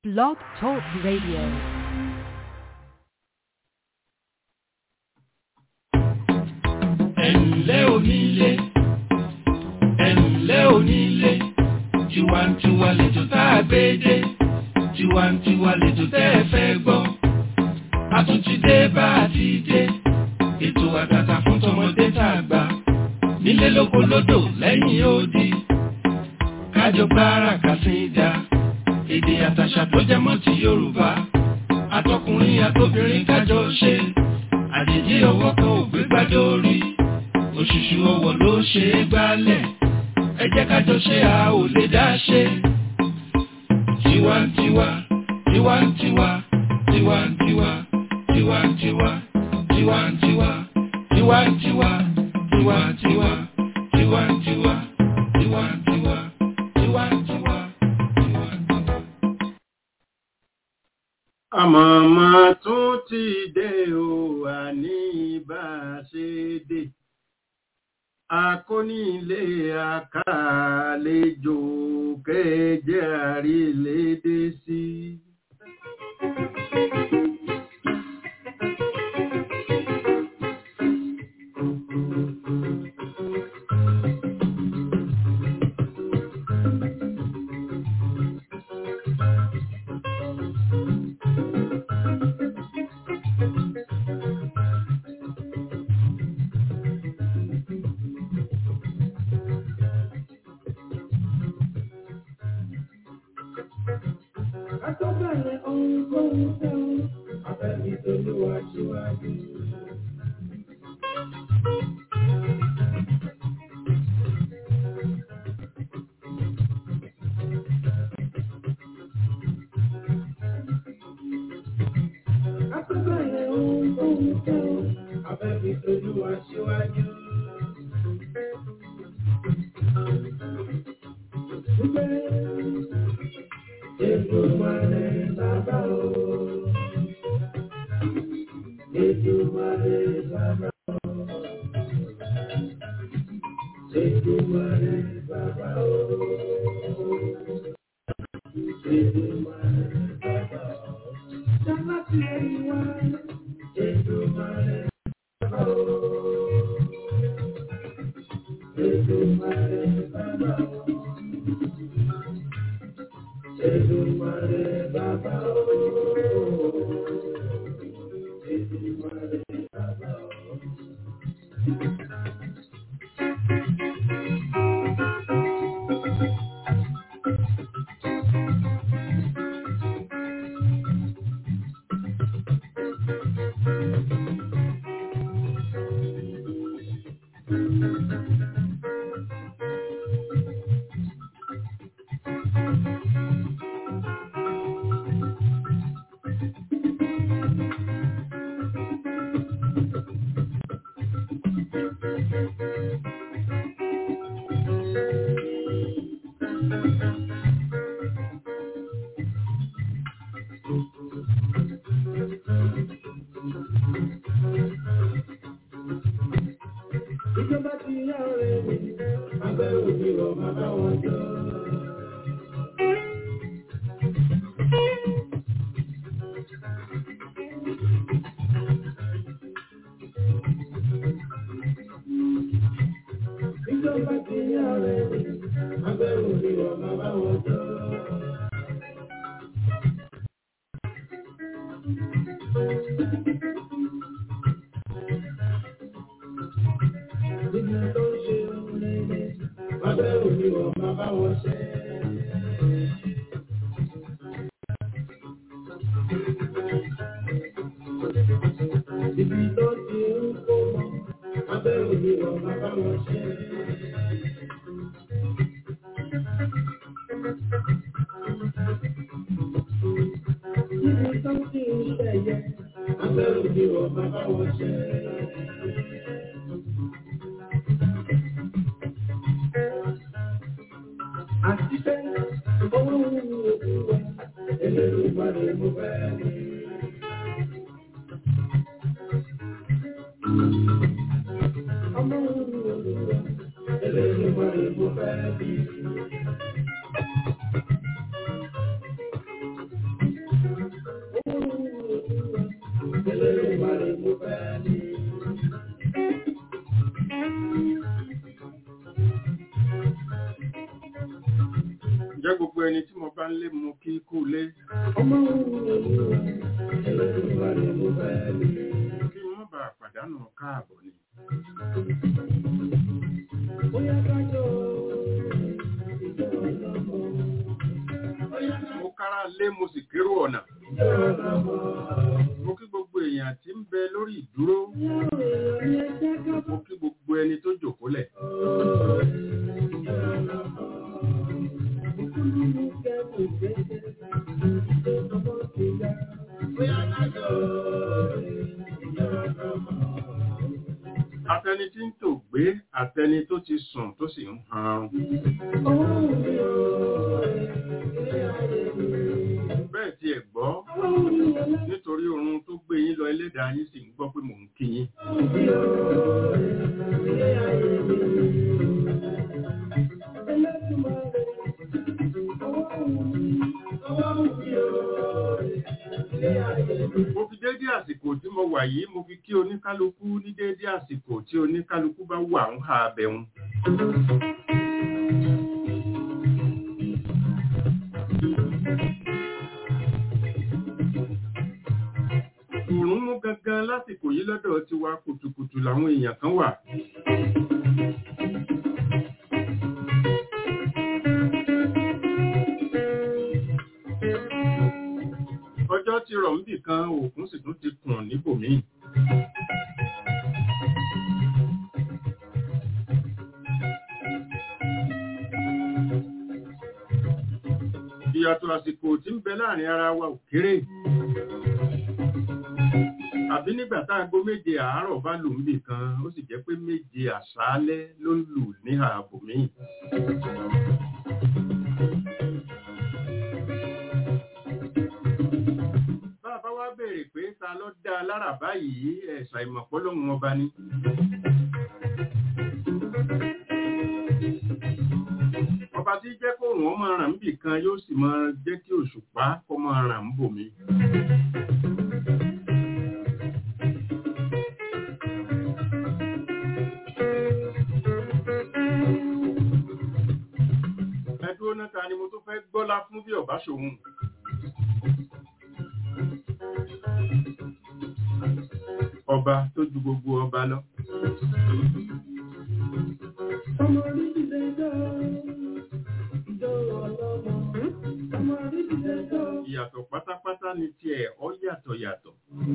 Blog Talk Radio. ẹ̀ǹlẹ́ onílé ẹ̀ǹlẹ́ onílé tiwantiwa lẹ́jọ́ tá a gbé dé tiwantiwa lẹ́jọ́ tẹ́ ẹ fẹ́ gbọ́ a tún ti dé bá a ti dé ètò àtàtà fún tọmọdé tá a gbà nílé lóko lódò lẹ́yìn odi kájọ gbára kàsídà èdè àtàṣà tó jẹ mọ́ ti Yorùbá àtọkùnrin àtobìnrin kájọ ṣe àjèjì ọwọ́ kan ò gbé gbádùn orí òṣùṣù ọwọ́ ló ṣe é gbálẹ̀ ẹ jẹ́ kájọ ṣe a ò lè dá ṣe. tiwantiwa tiwantiwa tiwantiwa tiwantiwa tiwantiwa tiwantiwa tiwantiwa tiwantiwa tiwantiwa tiwantiwa tiwantiwa. àmọ̀mọ́ tún ti dé o àní bá a ṣe dé akónílé àkàlejò kẹjẹ àrílédé sí. Àtọ́bẹ̀rẹ̀ ohun tó ń fẹ́ o, abẹ́bí tolúwa síwájú. Àtọ́bẹ̀rẹ̀ ohun tó ń fẹ́ o, abẹ́bí tolúwa síwájú. Èdùmàrè bàbá o. Èdùmàrè bàbá o. Èdùmàrè bàbá o. Èdùmàrè bàbá o. Sábà tí ẹni wá. Èdùmàrè bàbá o. Èdùmàrè bàbá o. Èdùmàrè bàbá o. Èdùmàrè bàbá o. Ìjọba ti yá ọ̀rẹ́ mi, abẹ́ òbí rọ̀ máa bá wọn jọ. Ìjọba ti yá ọ̀rẹ́ mi, abẹ́ òbí rọ̀ máa bá wọn jọ. Nígbà tó ń ṣe ohun rere, abẹ́ òbí rọ̀ máa bá wọn ṣe. Ibi tó ti ń kó mọ́, abẹ́ òbí rọ̀ máa bá wọn ṣe. Ibi tó ti ń ṣẹ̀yẹ, abẹ́ òbí rọ̀ máa bá wọn ṣe. Àti pé owó ń mú òkú wa, ẹlẹ́rù ìpàdé mo fẹ́ ní. Ọmọ ń mú òkú wa, ẹlẹ́rù ìpàdé mo fẹ́ ní. kú lé kí wọ́n bá pàdánù káàbọ̀ ni. mo kára lé mo sì kérò ọ̀nà. mo kí gbogbo èèyàn tí ń bẹ lórí ìdúró. mo kí gbogbo ẹni tó jòkólẹ̀. Atẹni tí ń tò gbé, àtẹni tó ti sùn tó sì ń harun. Bẹ́ẹ̀ tí ẹ̀ gbọ́, nítorí oorun tó gbé yín lọ ẹlẹ́dàá yín sì ń gbọ́ pé mò ń kí yín. Mo fi dédé àsìkò tí mo wà yìí, mo fi kí oníkálukú ní dédé àsìkò tí oníkálukú bá wà ń ha abẹ̀hun. Òòrùn mú gangan lásìkò yìí lọ́dọ̀ ti wa kùtùkùtù làwọn èèyàn kan wà. Ọjọ́ ti rọ̀ níbì kan, òkun sì tún ti kùn níbòmíì. Ìyàtọ̀ àsìkò tí ń bẹ láàrin ara wa ò kéré. Àbí nígbà tá aago méje àárọ̀ bá lù níbì kan, ó sì jẹ́ pé méje àṣálẹ́ ló ń lù ní ààbò míì. Bàbá wa béèrè pé ta ló dá a lára báyìí ẹ̀sà ìmọ̀pọ́lọ́hun ọba ni. Ọba tí jẹ́ kó wọ́n máa ràn níbì kan yóò sì máa jẹ́ kí òṣùpá kó máa ràn ń bòmí. Ẹdúró náà ta ni mo tó fẹ́ gbọ́lá fún bí ọ̀bá ṣòun. Ọba tó ju gbogbo ọba lọ. Ìyàtọ̀ pátápátá ni tiẹ̀ ọ yàtọ̀ yàtọ̀.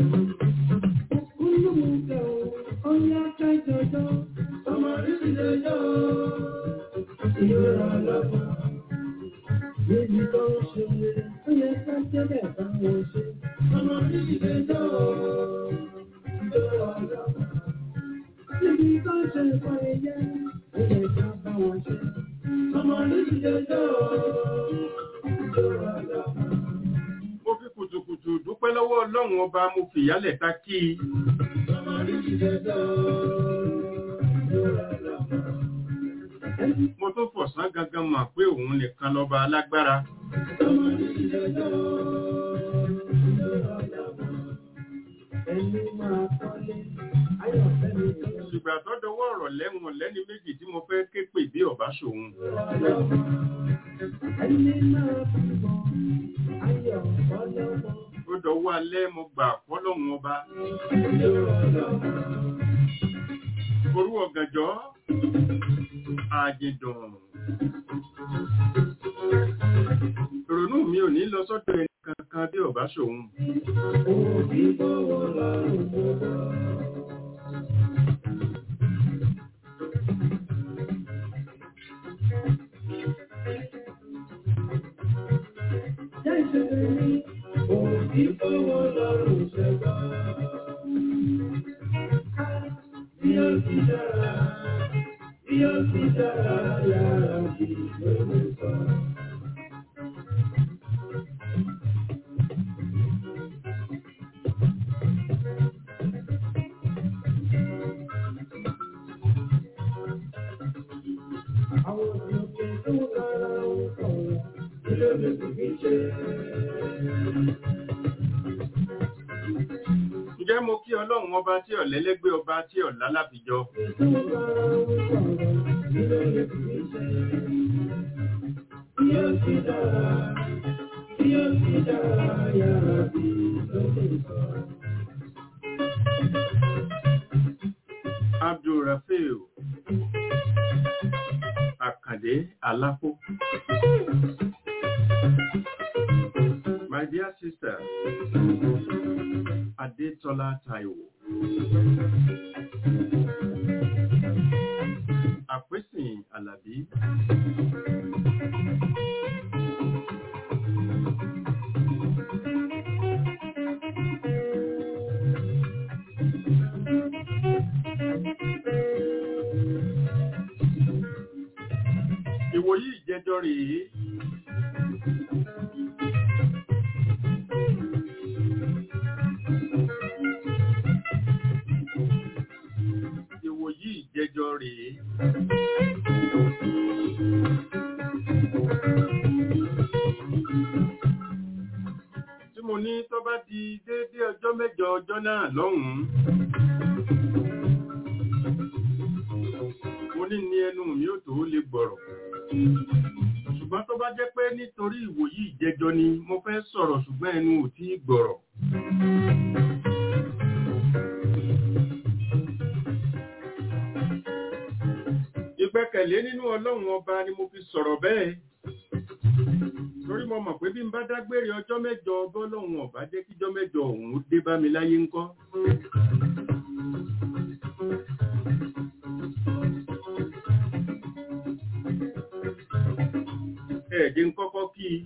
Mo fi kùtùkùtù dúpẹ́ lọ́wọ́ Ọlọ́run ọba mo fìyálẹ̀ ta kí i. Mo tó fọ̀sán gangan mọ̀ pé òun nìkan lọ́ba alágbára. Ṣùgbà tó dọwọ́ ọ̀rọ̀ lẹ́wọ̀n lẹ́ni méjì tí mo fẹ́ ké pè bí ọ̀bá ṣòun. Ó dọwọ́ alẹ́ mo gbà fọ́lọ́hun ọba. Orú ọ̀gànjọ́, àjìndùn. Ìrònú mi ò ní lọ sọ́dọ̀ ẹni kankan bí ọ̀bá ṣòun. Ǹjẹ́ mo kí Ọlọ́run ọba tí ọ̀lẹ́lẹ́gbẹ́ ọba tí ọ̀lá láfijọ́? Abdulrafiu Àkàndé Alápò. My dear sister, Adetola Taiwo. Àpèsìn Àlàbí. Ìwòyí ìjẹjọ́ rèé. Ìwòyí ìjẹjọ́ rèé. Tí mo ní tó bá di déédé ọjọ́ mẹ́jọ ọjọ́ náà lọ́hùn-ún. Mo ní ní ẹnu mi ò tó lè gbọ̀rọ̀. Ṣùgbọ́n tó bá jẹ́ pé nítorí ìwòyí ìjẹjọ́ ni mo fẹ́ sọ̀rọ̀ ṣùgbọ́n ẹnu ò tí gbọ̀rọ̀. Ìgbẹ́kẹ̀lé nínú Ọlọ́run ọba ni mo fi sọ̀rọ̀ bẹ́ẹ̀. Torí mo mọ̀ pé bí n bá dágbére ọjọ́ mẹ́jọ bọ́lọ́run ọba jẹ́ kíjọ́ mẹ́jọ òun dé bá mi láyé ńkọ́. Ẹ̀ẹ̀dín kọ́kọ́ kí i.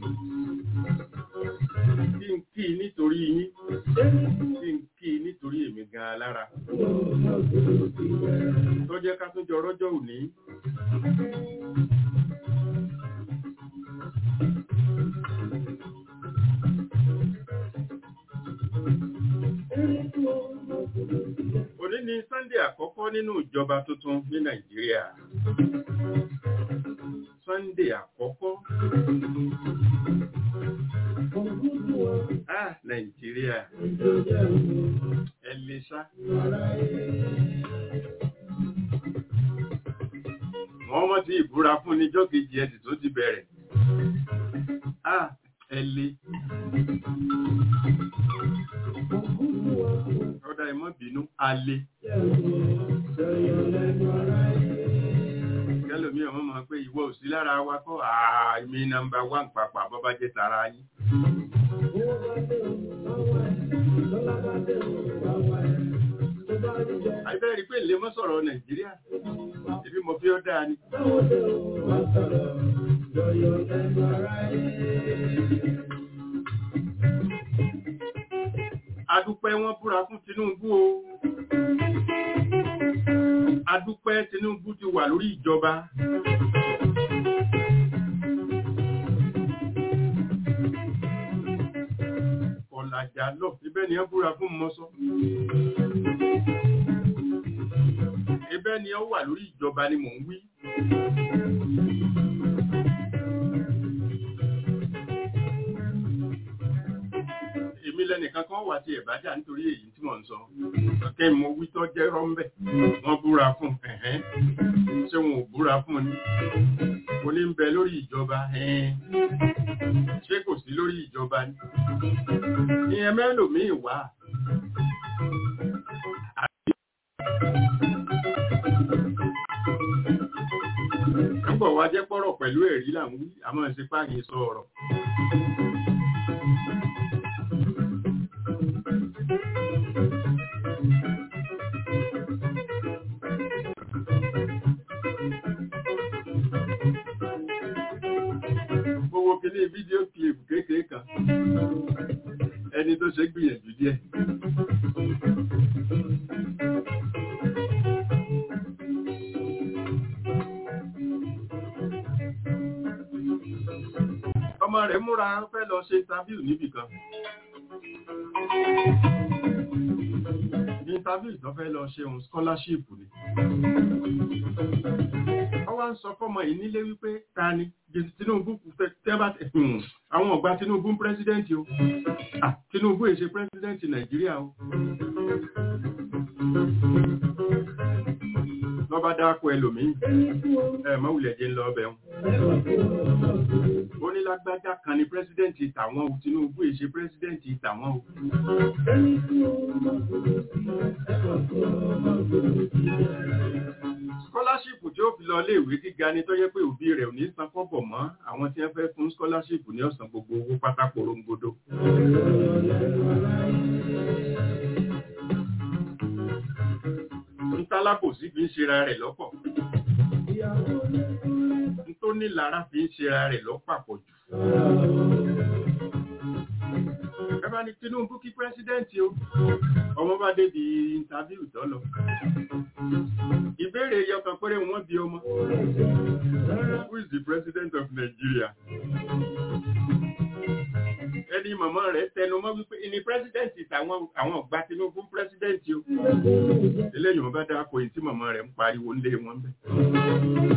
Kí n kí i nítorí yín. Kí n kí i nítorí èmi gan-an lára. Tó jẹ́ ká tún jọ rọ́jọ́ òní. Òní ni Sunday àkọ́kọ́ nínú ìjọba tuntun ní Nàìjíríà. Sunday àkọ́kọ́. Ah, Nàìjíríà. Ẹ lè sá. Wọ́n mọ́ ti ìbúra fún níjọ́ kejì ẹ̀sì tó ti bẹ̀rẹ̀. Ah, ẹ lè. Ọ̀dà ìmọ̀ bínú, a lè. Kẹ́lòmí ọmọ mọ̀ pé ìwọ ò sí lára wa kọ́ àmì nàmbà wà ń papà bọ́bá jẹ́ tara yín. Àìbẹ́ rí pé lè mọ́ sọ̀rọ̀ Nàìjíríà, ibi mo fi ọ́ dáa ni. Adúpẹ́ wọ́n búra fún Tinubu o. Adúpẹ́ Tinubu ti wà lórí ìjọba. Ọ̀làjà lọ, ibẹ̀ ni ẹ búra fún mọ́sọ́. Ibẹ̀ ni ẹ wà lórí ìjọba ni mò ń wí. Èmi lẹ́nìkan kan wà tí ẹ̀bájà nítorí èyí tí mò ń sọ. Kẹ́ mo wí tó jẹ́ rọ́mbẹ̀. Wọ́n búra fún ẹ̀hẹ́n. Ṣé wọn ò búra fún ni? Mo ní ń bẹ lórí ìjọba ẹ̀hẹ́n. Ṣé kò sí lórí ìjọba ni? Ìyẹn mẹ́lòmíì wà. Nígbà wá jẹ́ pọ́rọ̀ pẹ̀lú ẹ̀rí là ń wí, àmọ́ ṣe páàgì sọ ọ̀rọ̀. Gbogbo kìíní fídíò kílìpù kékeré kan. Ẹni tó ṣe gbìyànjú díẹ̀. Ọmọ rẹ̀ múra fẹ́ lọ ṣe interview níbì kan. Ní interview tó fẹ́ lọ ṣe òun scholarship ni. Wọ́n wá ń sọ fọ́mọ yìí nílé wípé ta ni Tinubu tẹ́bà àwọn ọ̀gbà Tinubu ń pírẹ́sídẹ́ǹtì o. Ah, Tinubu èṣe pírẹ́sídẹ́ǹtì Nàìjíríà o. Lọ́ba dákọ̀ ẹlòmíì. Ẹ mọ́ wulẹ̀ jẹ́ ń lọ ọbẹ̀ wọn. Ó ní ní lágbájá kan ní pírẹsidẹ́ǹtì tàwọn o Tinubu èṣe pírẹsidẹ́ǹtì tàwọn o. scholarship tí ó fi lọ iléèwé gíga ni tó yẹ pé òbí rẹ̀ ò ní san kọ́bọ̀ mọ́ àwọn tí wọ́n fẹ́ fún scholarship ní ọ̀sán gbogbo owó pátá porongodo. ntálábòsí fi ń ṣera rẹ̀ lọ́pọ̀ ntónílára fi ń ṣera rẹ̀ lọ́pàpọ̀ jù. ẹ bá ní Tinubu kí pírẹsidẹ́ǹtì o ọmọ bá débi intaviu tó lọ ìbéèrè yọkan péré wọ́n bí ọmọ who is the president of Nigeria ẹni màmá rẹ̀ tẹnu mọ́ wípé ní pírẹsidẹ́ǹtì tàwọn àwọn ọ̀gbà Tinubu pírẹsidẹ́ǹtì o eléyìí wọn bá dáa kò yìí tí màmá rẹ̀ ń pariwo ńlé wọn bẹ́ẹ̀.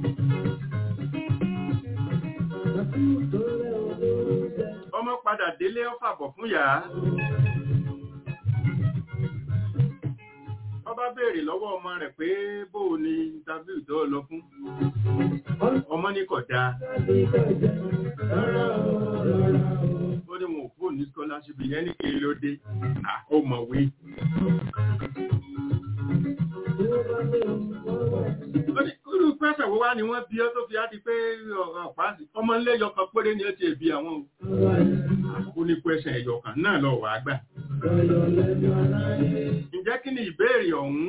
ọmọ padà délé ó fàbọ̀ fún yàá ọba béèrè lọ́wọ́ ọmọ rẹ̀ pé bó o ní interview tó lọ fún ọmọ ní kódà ó ní wọn ò fóònù ní scholarship yẹn ní kí ló dé àkómọ̀wé irú pẹ́sẹ̀ wo wá ni wọ́n bí ọ́ tó fi á di pé ọ̀pá ọmọ ńlẹ́ yọkan péré ni ó ti ẹ̀bí àwọn ó ní pẹ́sẹ̀ ẹ̀yọkan náà lọ wà á gbà ǹjẹ́ kí ni ìbéèrè ọ̀hún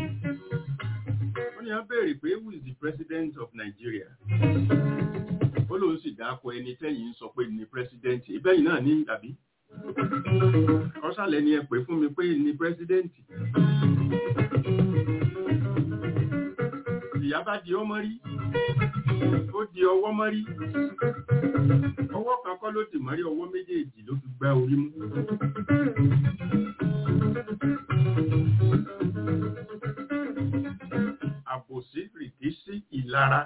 ó ní wọ́n béèrè pé who is the president of Nigeria ó lóun sì dáko ẹni tẹ́yìn sọ pé ní president ìbẹ́yìn náà ní tàbí ọ̀sàlẹ̀ ni ẹ pè fún mi pé ní president ìyá bá di ọmọ rí ó di ọwọ́ mọ́ rí ọwọ́ kan kọ́ ló dì mọ́rí ọwọ́ méjèèjì ló fi gbá orí mú àbòsí rìkísí ìlara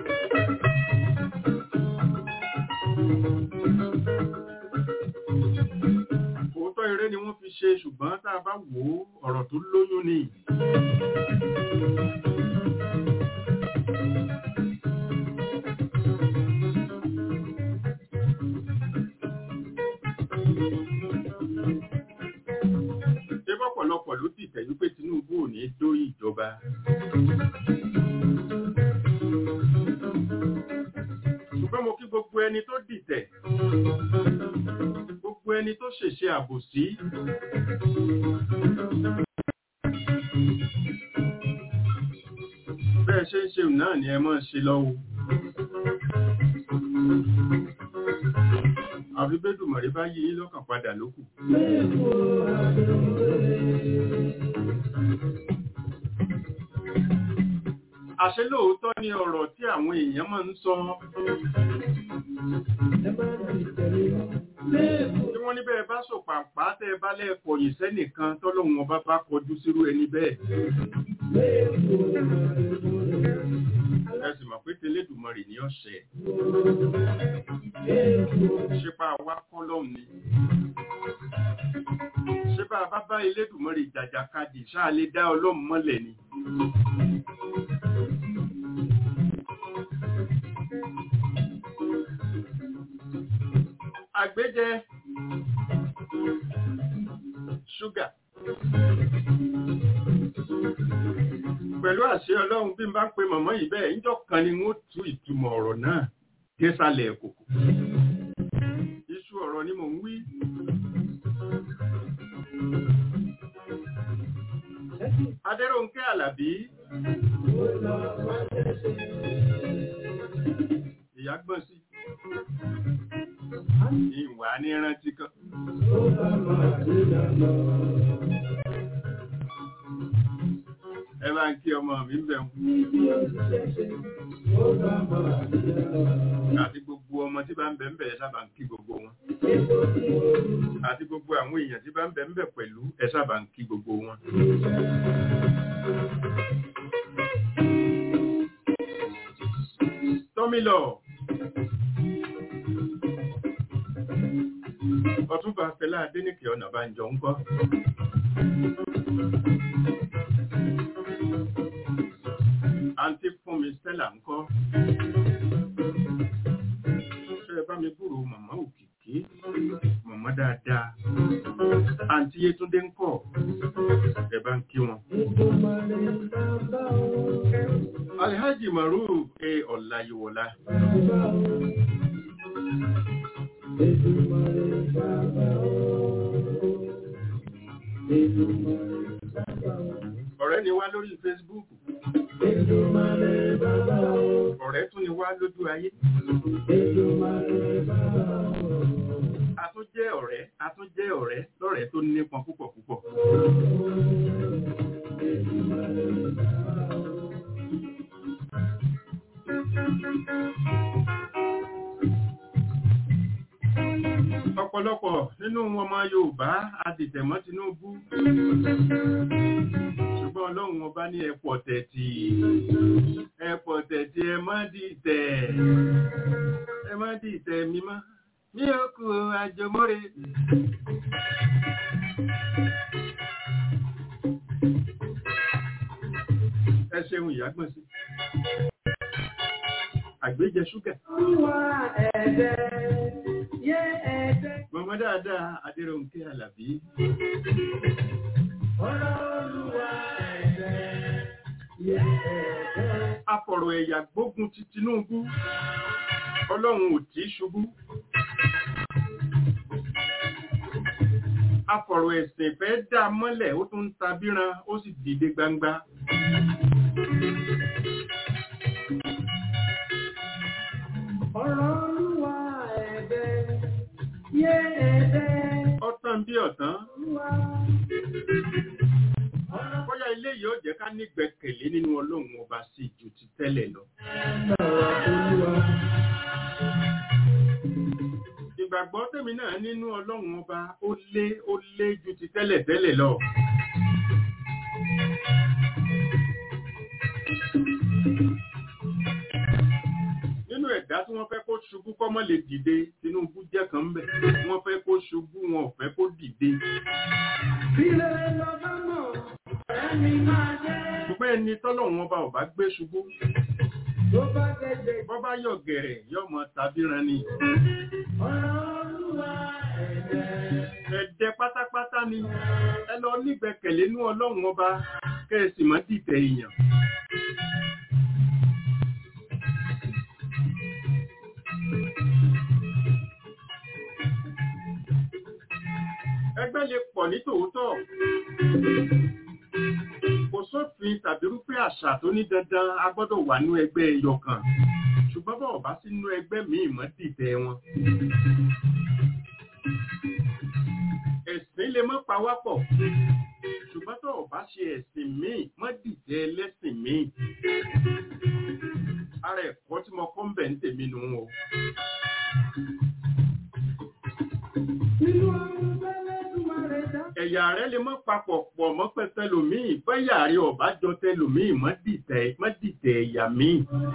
òótọ́ eré ni wọ́n fi ṣe ṣùgbọ́n tá a bá wò ó ọ̀rọ̀ tó lóyún ni ọ̀pọ̀lọpọ̀ ló dìtẹ̀ wípé Tinubu ò ní dórí ìjọba. ṣùgbọ́n mo kí gbogbo ẹni tó dìtẹ̀ gbogbo ẹni tó ṣèṣe àbòsí. bẹ́ẹ̀ ṣe ń ṣe náà ni ẹ máa ṣe lọ́wọ́. àfi bẹ́dùmọ̀rí bá yí lọ́kàn padà lókù. àṣẹ lóòótọ́ ni ọ̀rọ̀ tí àwọn èèyàn máa ń sọ tí wọ́n ní bẹ́ẹ̀ bá sòpàpá tẹ́ bá lẹ́ẹ̀kọ̀ yìí sẹ́nìkan tọ́lọ́hun ọba bá kọjú sírú ẹni bẹ́ẹ̀ ẹ sì mọ̀ pé tẹlẹ́dùmarè ní ọ̀sẹ̀ ṣípa wá kọ́lọ́hun ni ṣípa bá bá Elédùmarè jàjàkadì ṣáà lè dá ọlọ́run mọ́lẹ̀ ni. àgbéjẹ ṣúgà pẹ̀lú àṣẹ ọlọ́run bí n bá pe mọ̀mọ́ yìí bẹ́ẹ̀ níjọ́ kan ni wọ́n tú ìtumọ̀ ọ̀rọ̀ náà désàlẹ̀ kòkò iṣu ọ̀rọ̀ ni mò ń wí Adéròǹkẹ́ Àlàbí ìyá gbọ́n sí ìwà ní rántí kan. Ẹ bá ń kí ọmọ mi ń bẹ̀ Àti gbogbo ọmọ tí bá ń bẹ̀ ń bẹ̀ sábà ń kí gbogbo wọn. Àti gbogbo àwọn èèyàn tí bá ń bẹ̀ ń bẹ̀ pẹ̀lú ẹ sábà ń kí gbogbo wọn. Tọ́mílọ̀. Ọ̀túnba Fẹlá Adéníkè ọ̀nà bá ń jọ ń kọ́. Àǹtí fún mi Stella ń kọ́. Ṣé ẹ bá mi mọ̀mọ́ dáadáa àǹtí Yétúndé ń kọ̀ ẹ bá ń kí wọn. Alhaji Maruf ẹ Ọláyíwọlá. Ọ̀rẹ́ ni wá lórí Facebook. Ọ̀rẹ́ tún ni wá lójú ayé. A tún jẹ́ ọ̀rẹ́, a tún jẹ́ ọ̀rẹ́ lọ́rẹ́ tó nípọn púpọ̀ púpọ̀. Ọ̀pọ̀lọpọ̀ nínú ọmọ Yorùbá adìtẹ̀mọ́ Tinubu. Ṣùgbọ́n Ọlọ́run ọba ní ẹ̀pọ̀ tẹ̀tì. Ẹ̀pọ̀ tẹ̀tì ẹ má dìtẹ̀. Ẹ má dìtẹ̀ mímọ́. Ní òkú àjọmọ́re. Ẹ ṣeun ìyágbọ̀n sí. Àgbéjẹ ṣúgà. Mọ̀mọ́ dáadáa Adéròǹkẹ́ Àlàbí. Afọ̀rọ̀ ẹ̀yà gbógun ti Tinubu. Ọlọ́run ò tí ṣubú. Afọ̀rọ̀ ẹ̀sìn fẹ́ dá mọ́lẹ̀ ó tún ń tabíran ó sì dìde gbangba. Ọ̀tán bí ọ̀tán. Bóyá ilé yìí ó jẹ́ ká nígbẹ̀kẹ̀lé nínú Ọlọ́run ọba sí ju ti tẹ́lẹ̀ lọ. Ìgbàgbọ́ tèmi náà nínú Ọlọ́run ọba ó lé ó lé ju ti tẹ́lẹ̀ tẹ́lẹ̀ lọ. Nínú ẹ̀dá tí wọ́n fẹ́ kó ṣubú kọ́mọ́ lè dìde, Tinubu jẹ́ kan ń bẹ̀. Wọ́n fẹ́ kó ṣubú, wọn ò fẹ́ kó dìde. Ṣùgbọ́n ẹni tọ́lọ́run ọba ò bá gbé ṣubú. Bọ́ bá yọ̀ gẹ̀rẹ̀ yọ̀ mọ́ tàbí ran ni. Ẹ̀dẹ pátápátá ni. Ẹ lọ nígbẹ̀kẹ̀lé nú Ọlọ́run ọba kẹ́ẹ̀sì mọ́ dìtẹ̀ èèyàn. Ẹgbẹ́ lè pọ̀ ní tòótọ́. Kò sófin tàbí rúfẹ́ àṣà tó ní dandan a gbọ́dọ̀ wà nú ẹgbẹ́ ẹyọ kan. Ṣùgbọ́n bọ̀ bá sínú ẹgbẹ́ míì mọ́ dìtẹ̀ wọn. Ẹ̀sìn lè mọ́ pawápọ̀. Ṣùgbọ́n tó bá ṣe ẹ̀sìn míì mọ́ dìtẹ̀ ẹlẹ́sìn míì. Ara ẹ̀kọ́ tí mo kọ́ ń bẹ̀ ń tèmi nù o. ẹ̀yà rẹ̀ lè mọ́ papọ̀ pọ̀ mọ́ pẹ̀tẹ́lòmíì bẹ́yà rí ọ̀bájọ́ tẹ́lòmíì mọ́ dìtẹ̀ ẹ̀yà míì.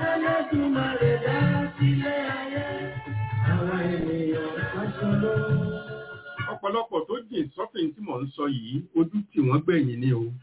ọ̀pọ̀lọpọ̀ tó jìn sọ́fìn tí mò ń sọ yìí ojú tí wọ́n gbẹ̀yìn ni o.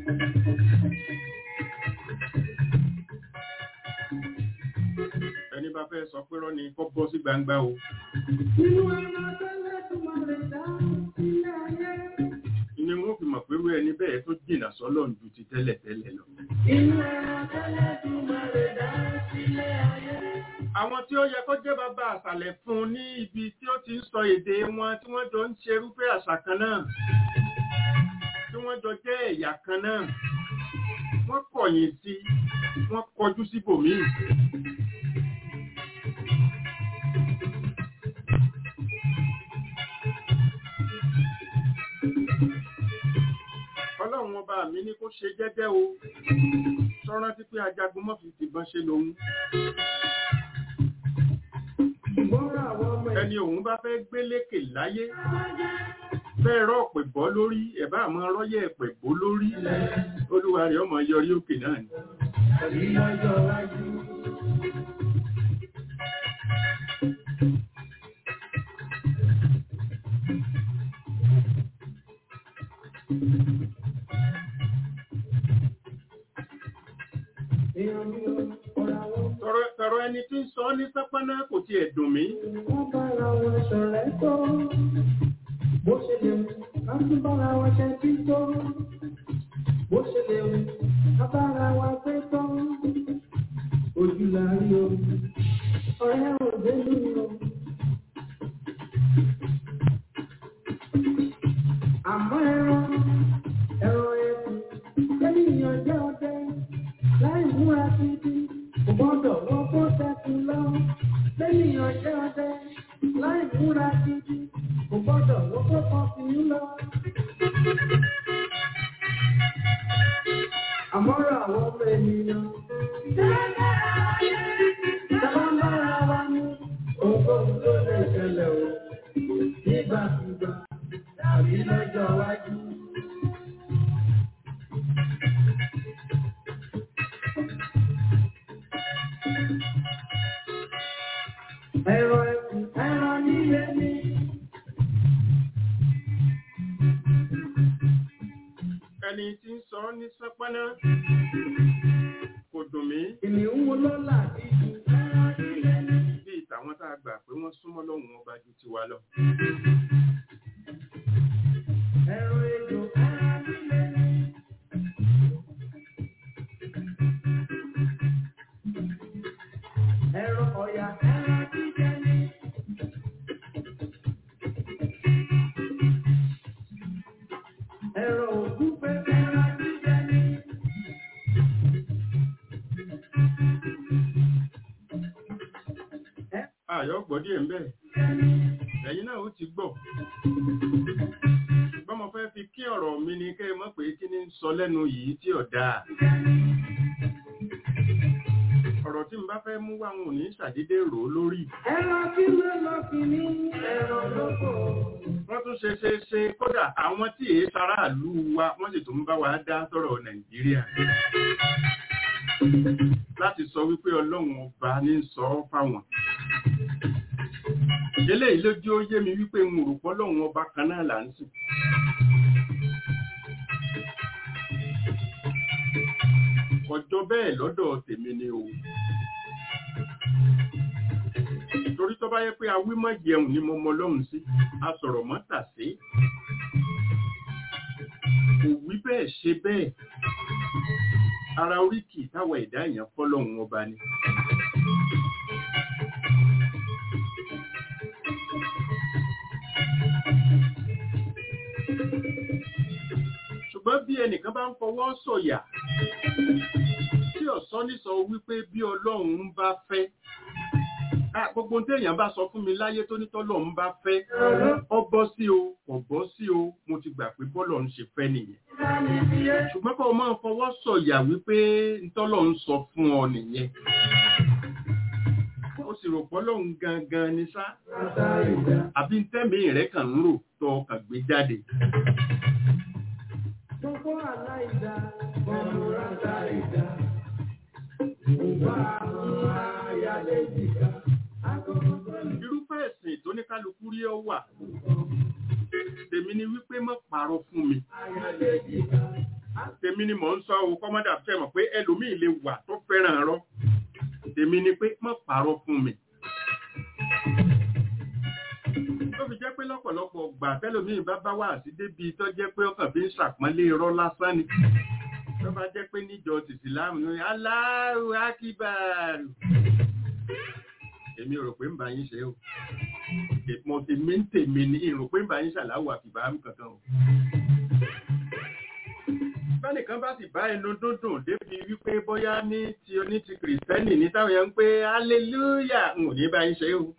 ẹni bá fẹ́ sọ pé rọ́ ni kó bọ́ sí gbangba o. Nínú ẹran tẹ́lẹ̀ tó máa rẹ̀ dá sílé ayé. ni wọ́n fi mọ̀ pé irú ẹni bẹ́ẹ̀ tó jìnnà sọ́lọ́run ju ti tẹ́lẹ̀ tẹ́lẹ̀ lọ. Inú ẹran tẹ́lẹ̀ tó máa rẹ̀ dá sílé ayé. Àwọn tí ó yẹ kó jẹ́ bàbá àṣàlẹ̀ fún ní ibi tí ó ti ń sọ èdè wọn tí wọ́n jọ ń ṣe irúfẹ́ àṣà kan náà. Tí wọ́n jọ jẹ́ ẹ̀yà kan náà. Wọ́n kọ̀yìn sí, wọ́n kọjú síbòmíì. Ọlọ́run ọba mi ní kó ṣe jẹ́jẹ́ o. Sọ́rán tí pé ajagun mọ́ fi tìbọn ṣe lòun. Ṣùgbọ́n àwọn ọmọ Ẹni òun bá fẹ́ gbé lékè láyé. Bẹ́ẹ̀ rọ́ ọ̀pẹ̀ bọ́ lórí, ẹ̀bá àmọ́ rọ́yẹ̀ ẹ̀pẹ̀ bó lórí. Olúwa rẹ̀ ọmọ yọrí òkè náà ni. ẹ̀rí lọ́jọ́ wájú. Èèyàn mi ò ọ̀rọ̀ àwọn Tọrọ tọrọ ẹni tí ń sọ ní sápá sánpáná kò tiẹ̀ dùn mí wọ́n bára wọn ṣọ̀rẹ́ tó. Bó ṣe lè wù ká tún bára wọn ṣe tí tó. Bó ṣe lè wù ká bára wa pé tó. Ojú la rí o, ọ̀rẹ́ ò dénú o. Àmọ́ ẹran, ẹran ẹkùn, ènìyàn jẹ́ ọdẹ, láì múra títí, kò gbọ́dọ̀ wọ́n kó tẹ́kùn lọ. Lẹ́nìyàn jẹ́ ọdẹ, láì múra títí, kò gbọ́dọ̀ wọ́n kó kọfí lọ. Àmọ́rọ̀ àwọn ọmọ ènìyàn. Sábà ń bára wa ní ohunkóhun tó lè ṣẹlẹ̀ o. Nígbàkúgbà tàbí lọ́jọ́ iwájú. Ẹ̀rọ ẹ̀kùn ẹ̀rọ nílé mi. ẹni tí ń sọ ní sánpáná kò dùn mí Kìnìún wo ló là díjú ẹ̀rọ nílé mi. bí ìtàwọn tá a gbà pé wọ́n súnmọ́ lọ́hùn ọba ju tiwa lọ. Ẹ̀rọ ejò ẹ̀rọ nílé mi. Ẹ̀rọ ọ̀yà ẹ̀rọ jíjẹ mi. Ẹ̀rọ ògúnfe ẹ̀rọ jíjẹ mi. àyọ̀ gbọ́ díẹ̀ ń bẹ̀ ẹ̀yin náà ó ti gbọ́ ṣùgbọ́n mo fẹ́ fi kí ọ̀rọ̀ mi ni kẹ́ ẹ mọ̀ pé kí ni ń sọ lẹ́nu yìí tí ò dáa ọ̀rọ̀ tí n bá fẹ́ mú wá wọn ò ní ṣàdédé rò ó lórí Ẹ̀rọ kí ló lọ kìíní ẹ̀rọ lóko. wọ́n tún ṣe ṣe ṣe kódà àwọn tí èé sàráàlú wa wọ́n sì tún bá wa dá sọ̀rọ̀ nàìjíríà láti sọ wípé ọlọ́run ọba ní sọ ọ́ fáwọn eléyìí lójú ó yé mi wípé n ò rò pọ́ lọ́run ọba kan náà là ń sìn ọjọ́ bẹ́ẹ̀ lọ́dọ̀ tèmi ni o torí tó bá yẹ pé awímọ̀ jẹun ni mo mọ lọ́hùn sí a sọ̀rọ̀ mọ́ tà sí kò wí bẹ́ẹ̀ ṣe bẹ́ẹ̀ ara oríkì táwa ẹ̀dá èèyàn fọ́lọ́hun ọba ni ṣùgbọ́n bí ẹnìkan bá ń fọwọ́ sọ̀yà tí ọ̀sán ní sọ wípé bí ọlọ́run bá fẹ́ Ah, gbogbo ohun téèyàn bá sọ fún mi láyé tó ní tọ́lọ́run bá fẹ́ ọ bọ́ sí o kò bọ́ sí o mo ti gbà pé bọ́lọ̀ ń ṣe fẹ́ nìyẹn ṣùgbọ́n kó o máa fọwọ́ sọ̀yà wípé ntọ́lọ́run sọ fún ọ nìyẹn ó sì rò pọ́lọ́run gangan ni sá àbí ntẹ́mi rẹ̀ kàn ń rò tó ọkàn gbé jáde Gbogbo aláìda, gbogbo rata ìdá. Ìwà àwọn ayálé jìkà. Agogo gbọ́dọ̀ irúfẹ́ ẹ̀sìn tó ní kálukú rí ọ wà tèmi ni wípé má parọ́ fún mi ayálé jìkà. tèmi ni mò ń sọ o kọ́mọ́dà fẹ́ mọ̀ pé ẹlòmíì lè wà tó fẹ́ràn rọ́ tèmi ni pé má parọ́ fún mi tó fi jẹ́ pé lọ́pọ̀lọpọ̀ gbà tẹ́lòmíì bá bá wà sí débi tó jẹ́ pé ọkàn fi ń ṣàpọ́nlé irọ́ lásán ni tó bá jẹ́ pé níjọ tìsílámù ní Allahu Akbar èmi ò rò pé ń bá yín ṣe o mo ti mí ń tèmi ní ìrò pé ń bá yín ṣàláwò àfìbáàmù kankan o bẹ́nìkan bá sì bá ẹnu dúndùn débi wípé bóyá ní ti oní ti kìrìsìtẹ́nì ní táwọn yẹn ń pé hallelujah n ò ní bá yín ṣe o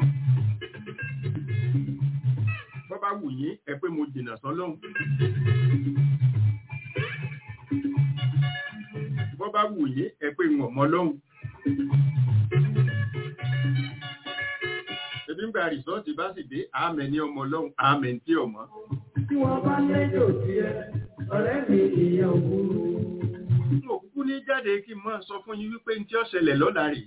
bọ́ bá wù yín ẹ pé mo jìnnà sọ́lọ́hun bọ́ bá wù yín ẹ pé ń ọ̀mọ́ lọ́hun ebi ń gba rìsọ́ọ̀tì bá sì dé àmẹ́ ní ọmọ lọ́hun àmẹ́ tí ọmọ Tí wọ́n bá lẹ́jọ́ sí ẹ, ọ̀rẹ́ mi ìyẹn òkúrú. n ò kúkú ní jáde kí n máa sọ fún yín wípé ní tí ó ṣẹlẹ̀ lọ́la rèé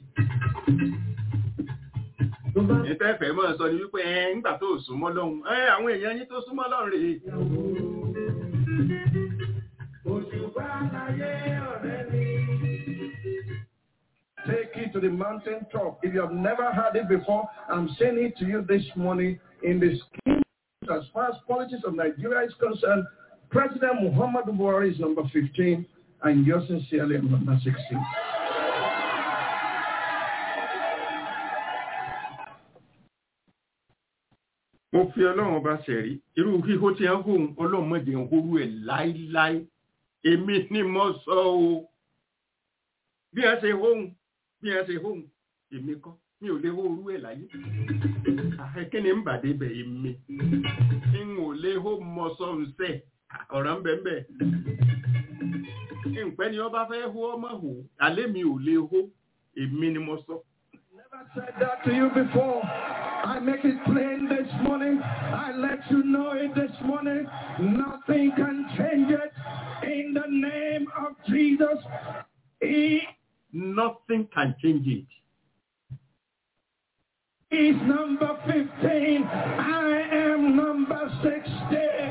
Tó bá ìfẹ́fẹ́ máa sọ ni wípé ẹ ńgbà tó súnmọ́ lọ́hun ẹ àwọn èèyàn yín tó súnmọ́ lọ́hun rèé Òṣùpá láyé ọ̀rẹ́ mi. Take it to the mountaintop. If you have never heard it before, I'm saying it to you this morning in the scheme as far as politics of Nigeria is concerned. President Muhammad Buhari is number 15 and yours sincerely am number 16. mo fi ọlọ́run ọba ṣẹ̀rí irú híhó tí wọ́n hóun ọlọ́run mọ̀jẹ̀ ń hórú ẹ̀ láíláí èmi ni mo sọ o bí wọ́n ṣe hóun bí wọ́n ṣe hóun èmi kọ́ mi ò lè hórú ẹ̀ láyé kí ni ń bàdé bẹ̀ èmi n ò lè hó mọ sọ́nsẹ̀ ọ̀rọ̀ ń bẹ̀ ń bẹ̀ nǹpẹ́ ni ọba fẹ́ hó ọmọ hò alẹ́ mi ò lè hó èmi ni mo sọ. Never said that to you before. I make it plain this morning. I let you know it this morning. Nothing can change it. In the name of Jesus, He Nothing can change it. is number 15. I am number 16.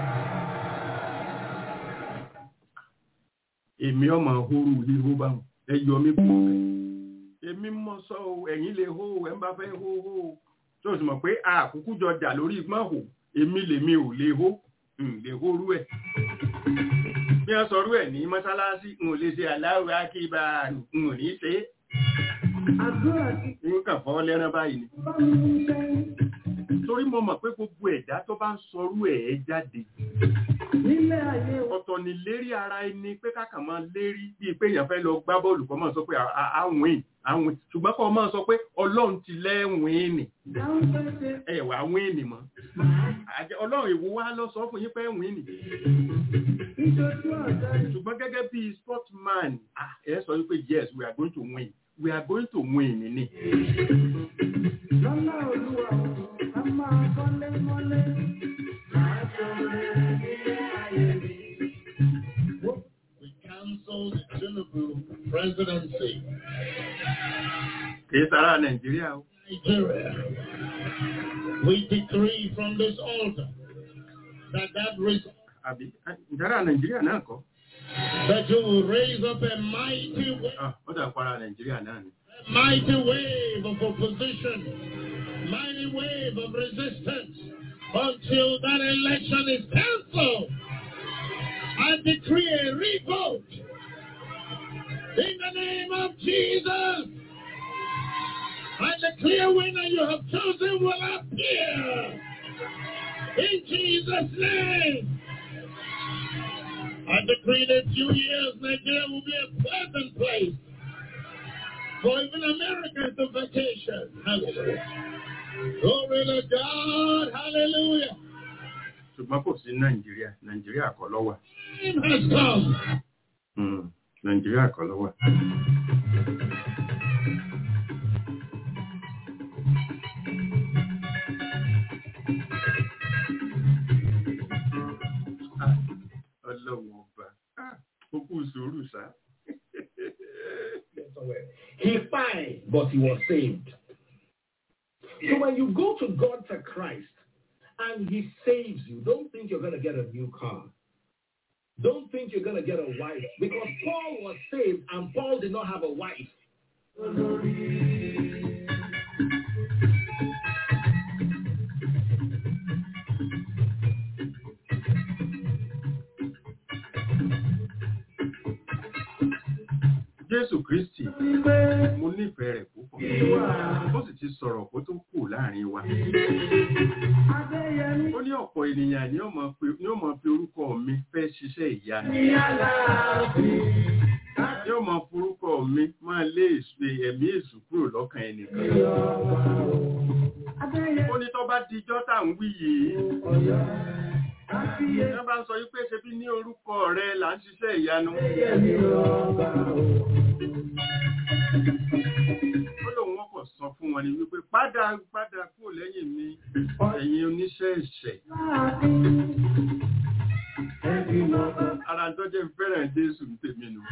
èmi ọmọ hóró híhó báwọn ẹ yọ mí kúrò bẹ́ẹ̀. èmi mọ sọ o ẹ̀yin lè hó o ẹ ń bá fẹ́ hó hó o tó o sì mọ̀ pé àkúkú jọ jà lórí ìgbọ́n hò èmi lèmi ò lè hó n lè hórú ẹ̀. bí wọ́n sọrú ẹ̀ ní mọ́sálásí n ò lè ṣe aláwọ̀ akíba n ò ní ṣe é. àdúrà tí n kàn fọ́ lẹ́rán báyìí ni. bá mi ṣe torí mo mọ̀ pé gbogbo ẹ̀dá tó bá ń sọrú ẹ̀ ẹ́ jáde. nílé ayé wa. ọ̀tọ̀ ni lérí ara ẹni pé kákan máa lérí bíi pé èèyàn fẹ́ lọ gbá bọ́ọ̀lù kọ́ máa sọ pé àwìn àwìn ṣùgbọ́n kọ́ máa sọ pé ọlọ́run ti lẹ́wìn nì dáhùn pẹ́ẹ́sẹ́ ẹ wà wìn nì mọ́ Àjẹ́- ọlọ́run èwo wá lọ sọ fún yín pé wìn nì ìjọjú ọ̀dọ́ ṣùgbọ́n gẹ́gẹ́ bí sportman ah, ẹ sọ wípé yes we are going to win we are going to win ni lọ́lá olúwa a máa kọ́lé mọ́lé máa sọ̀rọ̀ nílé ayé mi. We cancel the Tinubu presidency. kì í sára nàìjíríà o Nigeria. We decree from this altar that that, res- àbí ìdára nàìjíríà náà kọ́ that you will raise up a mighty, wa- Ah, ó dà para nàìjíríà náà ni a mighty wave of opposition, mighty wave of resistance until that election is cancelled. I decree a revote in the name of Jesus. And the clear winner you have chosen will appear in Jesus' name. I decree that few years Nigeria will be a pleasant place for even Americans to vacation. Hallelujah. Glory to God. Hallelujah. ṣùgbọ́n kò sí nàìjíríà nàìjíríà kọ́ ló wà Time has come. Hmm, nàìjíríà kọ́ ló wà. Ah, ọlọ́run ọba Ah, ó kú sùúrù sá. He died, but he was saved. So when you go to God for Christ and he saves you, don't think you're going to get a new car. Don't think you're going to get a wife because Paul was saved and Paul did not have a wife. jésù kristi wípé mo nífẹ̀ẹ́ rẹ̀ púpọ̀ ìwà ó sì ti sọ̀rọ̀ kó tó kù láàrin wa. adéyẹmí ó ní ọ̀pọ̀ ènìyàn ni ó máa fi- ni ó máa fi orúkọ mi fẹ́ ṣiṣẹ́ ìyanu ní aláàfin. ni ó máa forúkọ mi máa lé èṣù ẹ̀mí èṣù kúrò lọ́kàn ẹnìkan. adéyẹmí ó ní tó bá dijọ́ tá à ń wí yìí ọ̀yọ́ àfiyè wọ́n bá ń sọ wípé ṣe bí ní orúkọ rẹ là ń ṣiṣẹ́ ìyanu adéyẹmí ọba o. ó lóun wọ́n kọ̀ sọ fún wọn ni wípé padà padà kúrò lẹ́yìn mi ẹ̀yin oníṣẹ́ ẹ̀ṣẹ̀ láàfin ẹbí lọ́kọ̀. ara tó jẹ́ fẹ́ràn jésù ń tèmi nù.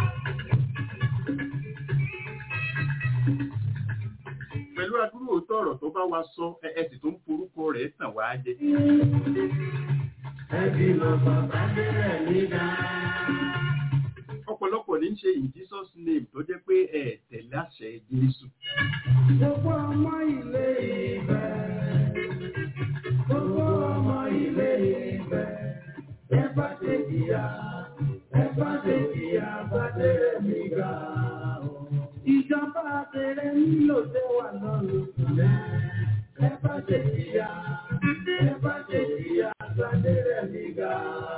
pẹ̀lú àdúrà òótọ́ ọ̀rọ̀ tó bá wa sọ ẹ ẹ sì tó ń forúkọ rẹ̀ tàn wá jẹ. ẹbí lọ́kọ̀ bá délẹ̀ nígbà. ọ̀pọ̀lọpọ̀ ní ṣe in Jesus name tó jẹ́ pé ẹ tẹ̀lé àṣẹ Jésù. Gbogbo ọmọ ilé ìfẹ́. Gbogbo ọmọ ilé ìfẹ́. Ẹ bá ṣe jìyà. Ẹ bá ṣe jìyà bá tẹ̀lé mi ga. Ìjọba àtẹ̀rẹ nílò tẹ́ wà lọ́rùn. Ẹ bá ṣe jìyà. Ẹ bá ṣe jìyà bá tẹ̀lé mi ga.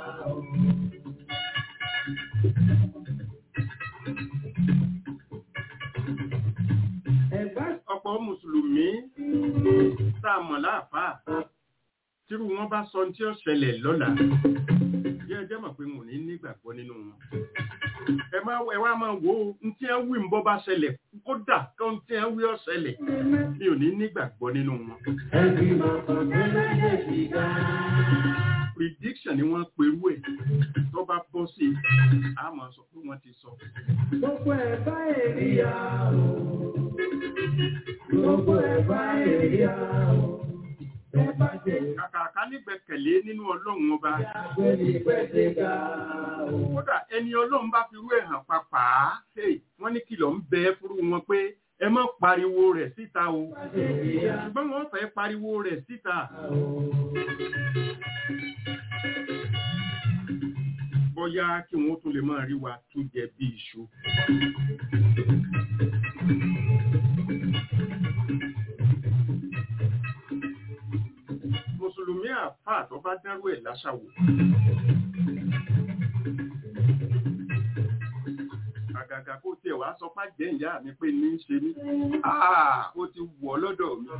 Ẹ̀gbá ọ̀pọ̀ mùsùlùmí tá a mọ̀ láàfáà tírú wọn bá sọ tí ó ṣẹlẹ̀ lọ́la bí ẹ jẹ́ mọ̀ pé mo ní nígbàgbọ́ nínú wọn. ẹ má ẹ wá máa wò ó ní tí wọ́n wí ń bọ́ bá ṣẹlẹ̀ kódà kó ń tí wọ́n wí ó ṣẹlẹ̀ mi ò ní nígbàgbọ́ nínú wọn. ẹbí máa kọ́ tẹ́lẹ̀ yé ti ga. prediction ni wọ́n perú ẹ̀ tó bá bọ́ sí i a máa sọ pé wọ́n ti sọ. Gbogbo ẹ̀ bá èrìyà o. Gbogbo ẹ̀ bá èrìyà o. Ẹ bá ṣe kàkà ká nígbẹ̀kẹ̀lé nínú ọlọ́run ọba àgbẹ̀lì pẹ̀sẹ̀ ga o. kódà ẹni ọlọ́run bá fi rú ẹ̀ hàn papà á hey, wọ́n ní kìlọ̀ ń bẹ fúru wọn pé ẹ má pariwo rẹ̀ síta o Èrìyà ṣùgbọ́n wọ́n fẹ́ pariwo rẹ̀ síta o. bóyá kí wọ́n tún lè máa rí wa tún jẹ bí iṣu. mùsùlùmí àfáà tó bá dárú ẹ̀ láṣàwò. àgàgà kó tiẹ̀ wá sọ pá jẹ́ ìyá mi pé ní í ṣe mí. Ah, ó ti wọ̀ lọ́dọ̀ mi.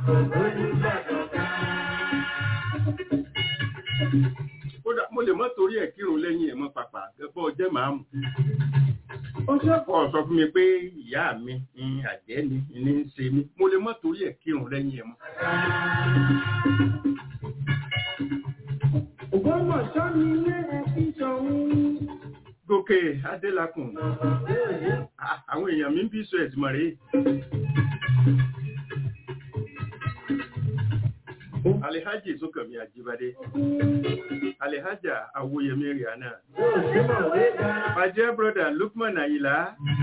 kódà mo lè mọ́ torí ẹ̀ kírun lẹ́yìn ẹ̀ mọ́ pàpà bọ́ jẹ́ màámù. Ó ṣe Kọ́ sọ fún mi pé ìyá mi ní àjẹ́ ni ní í ṣe mí. Mo lè mọ́ torí ẹ̀ kírun lẹ́yìn ẹ̀ mọ́. Ògbómọ̀ṣọ́ ni ilé ẹ̀kí ṣọ̀hún. Gòkè Adélakùn. Ah, Àwọn èèyàn mi ń bí sọ ẹ̀sìn mọ̀ rèé. Alihaji Sókànmí Àjíbádé. Alihaja Awoyemi Rihanna. Bàjẹ́ brother Lukman Ayila.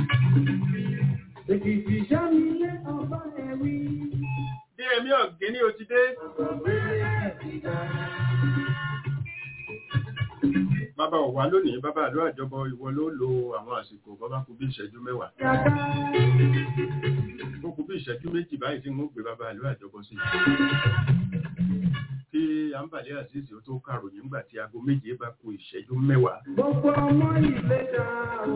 Èkìtì ṣá ni ilé ọba ẹ̀rí. Bí ẹ̀mí ọ̀gẹ́ ní o ti dé. Bàbá ọ̀wá lónìí, bàbá àlọ́ àjọbọ ìwọ ló lo àwọn àsìkò bàbá kú bí ìṣẹ́jú mẹ́wàá. Yàtá. Ó kú bí ìṣẹ́jú méjì báyìí tí wọ́n gbé bàbá àlọ́ àjọbọ sí. Kí Àǹbàlẹ́ Àzízì ó tó kàròyìn nígbà tí aago méje bá kú ìṣẹ́jú mẹ́wàá. Gbogbo ọmọ ilé ṣá o.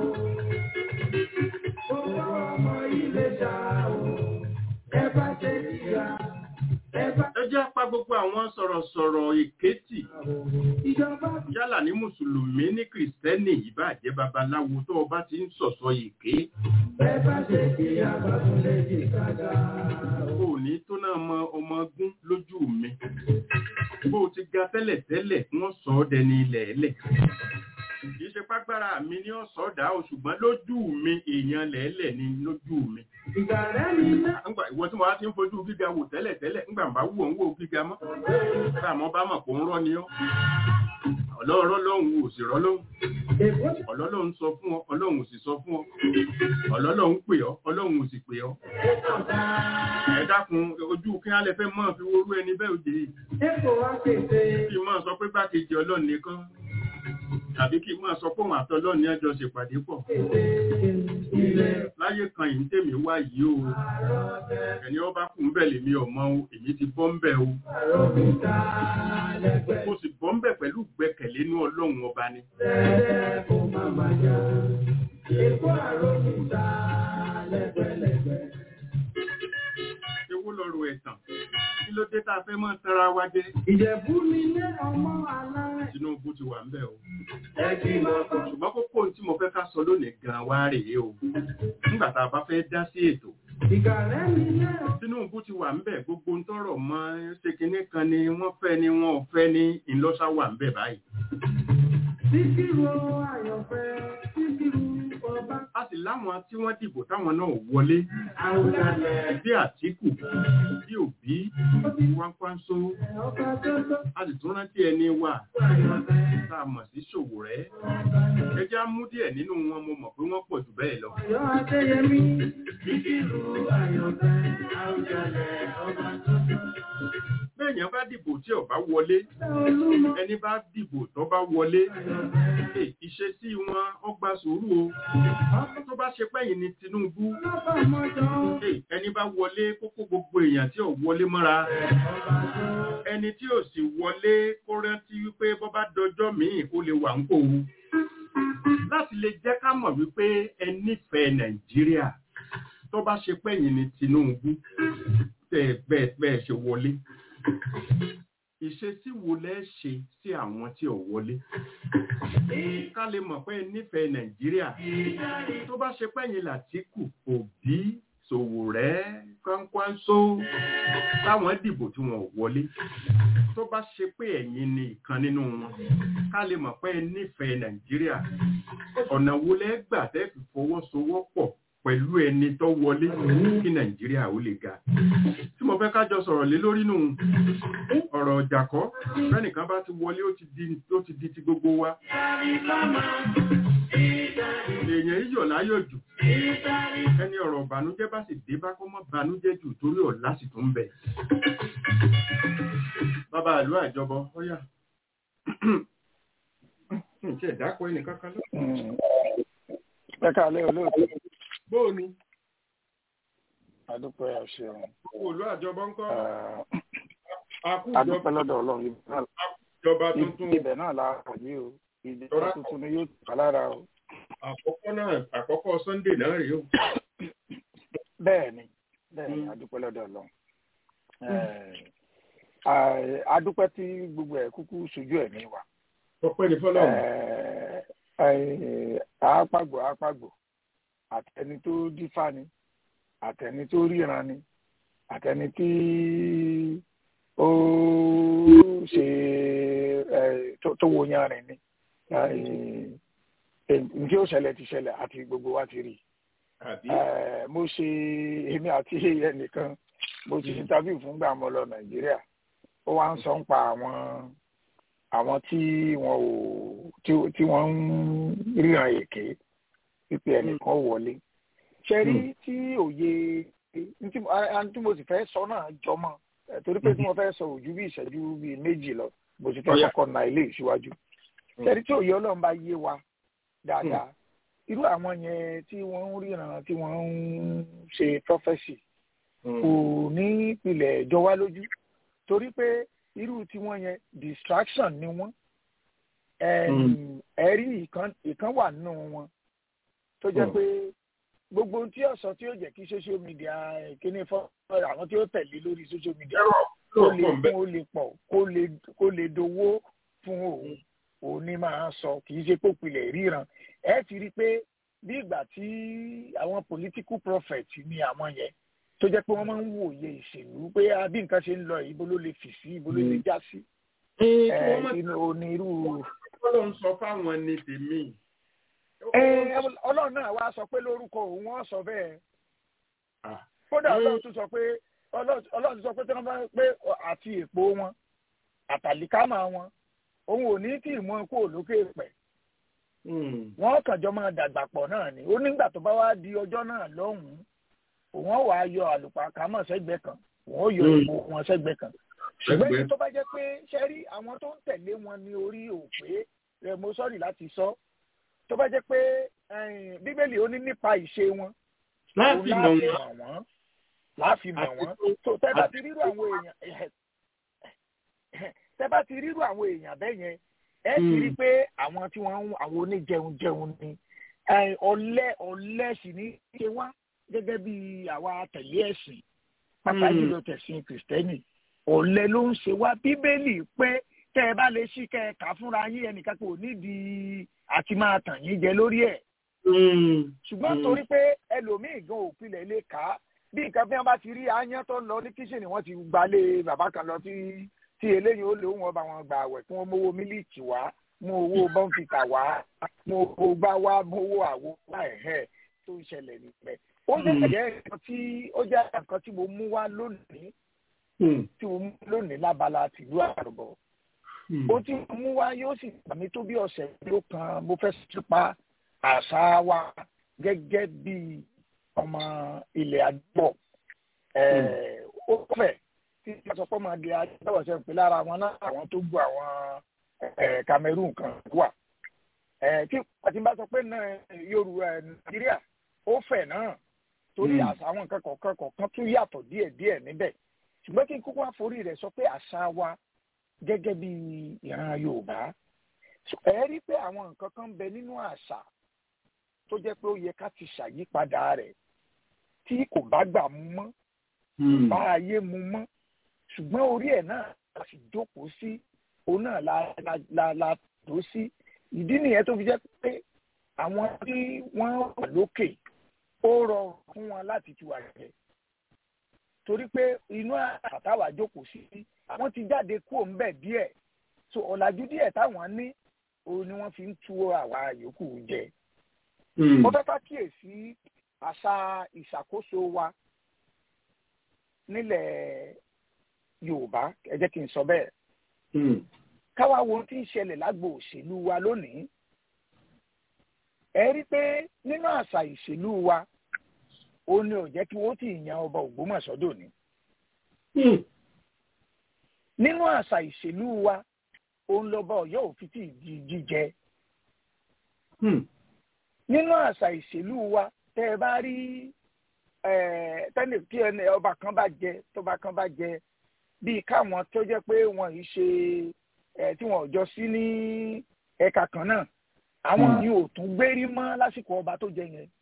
Gbogbo ọmọ ilé ṣá o. Ẹ bá ṣe ìyá. Ẹ bá Ẹ jẹ́ apá gbogbo àwọn sọ̀rọ̀sọ̀rọ̀ èkétì ìjọba yálà ní Mùsùlùmí ní Kìrìsìtẹ́nì ìbàjẹ́ babaláwo tó o bá ti ń sọ̀sọ̀ èké. ẹ bá ṣe ìyá bá tún lè di kájà o. Kò ní tó náà mọ ọmọ gún lójú mi. Bó o ti ga tẹ́lẹ̀tẹ́lẹ̀ wọ́n sọ ọ́ dẹni ilẹ̀ ẹlẹ̀. Kì í ṣe págbára mi ní ọ̀sọ́ dá o ṣùgbọ́n lójú mi èèyàn lẹ̀ẹ́lẹ̀ ni lójú mi. Ìgbà rẹ̀ ni iná. Ńgbà ìwọ tí mo wá ti ń fojú gíga wò tẹ́lẹ̀tẹ́lẹ̀ ńgbà bá wù ọ́ ń wò gíga mọ́. Nígbà mo bá mọ̀ pé ń rọ́ ni ọ́. Ọlọ́rọ̀ lọ́hùn ò sì rọ́ lọ́hùn. Èkó ti Ọlọ́run sọ fún ọ, Ọlọ́run ò sì sọ fún ọ. Ọlọ́run pè ọ́, Ọlọ́run ò sì pè ọ́. Ẹ dákun ojú kí á lẹ fẹ́ mọ́ fi worú ẹni bẹ́ẹ̀ òde yìí. Èkó wá kéde. Kí n máa sọ pé gbákejì Ọlọ́run nìkan. Tàbí kí n máa sọ pé òun àtọlọ́run ní ẹjọ́ ṣèpàdé pọ̀. Kéde ilé Láyé kan yìí tèmi wá yìí o. àrọ̀tẹ́. Ẹni ọba kù ń bẹ̀ lèmi ọmọ o, èmi ti bọ́ ń bẹ̀ o. Àròkúta lẹ́gbẹ̀ẹ́. Mo sì bọ́ ń bẹ̀ pẹ̀lú gbẹ́kẹ̀lé inú Ọlọ́run ọba ni. Tẹ́lẹ̀ kó má má jà. Èkó àròkúta lẹ́gbẹ̀lẹ́gbẹ̀. Ewu lọ́rọ̀ ẹ̀tàn. Kí ló dé tá a fẹ́ mọ́ tara wa jẹ? Ìjẹ̀bú ni ilé ọmọ alárẹ̀. Tinubu ti wà ń bẹ̀ o. Ẹ kí máa kọ́. ṣùgbọ́n kókó ohun tí mo fẹ́ ká sọ lónìí gan wá rèé o nígbà tá a bá fẹ́ dá sí ètò Ìgbà rẹ̀ ni ilé ọmọ. Tinubu ti wà ńbẹ̀ gbogbo ń tọrọ mọ́ ṣe kinní kan ni wọ́n fẹ́ ni wọ́n ò fẹ́ ní ìlọ́sà wà ńbẹ̀ báyìí Síkírù àyànfẹ́, síkírù ọba. a sì láwọn tí wọ́n dìbò táwọn náà wọlé Àwùjalẹ̀ bí Àtíkù bí Òbí Kwankwanso ọba tó tó a sì tún rántí ẹni wà àyànfẹ́. tá a mọ̀ sí Ṣòwòrẹ́ ẹ jẹ́ á mú díẹ̀ nínú wọn mo mọ̀ pé wọ́n pọ̀ jù bẹ́ẹ̀ lọ. Ọ̀yọ́ Adéyẹmí, Síkírù Àyànfẹ́, Àwùjalẹ̀ ọba tuntun. bẹ́ẹ̀yàn bá dìbò tí ò bá wọlé Olúmọ ẹni bá dìbò tó bá wọlé Àyànfẹ́, ẹ, ìṣesí wọn ó gba sùúrù o tó bá ṣe pẹ́yìn ní Tinubu ọba mọ́jọ́, ẹ, ẹni bá wọlé kókó gbogbo èèyàn tí ò wọlé mọ́ra ọba tó. ẹni tí ò sì wọlé kó rántí wípé bọ́ bá dọjọ́ míì ó lè wà ń kó o láti lè jẹ́ ká mọ̀ wípé ẹ nífẹ̀ẹ́ Nàìjíríà tó bá ṣe pẹ́yìn ní Tinubu tẹ́ bẹ́ẹ̀ bẹ́ẹ̀ ṣe wọlé ìṣesí wo lẹ́ ṣe sí àwọn tí ò wọlé ká lè mọ̀ pé ẹ nífẹ̀ẹ́ Nàìjíríà tó bá ṣe pẹ́yìn Làtíkù Òbí Sòwòrẹ́ Kwankwanso táwọn dìbò tí wọn ò wọlé tó bá ṣe pé ẹ̀yin ni ìkan nínú wọn ká lè mọ̀ pé ẹ nífẹ̀ẹ́ Nàìjíríà ọ̀nà wo lẹ́ gbà tẹ́ fi fọwọ́sowọ́pọ̀ pẹ̀lú ẹni tó wọlé kí Nàìjíríà ó lè ga tí mo fẹ́ ká jọ sọ̀rọ̀ lé lórí nù ọ̀rọ̀ ọjà kọ́ fẹ́nìkan bá ti wọlé ó ti di ó ti di ti gbogbo wa èèyàn yíyọ̀ láyọ̀ jù ẹni ọ̀rọ̀ ìbànújẹ́ bá sì dé bá kó mọ́ ìbànújẹ́ jù torí ọ̀la sì tún bẹ̀. bàbá ìlú àjọbọ ọyà ǹjẹ́ ìdákọ̀ ẹnìkan kan lọ. ẹ káàlẹ́ olóòtú bóò ni adúpẹ́ àṣẹun kò ìlú àjọbọ ńkọ́ adúpẹ́ àkújọba lọ́dọ̀ ọlọ́run ibẹ̀ náà- ìjọba tuntun ibẹ̀ náà la pọ̀ yìí o ìjọba Tọ́lá- tuntun ni yóò tà lára o àkọ́kọ́ náà àkọ́kọ́ Sunday náà rèé o. bẹ́ẹ̀ ni bẹ́ẹ̀ ni Mm. adúpẹ́ lọ́dọ̀ ọlọ́run Eh, ah, adúpẹ́ tí gbogbo ẹ̀ kúkú sojú ẹ̀mí wa ọpẹ́ ní fọlọ́run. Eh, eh, àápàgbò àápàgbò àtẹni tó dífá ni àtẹni tó ríran ni àtẹni tí ó ṣe eh, tó- tó wo yanrìn ni njẹ́ ó ṣẹlẹ̀ ti ṣẹlẹ̀ àti gbogbo wa ti rí àbí Eh, mo ṣe èmi àti ẹnìkan mo ti interview fún gbà mọ́ lọ nàìjíríà ó wá ń sọ ń pa àwọn àwọn tí wọn ò tí- tí wọ́n ń ríran èké pípé ẹnìkan ò wọlé ṣe rí tí òye ní tí mo- a- a- tí mo sì fẹ́ sọ náà jọmọ́ eh, torí pé tí mo fẹ́ sọ ojú bí ìṣẹ́jú bíi méjì lọ mo sì fẹ́ Ọ̀yá. kọ́kọ́ na ilé ìṣíwájú ṣe rí tí òye ọlọ́run bá yé wa dáadáa irú àwọn yẹn tí wọ́n ń ríran tí wọ́n ń ṣe prophesy kò ní ìpìlẹ̀ jọ wá lójú torí pé irú tiwọn yẹn distraction ni wọ́n Ẹm, ẹ̀rí ìkan ìkan wà nínú wọn tó jẹ́ Mm. pé gbogbo ohun tí ọ̀sán tí ó jẹ́ kí social media kíní fọ́ àwọn tí ó tẹ̀lé lórí social media kó lè lóòpọ̀ ń bẹ. fún ó lè pọ̀ kó lè kó lè dowó fún òun òun ní máa sọ kì í ṣe pé òpìlẹ̀ ríran ẹ ti rí i pé bí ìgbà tí àwọn political prophet ni àwọn yẹn tó jẹ́ pé wọ́n máa ń wòye ìṣèlú pé ah, bí nǹkan ṣe ń lọ yìí, ibo ló lè fì sí ibo ló lè já sí Ee, kí ẹ wọ́n mọ̀ inú onírú. Ọlọ́run sọ fáwọn ní tèmi. ẹ ọlọ́run náà wá sọ pé lórúkọ òun wọ́n sọ bẹ́ẹ̀ Ah. kódà Mm. ọlọ́run tún sọ pé ọlọ́run ọlọ́run tún sọ pé tí wọ́n bá pé àti èpo wọn àtàlíkámà wọn òun ò ní kí ìmọ̀ kó lókè pẹ̀ Mm. wọ́n kàn jọ máa dàgbà pọ̀ náà ni ó nígbà tó bá wá di ọjọ́ náà lọ́hùn-ún òun ó wàá yọ àlùpàkámọ̀ sẹ́gbẹ̀ẹ́ kan òun ó yọ Mm. èpo wọn sẹ́gbẹ̀ẹ́ kan ṣùgbọ́n Sẹ́gbẹ̀ẹ́. èyí tó bá jẹ́ pé ṣe rí àwọn tó ń tẹ̀lé wọn ní orí òpè rẹ̀ mo sọ́ọ̀rì láti sọ tó bá jẹ́ pé eh, bíbélì ó ní nípa ìṣe wọn Láti òun mọ̀ láàfin wọ́n. mọ̀ wọ́n láàfin mọ̀ Àti wọ́n tó- tó tẹ́ bá àti ti rírú àwọn èèyàn tẹ́ bá ti rírú àwọn èèyàn bẹ́ẹ̀ yẹn ẹ ti rí i pé àwọn tí wọ́n ń àwọn oníjẹun jẹun ni Eh, ọ̀lẹ ọ̀lẹ sì ní í ṣe wá gẹ́gẹ́ bí àwa tẹ̀lé ẹ̀sìn pàápàá Mm. jùlọ tẹ̀sìn kìrìsìtẹ́nì ọ̀lẹ ló ń ṣe wá bíbélì pé tẹ́ ẹ bá lè ṣí kẹ́ ẹ kà á fúnra yín ẹnìkan kò nídìí àti máa tàn yín jẹ lórí ẹ̀ Mm. ṣùgbọ́n Mm. torí pé ẹlòmíì gan òpilẹ̀ lè kà á bí nǹkan bí wọ́n bá ti rí aáyán tó ń lọ ní kíṣìnì wọ́n ti gbalé bàbá kan lọ tí tí eléyìí ó lè wọn bá wọn gbà wẹ̀ kí wọ́n mówó mílíìkì wá mú owó bọ́ǹfìtà wá mú owó gbá wá mú owó àwo wá ẹ̀hẹ́ tó ń ṣẹlẹ̀ níbẹ̀. ó jẹ́ Mm. jẹ́ nǹkan tí ó jẹ́ nǹkan tí mo mú wá lónìí Mm. tí mo mú lónìí lábala tìlú àrùbọ̀ ó ti mú wá yóò sì gbà mí tó bí ọ̀sẹ̀ ló kan mo fẹ́ sípa àṣà wa gẹ́gẹ́ bí ọmọ ilẹ̀ àdúgbò ó fẹ́ tí wọ́n sọ pé ọmọ ilẹ̀ àdúgbò ṣe ń pè lára wọn náà àwọn tó gbọ́ àwọn Cameroon kan wà tí àti bá sọ pé Yorùbá Nàìjíríà ó fẹ̀ náà torí àṣà àwọn nǹkan kọ̀ọ̀kan kọ̀ọ̀kan tún yàtọ̀ díẹ̀díẹ̀ níbẹ̀ ṣùgbọ́n kí n kúkú àforí rẹ̀ sọ pé àṣà wa gẹ́gẹ́ bí ìran Yorùbá ẹ rí pé àwọn nǹkan kan bẹ nínú àṣà tó jẹ́ pé ó yẹ ká ti ṣàyípadà rẹ̀ tí kò bá gbà mú mọ́ kò bá ayé mu mọ́ ṣùgbọ́n orí ẹ̀ náà la sì jókòó sí òun náà la la la tó sí ìdí nìyẹn tó fi jẹ́ pé àwọn tí wọ́n wà lókè ó rọrùn fún wọn láti ti wà jẹ torí pé inú àtàwà jókòó sí àwọn ti jáde kúrò ńbẹ̀ díẹ̀ so ọ̀làjú díẹ̀ táwọn ní òun ni wọ́n fi ń tú àwa yòókù jẹ. mo fẹ́ ká kíyèsí àṣà ìṣàkóso wa nílẹ̀ Yorùbá ẹ jẹ́ kí n sọ bẹ́ẹ̀. káwa wo ohun tí ń ṣẹlẹ̀ lágbo òṣèlú wa lónìí. ẹ rí pé nínú àṣà ìṣèlú wa ó ní ò jẹ́ kí wọ́n ti yan ọba Ògbómọ̀ṣọ́ dòní. nínú àṣà ìṣèlú wa òun lọ́ba Ọ̀yọ́ òfin tí di jíjẹ. nínú àṣà ìṣèlú wa tẹ́ ẹ bá rí tẹ́lẹ̀ tí ẹni ọba kan bá jẹ tọ́ba kan bá jẹ bíi káwọn tó jẹ́ pé wọ́n yìí ṣe tí wọ́n jọ sí ní ẹ̀ka kan náà àwọn yìí ò tún gbérí mọ́ lásìkò ọba tó jẹ yẹn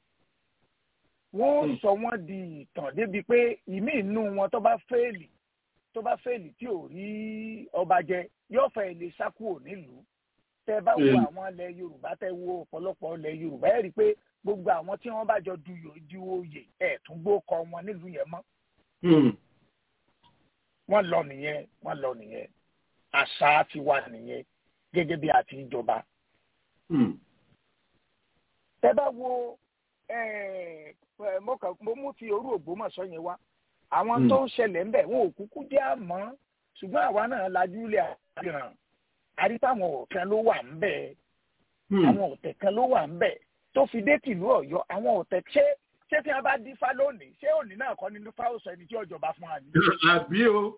wọ́n sọ wọ́n di ìtàn débi pé ìmí inú wọn tó bá fẹ́ẹ̀lì tó bá fẹ́ẹ̀lì tí ò rí ọba jẹ yóò fẹ́ lè sá kúrò nílùú tẹ bá wo àwọn ilẹ̀ yorùbá tẹ wo ọ̀pọ̀lọpọ̀ ilẹ̀ yorùbá ẹ̀ rí i pé gbogbo àwọn tí wọ́n bá jọ du oyè ẹ̀ tún gbó kọ wọn nílùú yẹn mọ́. wọ́n lọ nìyẹn wọ́n lọ nìyẹn àṣà ti wà nìyẹn gẹ́gẹ́ bí àti ìjọba. tẹ bá wo mo mú ti orú Ògbómọ̀ṣọ́ yẹn wá àwọn tó ń ṣẹlẹ̀ ń bẹ̀ wọn ò kúkú jẹ́ àmọ́ ṣùgbọ́n àwa náà lajú ilé àfihàn àríkà àwọn ọ̀kan ló wà ń bẹ̀ àwọn ọ̀tẹ̀ kan ló wà ń bẹ̀ tó fi dé tìlú Ọ̀yọ́ àwọn ọ̀tẹ̀ ṣé ṣé tí wọ́n bá dífá lónìí ṣé òní náà kọ́ nínú fáwọn sọ ẹni tí ọ̀jọba fún wa ní. àbí o.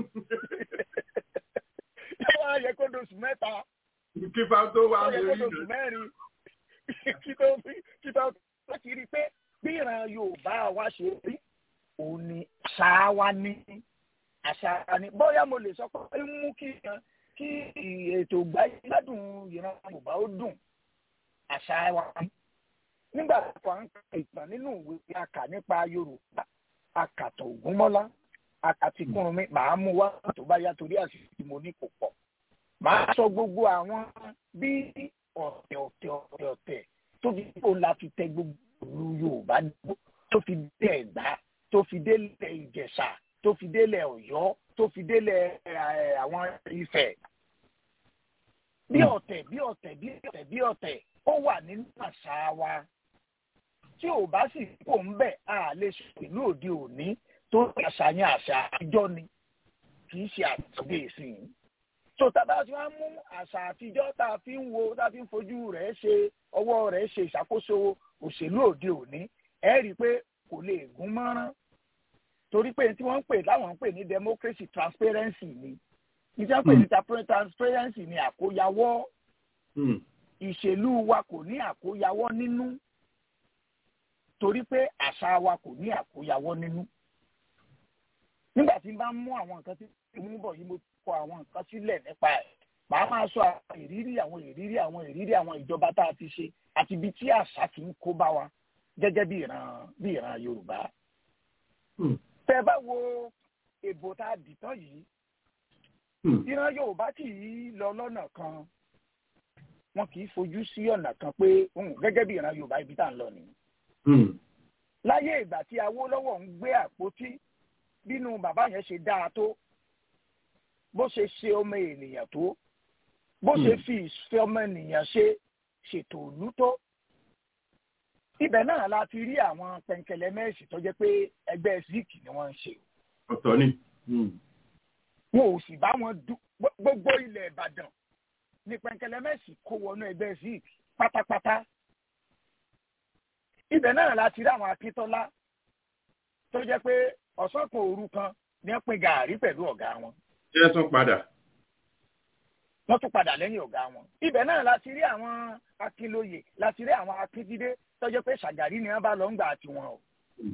ṣé wàá yẹ kó dosù mẹ́ta. kí fa tó wà lórí lórí kó dosù mẹ́rin kí tó fi kí tó láti rí i pé bí ìran Yorùbá wa ṣe rí òun ni àṣà wa ní àṣà wa ní bóyá mo lè sọ pé mú kí kí ètò gbádùn ìran Yorùbá ó dùn àṣà wa ní. nígbà tó à ń ka ìtàn nínú ìwé àkà nípa Yorùbá àkàtọ̀ Ògúnmọ́lá àkàtìkùnrin màá mú wá tó bá yá torí àṣìṣe tí mo ní kò pọ̀ màá sọ gbogbo àwọn bí ọ̀tẹ̀ ọ̀tẹ̀ ọ̀tẹ̀ ọ̀tẹ̀ tó fi kó la fi tẹ gbogbo ìlú Yorùbá dúró tó fi dé Ẹ̀gbá tó fi délẹ̀ Ìjẹ̀ṣà tó fi délẹ̀ Ọ̀yọ́ tó fi délẹ̀ àwọn Ifẹ̀ bí ọ̀tẹ̀ bí ọ̀tẹ̀ bí ọ̀tẹ̀ bí ọ̀tẹ̀ ó wà nínú àṣà wa tí ò bá sì kó ń bẹ̀ á lè sọ ìlú òde òní tó àṣàyàn àṣà àtijọ́ ni kì í ṣe àtúndé ìsìn tó tábà tí wọ́n mú àṣà àtijọ́ tá a fi ń wo tá a fi ń fojú rẹ̀ ṣe ọwọ́ rẹ̀ ṣe ìṣàkóso òṣèlú òde òní ẹ rí i pé kò lè gún mọ́rán torí pé tí wọ́n ń pè láwọn ń pè ní democracy transparency ni ní tí wọ́n ń pè ní transparency ni àkóyawọ́ ìṣèlú wa kò ní àkóyawọ́ nínú torí pé àṣà wa kò ní àkóyawọ́ nínú nígbà tí n bá mú àwọn nǹkan tí mo ń bọ̀ yìí mo kọ àwọn nǹkan sílẹ̀ nípa ẹ̀ màá máa sọ àwọn ìrírí àwọn ìrírí àwọn ìrírí àwọn ìjọba tá a ti ṣe àti ibi tí àṣà ti ń kó bá wa gẹ́gẹ́ bí ìran bí ìran Yorùbá. tẹ́ bá wo èbò tá a dì tán yìí ìran Yorùbá kì í lọ lọ́nà kan wọn kì í fojú sí ọ̀nà kan pé gẹ́gẹ́ bí ìran Yorùbá ibi tá à ń lọ nìyí. láyé ìgbà tí Awólọ́wọ̀ ń gbé àpótí bínú bàbá yẹn ṣe dáa tó bó ṣe ṣe ọmọ ènìyàn tó bó ṣe fi ìfẹ́ ọmọ ènìyàn ṣe ṣètò òlú tó ibẹ̀ náà la ti rí àwọn pẹ̀ǹkẹ̀lẹ̀ mẹ́ẹ̀sì tó jẹ́ pé ẹgbẹ́ zik ni wọ́n ń ṣe. ọ̀tọ̀ ni. wọn ò sì bá wọn Gbo- gbogbo ilẹ̀ ìbàdàn ní pẹ̀ǹkẹ̀lẹ́mẹ̀sì kó wọnú ẹgbẹ́ zik pátápátá ibẹ̀ náà la ti rí àwọn akíntọ́lá tó jẹ́ pé ọ̀sán kan òru kan ní wọ́n pín gàárì pẹ̀lú ọ̀gá wọn ṣé tún padà wọ́n tún padà lẹ́yìn ọ̀gá wọn. ibẹ̀ náà la ti rí àwọn akínlóye la ti rí àwọn akíndídé tó jẹ́ pé ṣàgàrí ni wọ́n bá lọ ń gbà tiwọn o.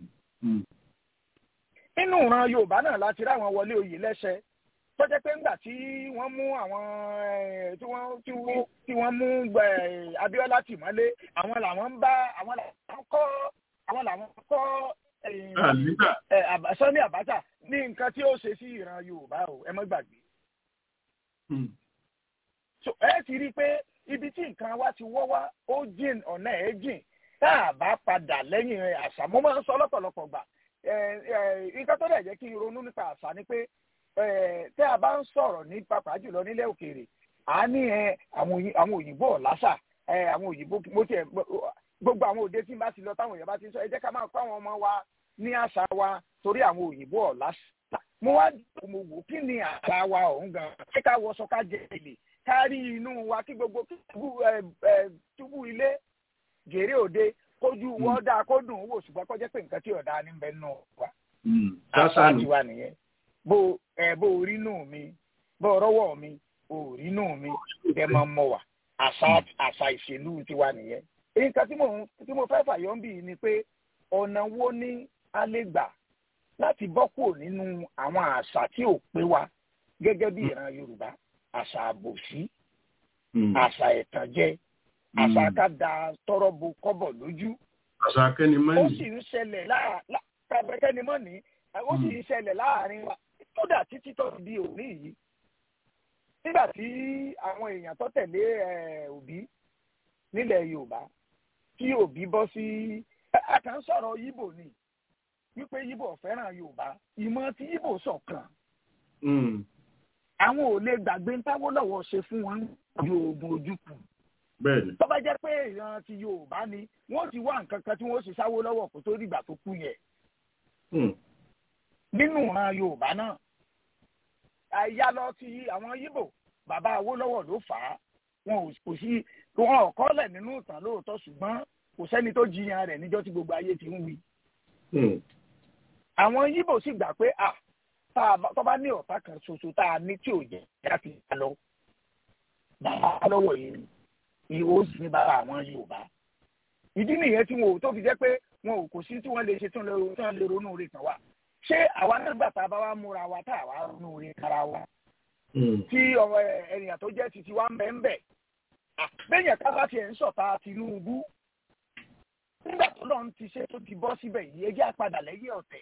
nínú ìran yorùbá náà la ti rí àwọn wọlé oyè lẹ́sẹ̀ tó jẹ́ pé ńgbà tí wọ́n mú àwọn eh, tí wọ́n tí wọ́n tí wọ́n mú eh, abíọ́lá tìmọ́lé àwọn làwọn ń bá àwọn làwọn kọ́ àwọn làwọn kọ́ eh, àlígbà ẹ Àbá- Sani Abacha ní nǹkan tí ó ṣe sí ìran yorùbá o ẹ má gbàgbé so ẹ ti rí i pé ibi tí nǹkan wa ti wọ́ wá ó jìn ọ̀nà ẹ̀ jìn tá a bá padà lẹ́yìn rẹ̀ àṣà mo máa ń sọ lọ́pọ̀lọpọ̀ gbà ẹ ẹ nǹkan tó dẹ̀ jẹ́ kí n ronú nípa àṣà ni pé ẹ tẹ́ a bá ń sọ̀rọ̀ ní pàápàá jùlọ nílẹ̀ òkèèrè à ní ẹ àwọn òyìn- àwọn òyìnbó ọ̀làṣà ẹ àwọn òyìnbó mo tiẹ̀ gbogbo àwọn òde tí n bá ti lọ táwọn èèyàn bá ti ń sọ ẹ jẹ́ ká máa kọ́ àwọn ọmọ wa ní àṣà wa torí àwọn òyìnbó ọ̀làṣà mo wá mo wò kí ni àṣà wa ọ̀hún gan ṣé ká wọṣọ ká jẹ èlé ká rí inú wa kí gbogbo túbú ẹ ẹ túbú ilé gèrè òde kójú wọ́n dáa kó dùn ún wò ṣùgbọ́n kó jẹ́ pé nǹkan tí ọ̀dà ní bẹ́ẹ̀ nù wa àṣà sásánù tiwa nìyẹn bó ẹ bó orí nù mí bó rọ́wọ́ mi orí nù mí ẹ máa mọ wà àṣà àṣà ìṣèlú tiwa nìyẹn. nǹkan tí mo tí mo fẹ́ fàyọ́ ń bì í ni pé ọ̀nà wo ni a lè gbà láti bọ́ kúrò nínú àwọn àṣà tí ò pé wa gẹ́gẹ́ bí ìran Yorùbá àṣà àbòsí àṣà ẹ̀tànjẹ àṣà ká da tọrọ bo kọ́bọ̀ lójú àṣà ó akẹ́nimọ́nì sì ń ṣẹlẹ̀ láàárín mọ́ ní ó sì ń ṣẹlẹ̀ láàárín wa kódà títí tó fi di òní yìí nígbà tí àwọn èèyàn tó tẹ̀lé eh, òbí nílẹ̀ Yorùbá tí òbí bọ́ sí a kàn ń sọ̀rọ̀ Yíbò ni wípé Yíbò fẹ́ràn Yorùbá ìmọ̀ tí Yíbò ṣọ̀kan Mm, àwọn ò lè gbàgbé ń táwọ́ lọ́wọ́ ṣe fún wọn ju oògùn ojúkù bẹ́ẹ̀ ni tó bá jẹ́ pé ìran ti Yorùbá ni wọ́n ti wá nǹkan kan tí wọ́n sì sáwó lọ́wọ́ kó tó dìgbà tó kú yẹn Mm, nínú ìran yorùbá náà àyà lọ ti àwọn yíbò bàbá awólọ́wọ̀ ló fà á wọn ò kò sí wọn ò kọ́lẹ̀ nínú ìtàn lóòótọ́ ṣùgbọ́n kò sẹ́ni tó jiyàn rẹ̀ níjọ́ tí gbogbo ayé ti ń wí. mm, àwọn yíbò sì gbà pé à tá a bá- tó bá ní ọ̀tá kan ṣoṣo tá a ní tí ò jẹ́ láti yá lọ bàbá lọ́wọ́ yìí ni ó sì ní bàbá àwọn yorùbá. ìdí nìyẹn tí wọn ò tó fi jẹ́ pé wọn ò kò sí tí wọ́n lè ṣe tí wọ́n lè ronú rẹ̀ kàn wá ṣé àwa nígbà tá a bá wá múra wa tá a wá ronú rẹ̀ kára wa mm, tí ọmọ ènìyàn tó jẹ́ titi wa ń bẹ̀ ń bẹ̀ bẹ́yẹn ká bá tiẹ̀ ń sọ̀tà Tinubu nígbà tó lọ́n ti ṣe tó ti bọ́ síbẹ̀ yìí ẹ jẹ́ àpadà lẹ́yìn ọ̀tẹ̀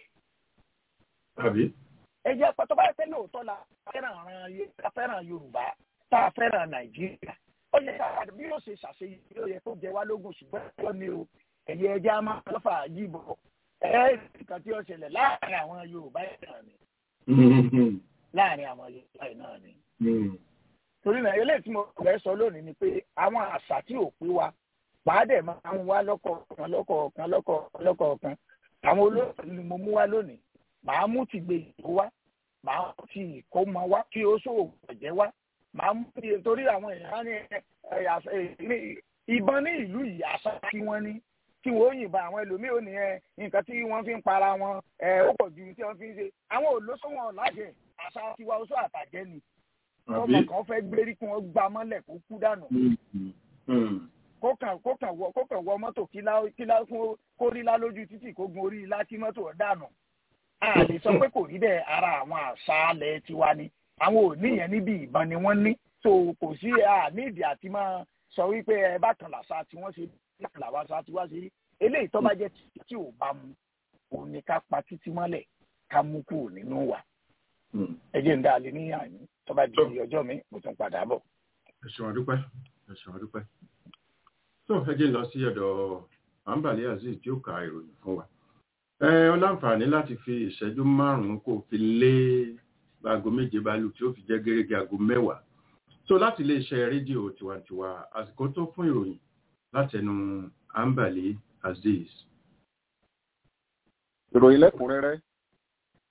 àbí ẹ jẹ́ àpá tó bá yẹ pé lóòótọ́ la fẹ́ràn ara yẹ ká fẹ́ràn Yorùbá tá a fẹ́ràn Nàìjíríà ó yẹ ká bí yóò ṣe ṣàṣeyọrí ó yẹ kó jẹ wá lógún ṣùgbọ́n ẹ̀kọ́ ni o ẹ̀yẹ ẹjẹ́ á máa lọ́fà yìbọ̀ ẹ̀ẹ́dì tí ó ṣẹlẹ̀ láàrin àwọn Yorùbá yìí náà ni Mm, láàrin àwọn Yorùbá yìí náà ni mm, torí náà eléyìí tí mo fẹ́ sọ lónìí ni pé àwọn àṣà tí ò pé wa pàádẹ̀ máa ń wá lọ́kọ̀ọ̀kan lọ́kọ̀ọ̀kan lọ́kọ̀ọ̀kan lọ́kọ̀ọ̀kan àwọn olóòtú ni mo mú wá lónìí màá mú ti gbé ìkó wá màá mú ti ìkómọ wá kí ó sòwò ẹ̀jẹ̀ wá màá mú ti torí àwọn èèyàn ní ẹ, ẹ, àṣà- ẹ, ní- ìbọn ní ìlú yìí àṣà tí wọ́n ní tí wọ́n ó yìnbọn àwọn ẹlòmíì ò ní ẹ nǹkan tí wọ́n fi ń para wọn ẹ ó pọ̀ ju tí wọ́n fi ń ṣe àwọn olóṣòwò lájẹ àṣà tiwa oṣù àtàjẹ ni àbí ọmọ kan fẹ́ gbérí kí wọ́n gbá mọ́lẹ̀ kó kú dànù Mm, mm, mm, kó kàn kó kàn wọ kó kàn wọ mọ́tò kílá kílá kó kó rí lá lójú títì kó gun orí ilá kí mọ́tò ọ̀ dànù. a lè sọ pé kò rí bẹ́ẹ̀ ara àwọn àṣà alẹ̀ tiwa ni àwọn ò ní yẹn níbi ìbọn ni wọ́n ní tó kò sí àníìdí àti máa sọ wípé ẹ bá kan làṣà tí wọ́n ṣe bákan làwọn àṣà tí wọ́n ṣe rí eléyìí tó bá jẹ́ tí ò bá mu òun ni ká pa títí mọ́lẹ̀ ká mú kúrò nínú wa mm. ẹ jẹ́ ń dá a lé ní àyín tó bá di ọjọ́ mi mo tún padà bọ̀. ẹ ṣeun àdúpẹ́ ẹ ṣeun àdúpẹ́ tó ẹ jẹ́ ń lọ sí ọ̀dọ̀ àǹbàlẹ́ azeez tí ó ka ìròyìn fún wa ẹ ọ láǹfààní láti fi ìṣẹ́jú márùn-ún kó fi lé aago méje balù tí ó fi jẹ́ gẹ́gẹ́ aago mẹ́wàá so láti iléeṣẹ́ rédíò tiwantiwa àsìkò tó fún ìròyìn látẹnu àǹbàlẹ́ azeez. ìròyìn lẹ́kùnrẹ́rẹ́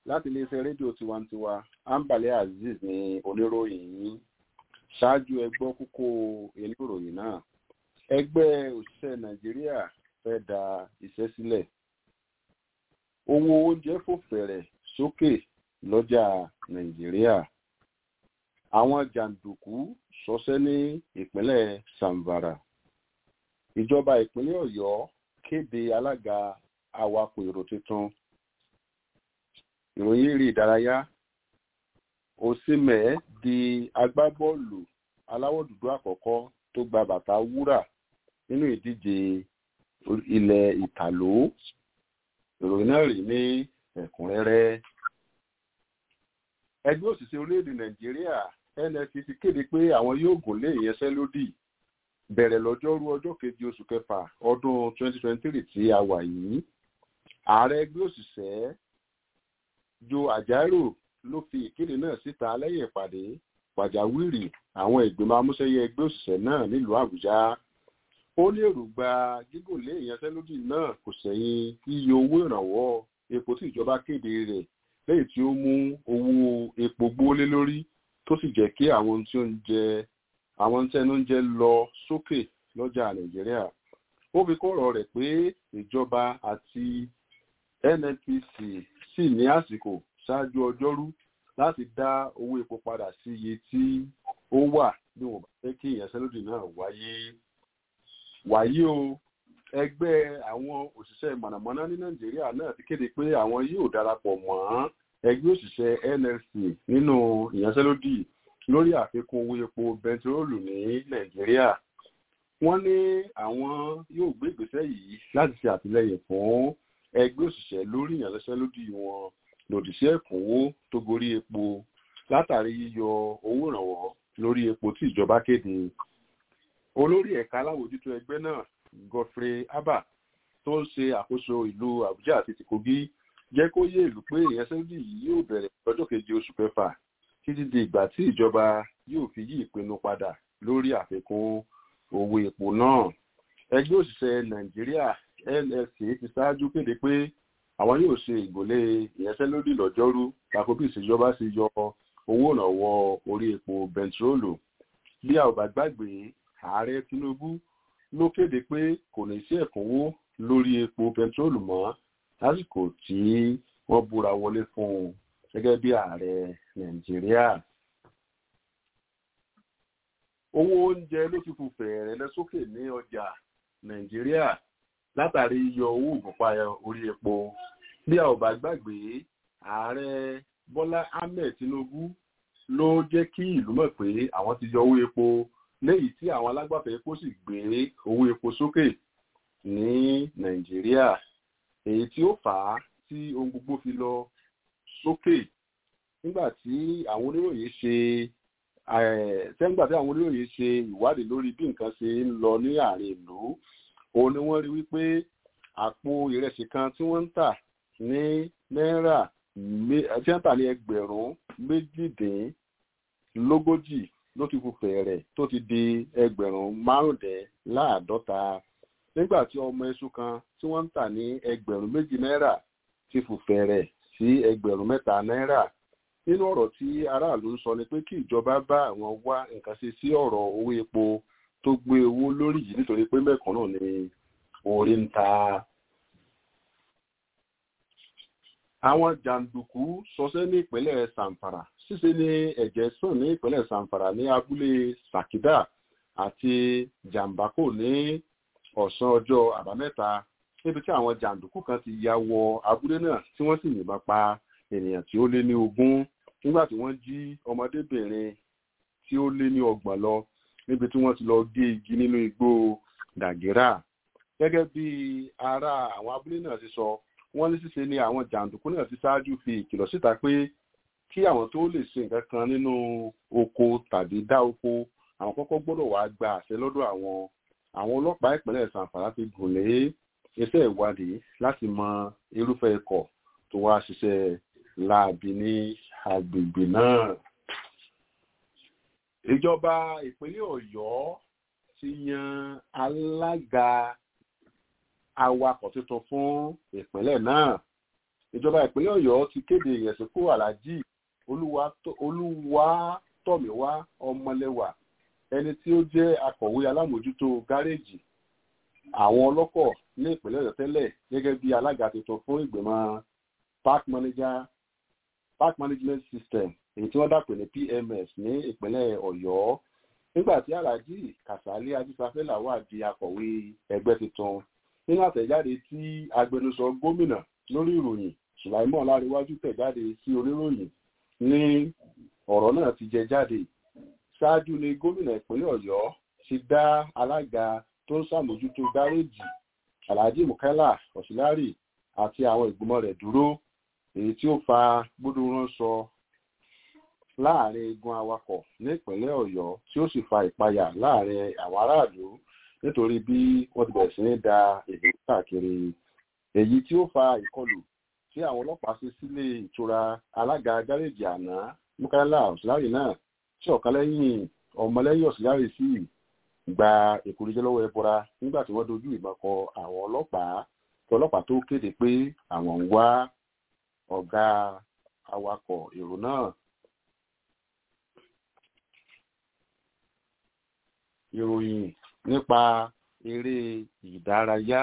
láti iléeṣẹ́ rédíò tiwantiwa ambale azeez ní oníròyìn yìí ṣáájú ẹgbọ́ kókó inú ìròyìn náà ẹgbẹ́ òṣìṣẹ́ nàìjíríà fẹ́ da iṣẹ́ sílẹ̀ owó oúnjẹ fò fẹ̀rẹ̀ sókè lọ́jà nàìjíríà àwọn jàǹdùkú ṣọṣẹ́ ní ìpínlẹ̀ samvara ìjọba ìpínlẹ̀ ọ̀yọ́ kéde alága awakọ̀ èrò tuntun ìròyìn eré ìdárayá òsínmẹ̀ di agbábọ́ọ̀lù aláwọ̀ dúdú àkọ́kọ́ tó gba bàtà wúrà nínú ìdíje ilẹ̀ ìtàló ìròyìn náà rí ní ẹ̀kúnrẹ́rẹ́ ẹgbẹ́ òṣìṣẹ́ orílẹ̀-èdè nàìjíríà nnpc kéde pé àwọn yóò gùn lé ìyẹnsẹ́lódì bẹ̀rẹ̀ lọ́jọ́rú ọjọ́ kejì oṣù kẹfà ọdún 2023 tí a wà yìí ààrẹ ẹgbẹ́ òṣìṣẹ́ jo àjárò ló fi ìkéde náà síta lẹ́yìn ìpàdé pàjáwìrì àwọn ìgbìmọ̀ amúṣẹ́yẹ ẹgbẹ́ òṣìṣẹ́ náà nílùú àbújá ó ní èròǹgbà gígùn lé ìyanṣẹ́lódì náà kò sẹ́yìn iye owó ìrànwọ́ epo tí ìjọba kéde rẹ̀ lẹ́yìn tí ó mú owó epo gbówólé lórí tó sì jẹ́ kí àwọn tí ó ń jẹ àwọn tí ẹnu ń jẹ lọ sókè lọ́jà nàìjíríà ó fi kọ́rọ̀ rẹ̀ pé ìjọba àti nnpc sì ní àsìkò ṣáájú ọjọ́rú láti dá owó epo padà sí iye tí ó wà bí wọ́n bá fẹ́ kí ìyanṣẹ́lódì náà wáyé wàyí o ẹgbẹ́ àwọn òṣìṣẹ́ mọ̀nàmọ́ná ní nàìjíríà náà ti kéde pé àwọn yóò darapọ̀ mọ́ ẹgbẹ́ òṣìṣẹ́ nlc nínú ìyanṣẹ́lódì lórí àfikún owó epo bẹntiróòlù ní nàìjíríà wọ́n ní àwọn yóò gbé ìgbésẹ̀ yìí láti ṣe àtìlẹyìn fún ẹgbẹ́ òṣìṣẹ́ lórí ìyanṣẹ́lódì wọn lòdì sí ẹ̀kúnwó tó gorí epo látàrí yíyọ owó ìrànwọ́ lórí epo tí ìjọba kéde olórí ẹ̀ka aláwòjútó ẹgbẹ́ náà godfrey abba tó ń ṣe àkóso ìlú àbújá àti tìkógí jẹ́ kó yé ìlú pé ìyanṣẹ́lódì yìí yóò bẹ̀rẹ̀ lọ́jọ́ keje oṣù kẹfà títí di ìgbà tí ìjọba yóò fi yí ìpinnu padà lórí àfikún owó epo náà ẹgbẹ́ òṣìṣẹ́ nàìjíríà nlc ti ṣáájú kéde pé àwọn yóò ṣe ìgbòlé ìyanṣẹ́lódì lọ́jọ́rú tako bí ìṣèjọba ṣe yọ owó ìrànwọ́ orí epo bẹntiróòlù bí a ò bá gbàgbé ààrẹ tinubu ló kéde pé kò ní sí ẹ̀kúnwó lórí epo bẹntiróòlù mọ́ lásìkò tí wọ́n búra wọlé fún un gẹ́gẹ́ bí ààrẹ nàìjíríà. owó oúnjẹ ló ti fò fẹ̀rẹ̀ lọ sókè ní ọjà nàìjíríà látàrí yíyọ owó ìfúnpá orí epo bí a ò bá gbàgbé ààrẹ bọ́lá ahmed tinubu ló jẹ́ kí ìlú mọ̀ pé àwọn ti yọ owó epo léyìí tí àwọn alágbàfẹ́ epo sì gbé owó epo sókè ní nàìjíríà èyí tí ó fà á tí ohun gbogbo fi lọ sókè nígbà tí àwọn oníròyìn ṣe sẹ́ńgbà tí àwọn oníròyìn ṣe ìwádìí lórí bí nǹkan ṣe ń lọ ní àárín ìlú òun ni wọ́n rí wípé àpò ìrẹsì kan tí wọ́n ń tà ní náírà tí wọ́n ń tà ní ẹgbẹ̀rún méjìdínlógójì ló ti fò fẹ̀rẹ̀ tó ti di ẹgbẹ̀rún márùndínláàádọ́ta nígbà tí ọmọ iṣu kan tí wọ́n ń tà ní ẹgbẹ̀rún méjì náírà ti fò fẹ̀rẹ̀ sí ẹgbẹ̀rún mẹ́ta náírà nínú ọ̀rọ̀ tí aráàlú ń sọ ni pé kí ìjọba bá àwọn wá nǹkan ṣe sí ọ̀rọ̀ owó epo tó gbé owó lórí yìí nítorí pé mẹ́kan náà ni orí ń ta. àwọn jàǹdùkú sọsẹ́ ní ìpínlẹ̀ sanfara ṣíṣe ní ẹ̀jẹ̀ sàn ní ìpínlẹ̀ sanfara ní abúlé sakida àti jàǹbákò ní ọ̀sán ọjọ́ àbámẹ́ta níbi tí àwọn jàǹdùkú kan ti ya wọ abúlé náà tí wọ́n sì yìnbọn pa ènìyàn tí ó lé ní ogún nígbà tí wọ́n jí ọmọdébìnrin tí ó lé ní ọgbọ̀n lọ níbi tí wọ́n ti lọ gé igi nínú igbó dàgírà gẹ́gẹ́ bí ará àwọn abúlé náà ti sọ wọ́n ní ṣíṣe ni àwọn jàǹdùkú náà ti ṣáájú fi ìkìlọ̀ síta pé kí àwọn tó lè ṣe nǹkan kan nínú oko tàbí dá oko àwọn kọ́kọ́ gbọ́dọ̀ wá gba àṣẹ lọ́dọ̀ àwọn àwọn ọlọ́pàá ìpínlẹ̀ sanfara ti gùn lé iṣẹ́ ìwádìí láti mọ irúfẹ́ ikọ̀ tó wá ṣiṣẹ́ láabi ní agbègbè náà. ìjọba ìpínlẹ̀ ọ̀yọ́ ti yan alága awakọ̀ tuntun fún ìpínlẹ̀ náà ìjọba ìpínlẹ̀ ọ̀yọ́ ti kéde ìyẹ̀sìnkú aláàjì olúwatọ́míwá ọmọlẹ́wà ẹni tí ó jẹ́ akọ̀wé alámòjútó gáréèjì àwọn ọlọ́kọ̀ ní ìpínlẹ̀ ọ̀yọ́ tẹ́lẹ̀ gẹ́gẹ́ bí alága tuntun fún ìgbìmọ̀ park manager park management system èyí tí wọ́n dàpè ní pms ní ìpínlẹ̀ ọ̀yọ́ nígbà tí aláàjì kàsálí ajísafẹ́là wà di akọ̀wé ẹgbẹ́ tuntun nínú àtẹ̀jáde tí agbẹnusọ gómìnà lórí ìròyìn sùláìmọ̀ láríwájú tẹ̀jáde sí oníròyìn ní ọ̀rọ̀ náà ti jẹ jáde ṣáájú ni gómìnà ìpínlẹ̀ ọ̀yọ́ ti dá alága tó ń ṣàmójútó gáréèjì alhaji mukaila ọ̀sílárì àti àwọn ìgbìmọ̀ rẹ̀ dúró èyí tí ó fa gbódúránṣọ láàrin igun awakọ̀ ní ìpínlẹ̀ ọ̀yọ́ tí ó sì fa ìpayà láàrin àwọn aráàlú nítorí bí wọ́n ti bẹ̀rẹ̀ sí ní da ìlú káàkiri èyí tí ó fa ìkọlù tí àwọn ọlọ́pàá ṣe sílé ìtura alága gáréèjì àná mukaila ọ̀sílárì náà tí ọ̀kan lẹ́yìn ọmọlẹ́yìn ọ̀sílárì sí gba èkúrẹ́jẹ́ lọ́wọ́ ẹbọra nígbà tí wọ́n dojú ìbọn kọ àwọn ọlọ́pàá tí ọlọ́pàá tó kéde pé àwọn ń wá ọ̀gá awakọ̀ èrò náà. ìròyìn nípa eré ìdárayá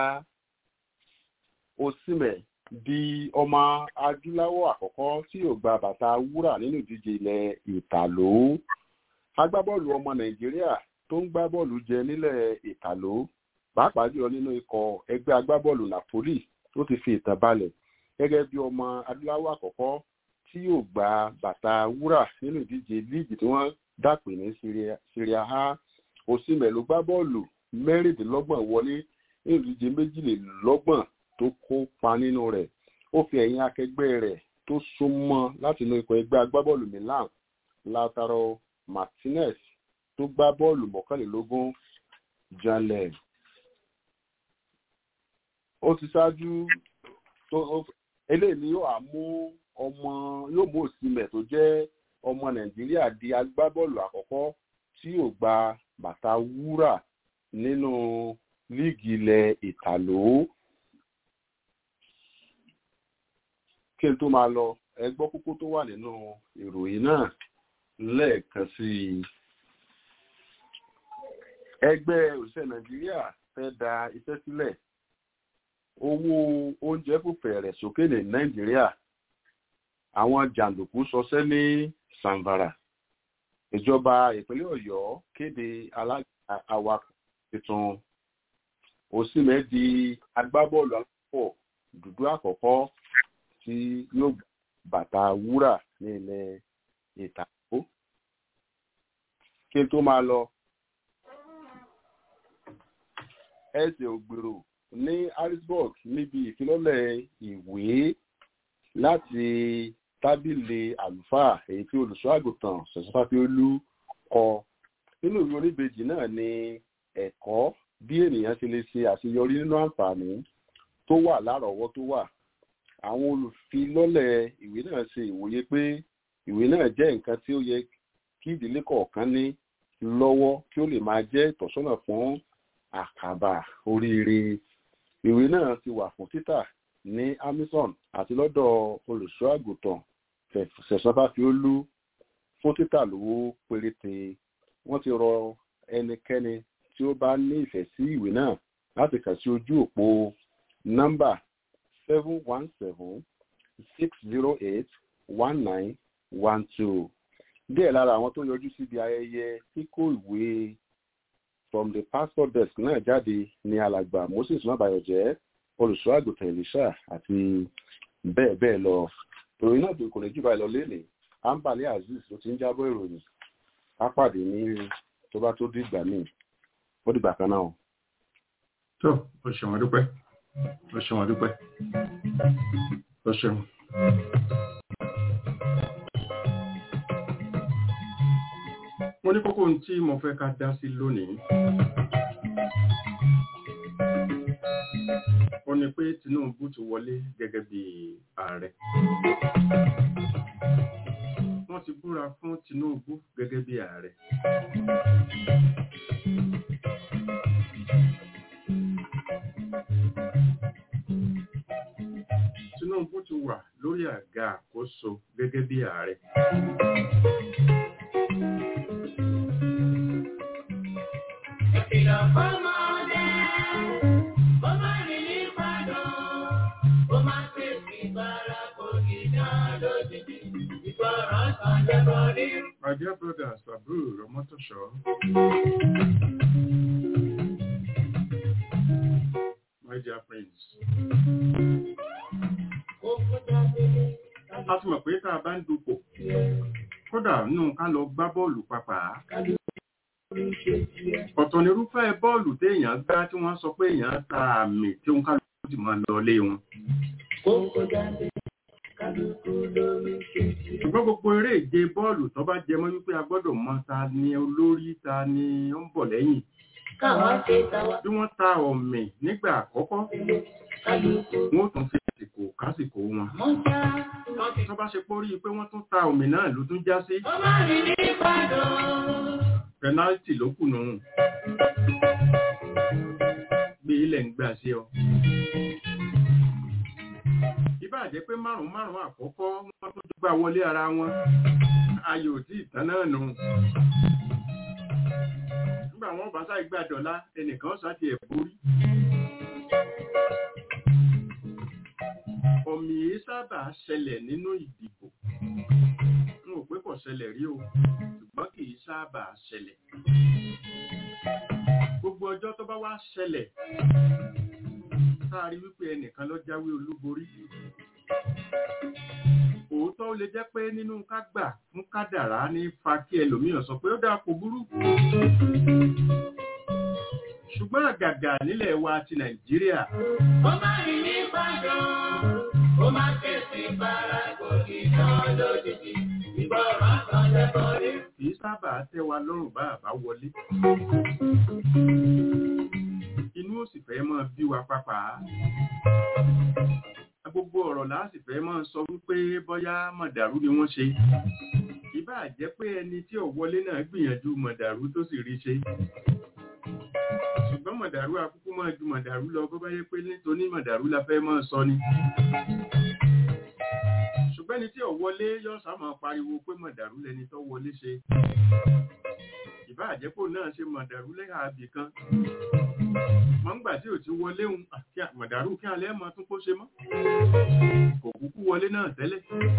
osimẹ̀ di ọmọ adúláwọ̀ àkọ́kọ́ tí yóò gba bàtà wúrà nínú ìdíje ilẹ̀ ìtàló agbábọ́ọ̀lù ọmọ nàìjíríà tó ń gbá bọ́ọ̀lù jẹ nílẹ̀ ìtàló pàápàá jùlọ nínú ikọ̀ ẹgbẹ́ agbábọ́ọ̀lù napoli tó ti fi ìtàn balẹ̀ gẹ́gẹ́ bí ọmọ adúláwọ̀ àkọ́kọ́ tí yóò gba bàtà wúrà nínú ìdíje líìgì tí wọ́n dàpè ní syria a osimẹ̀ ló gbá bọ́ọ̀lù mẹ́rìndínlọ́gbọ̀n wọlé nínú ìdíje méjìlélọ́gbọ̀n tó kópa nínú rẹ̀ ó fi ẹ̀yìn akẹgbẹ́ rẹ̀ tó súnmọ́ láti inú ikọ̀ ẹgbẹ́ agbábọ́ọ̀lù milan lautaro martinez tó gbá bọ́ọ̀lù mọ́kànlélógún janlẹ̀. ó ti ṣáájú tó eléyìí ni yóò mú ọmọ yóò mú òsínmẹ̀ tó jẹ́ ọmọ nàìjíríà di agbábọ́ọ̀lù àkọ́kọ́ tí yóò gba bàtà wúrà nínú líìgì ilẹ̀ ìtàló. kí n tó máa lọ ẹ gbọ́ kókó tó wà nínú ìròyìn náà lẹ́ẹ̀kan sí i ẹgbẹ́ òṣìṣẹ́ nàìjíríà fẹ́ da iṣẹ́ sílẹ̀ owó oúnjẹ kò fẹ̀rẹ̀ sókè ní nàìjíríà àwọn jàǹdùkú ṣọṣẹ́ ní sanvara ìjọba ìpínlẹ̀ ọ̀yọ́ kéde awakọ̀ tuntun òsínmẹ́ di agbábọ́ọ̀lù alápọ̀ dúdú àkọ́kọ́ tí yóò bàtà wúrà ní ilẹ̀ ìtàkó kí n tó máa lọ ẹsẹ̀ ògbèrò ní harrisburg níbi ìfilọ́lẹ̀ ìwé láti tábìlì àlùfáà èyí tí olùṣọ́ àgùntàn ṣẹ̀ṣọ́fàfiolú kọ nínú ìwé oníbejì náà ni ẹ̀kọ́ bí ènìyàn ṣe lè ṣe àṣeyọrí nínú àǹfààní tó wà lárọ̀ọ́wọ́ tó wà àwọn olùfilọ́lẹ̀ ìwé náà ṣe ìwòye pé ìwé náà jẹ́ nǹkan tí ó yẹ kí ìdílé kọ̀ọ̀kan ní lọ́wọ́ kí ó lè máa jẹ́ ìtọ́sọ́nà fún àkàbà oríire ìwé náà ti wà fún títà ní amazon àti lọ́dọ̀ olùṣọ́ àgùntàn ṣẹ̀ṣọ́fàfiolú fún títà lówó péréte wọ́n ti rọ ẹnikẹ́ni tí ó bá ní ìfẹ́ sí ìwé náà láti kàn sí ojú òpó nọ́mbà seven one seven six zero eight one nine one two díẹ̀ lára àwọn tó yọjú síbi ayẹyẹ kíkó ìwé from the passport desk náà jáde ní alàgbà moses mabayọjẹ olùṣọ́ àgùntàn elisha àti bẹ́ẹ̀ bẹ́ẹ̀ lọ ìròyìn náà tó kò ní jù báyìí lọ lénìí ambale azeez ló ti ń jábọ̀ ìròyìn á pàdé ní tó bá tó dìgbà míì ó dìgbà kan náà. tó o ṣeun dúpẹ́ o ṣeun dúpẹ́ o ṣeun. mo ní kókó ohun tí mo fẹ́ ká dá sí lónìí. ó ní pé tinubu ti wọlé gẹ́gẹ́ bí ààrẹ. wọ́n ti búra fún tinubu gẹ́gẹ́ bí ààrẹ. tinubu ti wà Ìkìlọ̀ fọ́mọdé, ó má rìn ní pàdó, ó má tètè bára kò ní dán lójijì, ìgbọràn sàn jẹ́bọ̀ rí. My dear brothers, Babu, Romotosho. My dear friends. Ó kó jáde, A ti mọ̀ pé tá a bá ń dupò, kódà nínú ká lọ gbá bọ́ọ̀lù papà. orí ṣe tiẹ̀. Ọ̀tọ̀ nírúfẹ́ bọ́ọ̀lù téèyàn gbá tí wọ́n sọ pé èèyàn ta àmì tí òun kálukú sì máa lọ lé wọn. Ó kó jáde, kálukú lórí ṣe tiẹ̀. ṣùgbọ́n gbogbo eré ìje bọ́ọ̀lù tó bá jẹ mọ́ wípé a gbọ́dọ̀ mọ ta ni olórí ta ni ó ń bọ̀ lẹ́yìn Káwa ṣe tàwa bí wọ́n ta ọ̀mì nígbà àkọ́kọ́ sílé, kálukú wọ́n ó tún fi àsìkò kásìkò wọn mọ́já. tó bá ṣe pórí pé wọ́n tún ta ọ̀mì náà ló tún já sí Ó má rìn ní pàdó. pẹnálítì ló kù nù gbé ilẹ̀ ń gbà sí ọ ìbá jẹ́ pé márùn-ún márùn-ún àkọ́kọ́ wọ́n tún gbà wọlé ara wọn ayò tí ìtàn náà nù nígbà wọn bá sáì gbà dọ̀lá ẹnìkan sáti ẹ̀ borí ọ̀mì yìí sábà ṣẹlẹ̀ nínú ìdìbò n ò pé kò ṣẹlẹ̀ rí o ṣùgbọ́n kì í sábà ṣẹlẹ̀ gbogbo ọjọ́ tó bá wá ṣẹlẹ̀ sáàrí wípé ẹnìkan ló jáwé olúborí òótọ́ ó lè jẹ́ pé nínú ká gbà fún kádàrá ní fa kí ẹlòmíràn sọ pé ó dáa kò burú ṣùgbọ́n àgàgà nílẹ̀ wa ti nàìjíríà Ó má rìn ní pàdó. Ó má tètè bára kò ní dán lójijì, ìgbọràn sàn jẹ́bọ̀ rí. kì í sábà tẹ́ wa lọ́rùn bá àbá wọlé inú ó sì fẹ́ máa bí wa pápá gbogbo ọ̀rọ̀ láà sì fẹ́ máa sọ wípé bóyá mọ̀dàrú ni wọ́n ṣe ìbá jẹ́ pé ẹni tí ò wọlé náà gbìyànjú mọ̀dàrú tó sì rí ṣe ṣùgbọ́n mọ̀dàrú akúkú máa ju mọ̀dàrú lọ bó bá yẹ pé nítorí mọ̀dàrú la fẹ́ máa sọ ni ṣùgbọ́n ẹni tí ò wọlé yóò sá máa pariwo pé mọ̀dàrú lẹni tó wọlé ṣe ìbá àjẹpò náà ṣe mọ̀dàrú lẹ́yà àbì kan mọ̀ ń gbà tí ò ti wọlé òun àti mọ̀dàrú kí alẹ́ mọ́ tún kó ṣe mọ́ kò kúkú wọlé náà tẹ́lẹ̀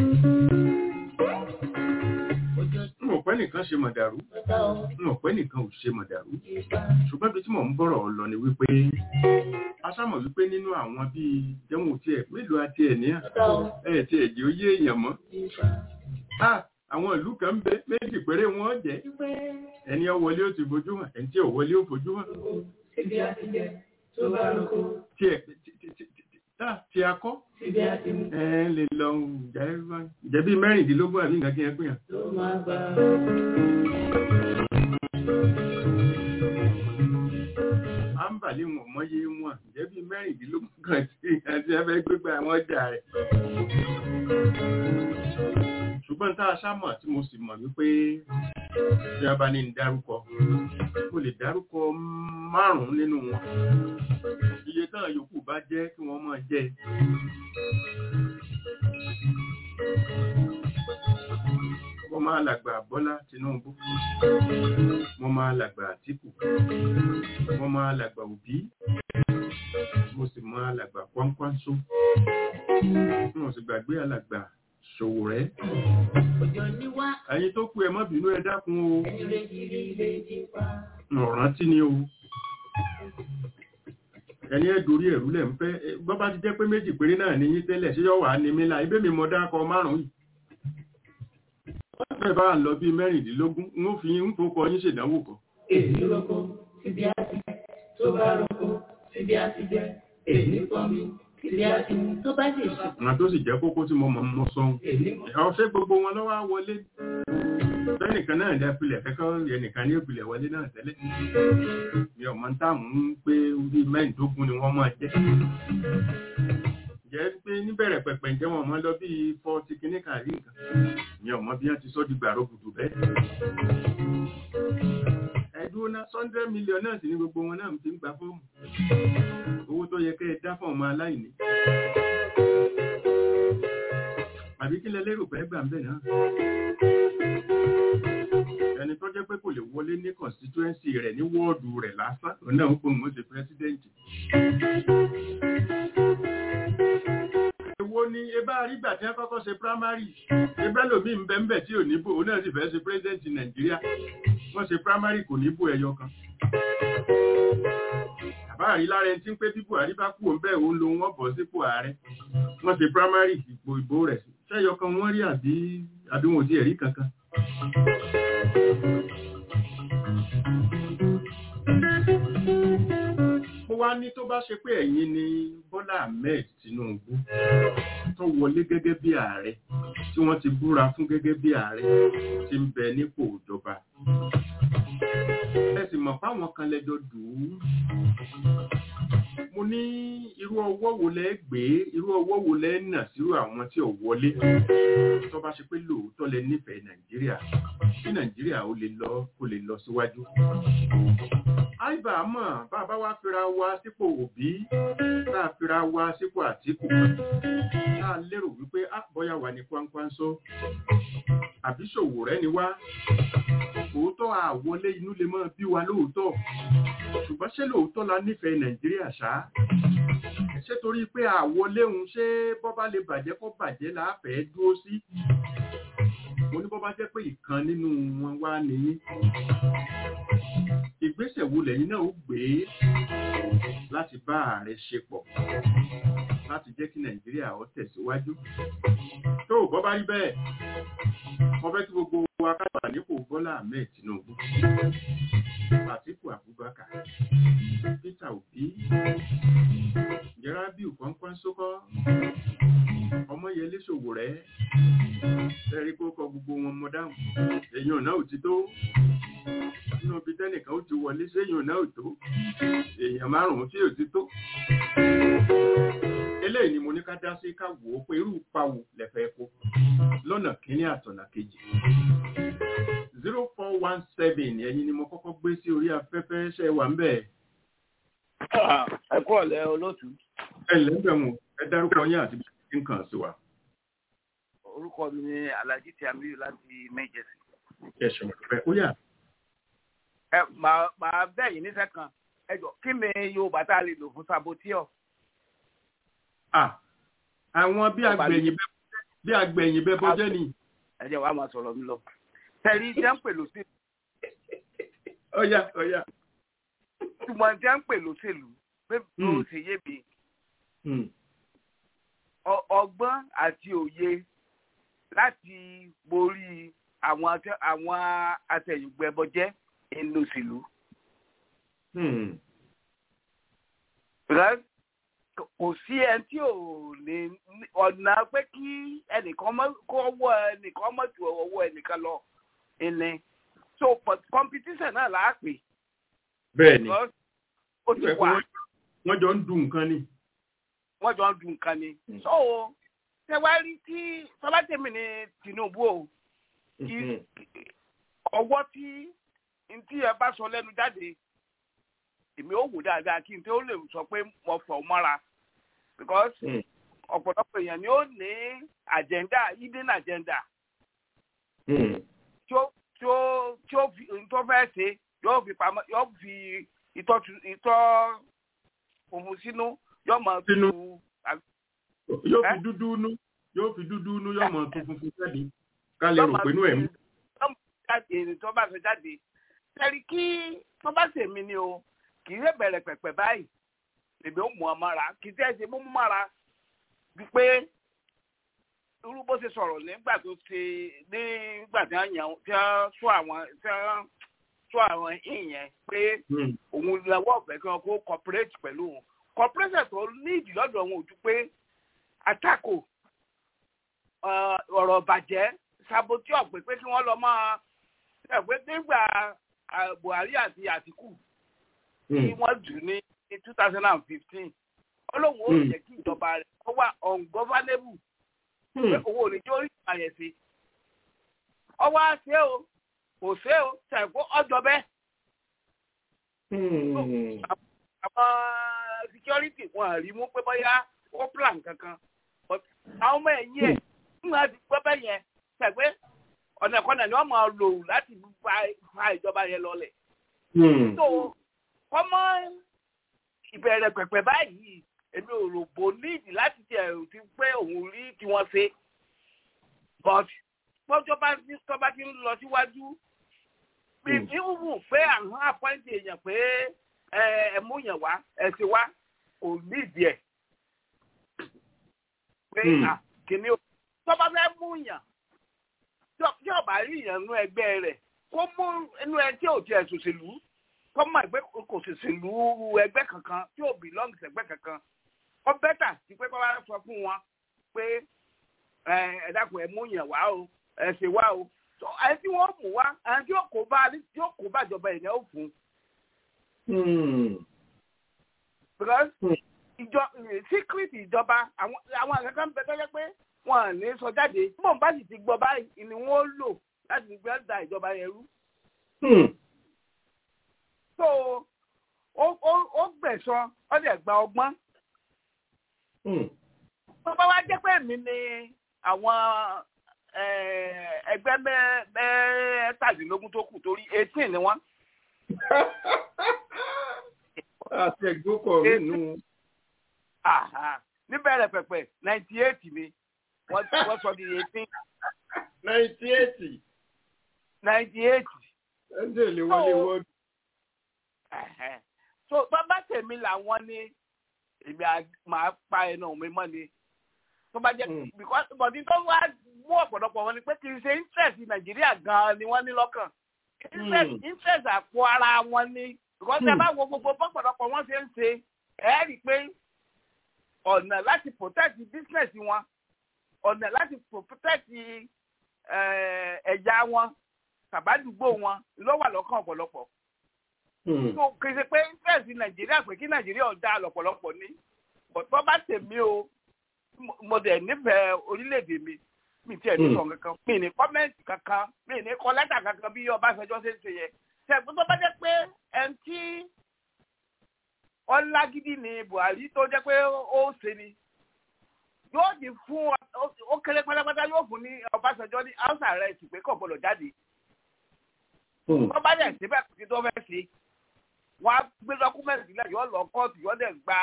n ò pẹ́ nìkan ṣe mọ̀dàrú n ò pẹ́ nìkan ò ṣe mọ̀dàrú ṣùgbọ́n bí tí mò ń bọ̀rọ̀ lọ ni wípé a sámọ̀ wípé nínú àwọn bíi jẹun tí ẹ̀ mélòó àti ẹ̀ ní ẹ̀ tí ẹ̀ jẹ́ ó yé èèyàn mọ́ àwọn ìlú kan ń bẹ méjì péré wọn jẹ́ ẹni ó wọlé ó ti fojú hàn ẹni tí ò wọlé ó fojú hàn Ibi àti jẹ tó bá roko, tí ẹ tí a kọ́ ibi àti mu ẹ lè lọ jẹ̀bi mẹ́rìndínlógún àbí nǹkan kí ẹ pè hàn. ló máa gbà. à ń bàlẹ́ wọn mọ́yé wọn jẹ̀bi mẹ́rìndínlógún kan tí àti ẹgbẹ́ gbégbá àwọn ọjà rẹ̀. ṣùgbọ́n tá a sámọ̀ tí mo sì mọ̀ wípé bí a bá ní ń dárúkọ mo lè dárúkọ márùn-ún nínú wọn iye tán yòókù bá jẹ́ kí wọ́n máa jẹ́ mo máa làgbà Bọ́lá Tinubu mo máa làgbà Àtíkù mo máa làgbà Òbí mo sì máa làgbà Kwankwanso mo sì gbàgbé alàgbà Sowore Òjò ní wá ẹ̀yin tó kú ẹ má bínú ẹ dákun o ẹni léjìrí léjì pa. ọ̀rántí ni o ẹni ẹ dorí ẹ̀rú lẹ̀ ń fẹ́ bọ́ bá ti jẹ́ pé méjì péré náà ní yín tẹ́lẹ̀ ṣé yọ wà ní mí la ibé mi mọ dákọ márùn-ún yìí bẹ́ẹ̀ bá lọ bí mẹ́rìndínlógún ń fi ń fokọ yín ṣèdánwò kan Èyí roko, síbi àti jẹ tó bá roko, síbi àti jẹ. Èyí pọ́n mi, síbi àti mu tó bá sì ṣe. àwọn tó sì jẹ́ kókó tí mo mọ̀ mọ́ sọ́hun Èyí mọ̀. ọ̀ṣẹ́ gbogbo wọn lọ́wọ́ á wọlé bẹ́ẹ̀nìkan náà dá pilẹ̀ kẹ́kọ́ ẹnìkan ní ìpìlẹ̀ wọlé náà tẹ́lẹ̀ mi ò mọ̀ ń táàmù ń pé bí mẹ́rìndínlógún ni wọ́n máa jẹ́ jẹ́ pé níbẹ̀rẹ̀ pẹ̀pẹ̀ ǹjẹ́ wọn mọ́ lọ bí fọ́ọ̀tì kìíní kàrí nǹkan mi ò mọ̀ bí wọ́n ti sọ́ di gbàrọ̀ gùdù bẹ́ẹ̀ ẹ̀dúró náà hundred million náà sì ní gbogbo wọn náà ti ń gba fọ́ọ̀mù owó tó yẹ kẹ́ ẹ dá fún ọmọ aláìní àbí kí lẹ lérò pé gbà ń bẹ̀ náà ẹ ẹni tó jẹ́ pé kò lè wọlé ní constituency rẹ̀ ní wọ́ọ̀dù rẹ̀ lásán òun náà ń pè wọ́n ṣe pírẹ́sídẹ́ǹtì. èwo ni ebá àrígbà tí wọ́n kọ́kọ́ ṣe primary ebẹ́ lòmí ń bẹ́ ń bẹ̀ tí ò níbò òun náà sì fẹ́ ṣe pírẹ́sídẹ́ǹtì nàìjíríà wọ́n ṣe primary kò níbò ẹyọ kan. bàbá àrí lára ẹni tí ń pé bí buhari bá kú òun bẹ́ẹ̀ òun lo wọn bọ̀ sípò ààrẹ wọ́n ṣe primary ìpò ìbò rẹ̀ ṣẹ́yọ kan wọ́n rí àbí àbí wọn ò sí ẹ̀rí kankan. mo wá ní tó bá ṣe pé ẹ̀yin ni Bọ́lá Ahmed Tinubu tó wọlé gẹ́gẹ́ bí ààrẹ tí wọ́n ti búra fún gẹ́gẹ́ bí ààrẹ tí ń bẹ nípò ìjọba ẹ sì mọ̀ fáwọn kan lẹ́jọ́ dùn ún mo ní irú ọwọ́ wo lẹ́ gbé irú ọwọ́ wo lẹ́ nà sírú àwọn tí ò wọlé tó bá ṣe pé lóòótọ́ lẹ nífẹ̀ẹ́ Nàìjíríà kí Nàìjíríà ó lè lọ kó lè lọ síwájú àìbá mọ̀ bàbá wa fira wa sípò òbí tá a fira wa sípò àtìkù tá a lérò wípé àbọ̀yà wà ní kwánkwanso àbí ṣòwò rẹ ni wá òótọ́ àwọlé inú lè máa bí wa lóòótọ́ ṣùgbọ́n ṣé lóòótọ́ la nífẹ̀ẹ́ nàìjíríà ṣá ṣé torí pé àwọlé òun ṣé bọ́bá lè bàjẹ́ kó bàjẹ́ láàfẹ́ dúró sí mo ní bọ́bá jẹ́ pé ìkan nínú wọn wá nìyí ìgbésẹ̀ wo lẹ́yìn náà ó gbé láti bá ààrẹ ṣe pọ̀ láti jẹ́ kí nàìjíríà ó tẹ̀síwájú tó bọ́ bá rí bẹ́ẹ̀ wọ́n fẹ́ kí gbogbo wa kábà nípò bọ́lá ahmed tinubu àtíkù abubakar peter obi jẹ́rábíù kọ́ńkọ́ńsókọ́ ọmọyẹlé ṣòwòrẹ́ tẹ́rí kó kọ gbogbo wọn mọ dáhùn èèyàn náà ò ti tó nínú ibi tẹ́nìkan ó ti wọlé séèyàn náà ò tó èèyàn márùn-ún tí ò ti tó eléyìí ni mo ní ká dá sí ká wò ó pé irú pawò lẹ́fẹ̀ẹ́ kó lọ́nà kínní àtọ̀nà kejì zero four one seven ẹ̀yin ni mo kọ́kọ́ gbé sí orí afẹ́fẹ́ ṣe wà ń bẹ̀. ẹ kú ọ̀lẹ́ olóòtú. ẹ lẹ́gbẹ̀mù ẹ dárúkọ yín àti bí nǹkan sí wa. orúkọ mi ni alhaji tiamiyu láti méjèèjì. ẹ̀sùn rẹ̀ ó yà. ẹ màá màá bẹ̀ yín níṣẹ́ kan ẹ jọ kí ni yorùbá tá a lè lò fún saboteur. àwọn bí agbẹ̀yìn bẹ́ bí agbẹ̀yìn bẹ́ bọ́jẹ́ ni. ẹ jẹ́ wàá máa sọ̀rọ̀ mi lọ. tẹ̀lé jẹ́ ń pè lóṣèlú. ọ̀yà ọ̀yà. ṣùgbọ́n jẹ́ ń pè lóṣèlú pé bí o ṣe yé mi. ọgbọ́n àti òye láti borí àwọn àwọn atẹ̀yìngbẹ́bọjẹ́ inú òṣèlú. kò sí ẹni tí ò lè ọ̀nà pé kí ẹnìkan kó ọwọ́ ẹnìkan mọ̀ ju ọwọ́ ẹnìkan lọ ẹni so competition náà là á pè. bẹ́ẹ̀ni ó ti wà. wọ́n jọ ń dun nǹkan ni. wọ́n jọ ń dun nǹkan ni. so tẹwárí tí sọlátẹmí ni Tinubu o ọwọ́ tí ntí ẹ bá sọ lẹ́nu jáde èmi ò wò dáadáa kí n tó lè sọ pé mo fọ̀ mọ́ra because ọ̀pọ̀lọpọ̀ èèyàn ni ó ní agenda hidden agenda tí ó tí ó tí ó fi tó fẹ́ ṣe yóò fi pamọ́ yóò fi ìtọ́ ìtọ́ òun sínú yóò máa tu. yóò fi dúdú nú yóò fi dúdú nú yóò máa tu funfun jáde ká lè rò pé inú ẹ̀ mú. jáde tó bá fẹ́ jáde tẹ̀rí kí tó bá ṣèmi ni o kì í ṣe bẹ̀rẹ̀ pẹ̀pẹ̀ báyìí èmi ò mú ọ mọ́ra kì í tẹ́ ṣe mú mọ́ra bí pé irú bó ṣe sọ̀rọ̀ nígbà tó ṣe nígbà tí wọ́n yàn tí wọ́n sọ àwọn tí wọ́n sọ àwọn ìyẹn pé òun lọ́wọ́ ọ̀fẹ́ kí wọ́n kó cooperate pẹ̀lú òun cooperation tó ní ìdí lọ́dọ̀ wọn ò ju pé àtakò ọ̀rọ̀ bàjẹ́ sabotí ọ̀pẹ pé kí wọ́n lọ máa ẹ̀pẹ́ nígbà Buhari àti Àtìkù tí wọ́n jù ní two thousand and fifteen ọlọ́run ó jẹ́ kí ìjọba rẹ̀ kó wà ungovernable pé owó òní tí ó rí ìgbà yẹn sí. ọwọ́ àṣẹ o kò ṣe o ṣàìkó ọjọ́ bẹ́ẹ̀. àwọn security wọn rí mú pé bóyá ó plan kankan àwọn ọmọ ẹ̀yìn ẹ̀ nígbà tí gbọ́ bẹ́ẹ̀ yẹn ṣàgbé ọ̀nà ìkọ́nà ni wọ́n máa lò láti fa ìjọba yẹn lọlẹ̀. so kọ́mọ ìbẹ̀rẹ̀ pẹ̀pẹ̀ báyìí èmi ò rò bó níìdì láti tẹ̀ ti pé òun rí tí wọ́n ṣe but bọ́jọ́ bá ti tọ́ba ti ń lọ síwájú bí tí ń wù pé àwọn àpọ́ǹtì èèyàn pé ẹ mú yàn wá ẹ ti wá kò níìdì ẹ̀ pé kìnìún o tọ́ba fẹ́ mú yàn tí ọba rí yàn nú ẹgbẹ́ rẹ̀ kó mú inú ẹ tí ò tiẹ̀ ṣòṣèlú kó mọ̀ pé kò ṣòṣèlú ẹgbẹ́ kankan tí ò belong sẹ́gbẹ́ kankan ó bẹ́tà sí pé kó bá sọ fún wọn pé ẹ dákun ẹ mú yàn wá o ẹ ṣe wá o ẹni tí wọ́n mú wá ẹni tí yóò kó bá tí yóò kó bá ìjọba ìyẹn ó fún. because ìjọ secret ìjọba àwọn àwọn àgbẹ̀kan bẹ tọ́jọ́ pé wọn à ní sọ jáde bọ́n bá sì ti gbọ́ báyìí ni wọ́n lò láti fi gbẹ́ da ìjọba yẹn rú. so ó gbẹ̀sán ó dẹ̀ gba ọgbọ́n. tó bá wá jẹ́ pé mi ni àwọn ẹgbẹ́ mẹ́tàdínlógún tó kù torí eighteen ni wọ́n. àti ẹ̀gbọ́kọ̀ rẹ̀ nù. níbẹ̀rẹ̀ pẹ̀pẹ̀ ninety eight ni wọ́n sọ di eighteen. ninety eight. ninety eight. ẹ̀ńdẹ̀ lè wọlé wọ́ọ̀dù. so bàbá tèmi làwọn ní èmi máa pa ẹnu mi mọ́ ni tó bá jẹ́ because bọ̀dí tó wá mú ọ̀pọ̀lọpọ̀ wọn ni pé kì í ṣe interest nàìjíríà gan-an ni wọ́n ní lọ́kàn interest àpò ara wọn ni because ẹ bá wo gbogbo bọ́pọ̀lọpọ̀ wọn ṣe ń ṣe ẹ rí i pé ọ̀nà láti protect business wọn ọ̀nà láti protect ẹ̀yà wọn tàbádùgbò wọn ló wà lọ́kàn ọ̀pọ̀lọpọ̀ so kì í ṣe pé interest nàìjíríà pé kí nàìjíríà ọ̀dà lọ̀pọ̀lọpọ̀ ní bọ́ bá tèmi o mo dẹ̀ nífẹ̀ẹ́ orílẹ̀-èdè mi mi tiẹ̀ ní sọ̀rọ̀ kankan mi ní kọ́mẹ́ǹtì kankan mi ní kọ́ lẹ́tà kankan bí ọbásanjọ́ ṣe ń ṣe yẹ ṣẹ̀gbọ́n tó bá jẹ́ pé ẹni tí ọlágídí ni buhari tó jẹ́ pé ó ṣe ni yóò di fún ó kéré pátápátá yóò fún ní ọbásanjọ́ ní house arrest pé kò gbọdọ̀ jáde tó bá dẹ̀ síbẹ̀ kí tó fẹ́ ṣe wọ́n á gbé dọ́kúmẹ̀ntì sílẹ̀ yóò lọ kóòtù yóò dẹ̀ gba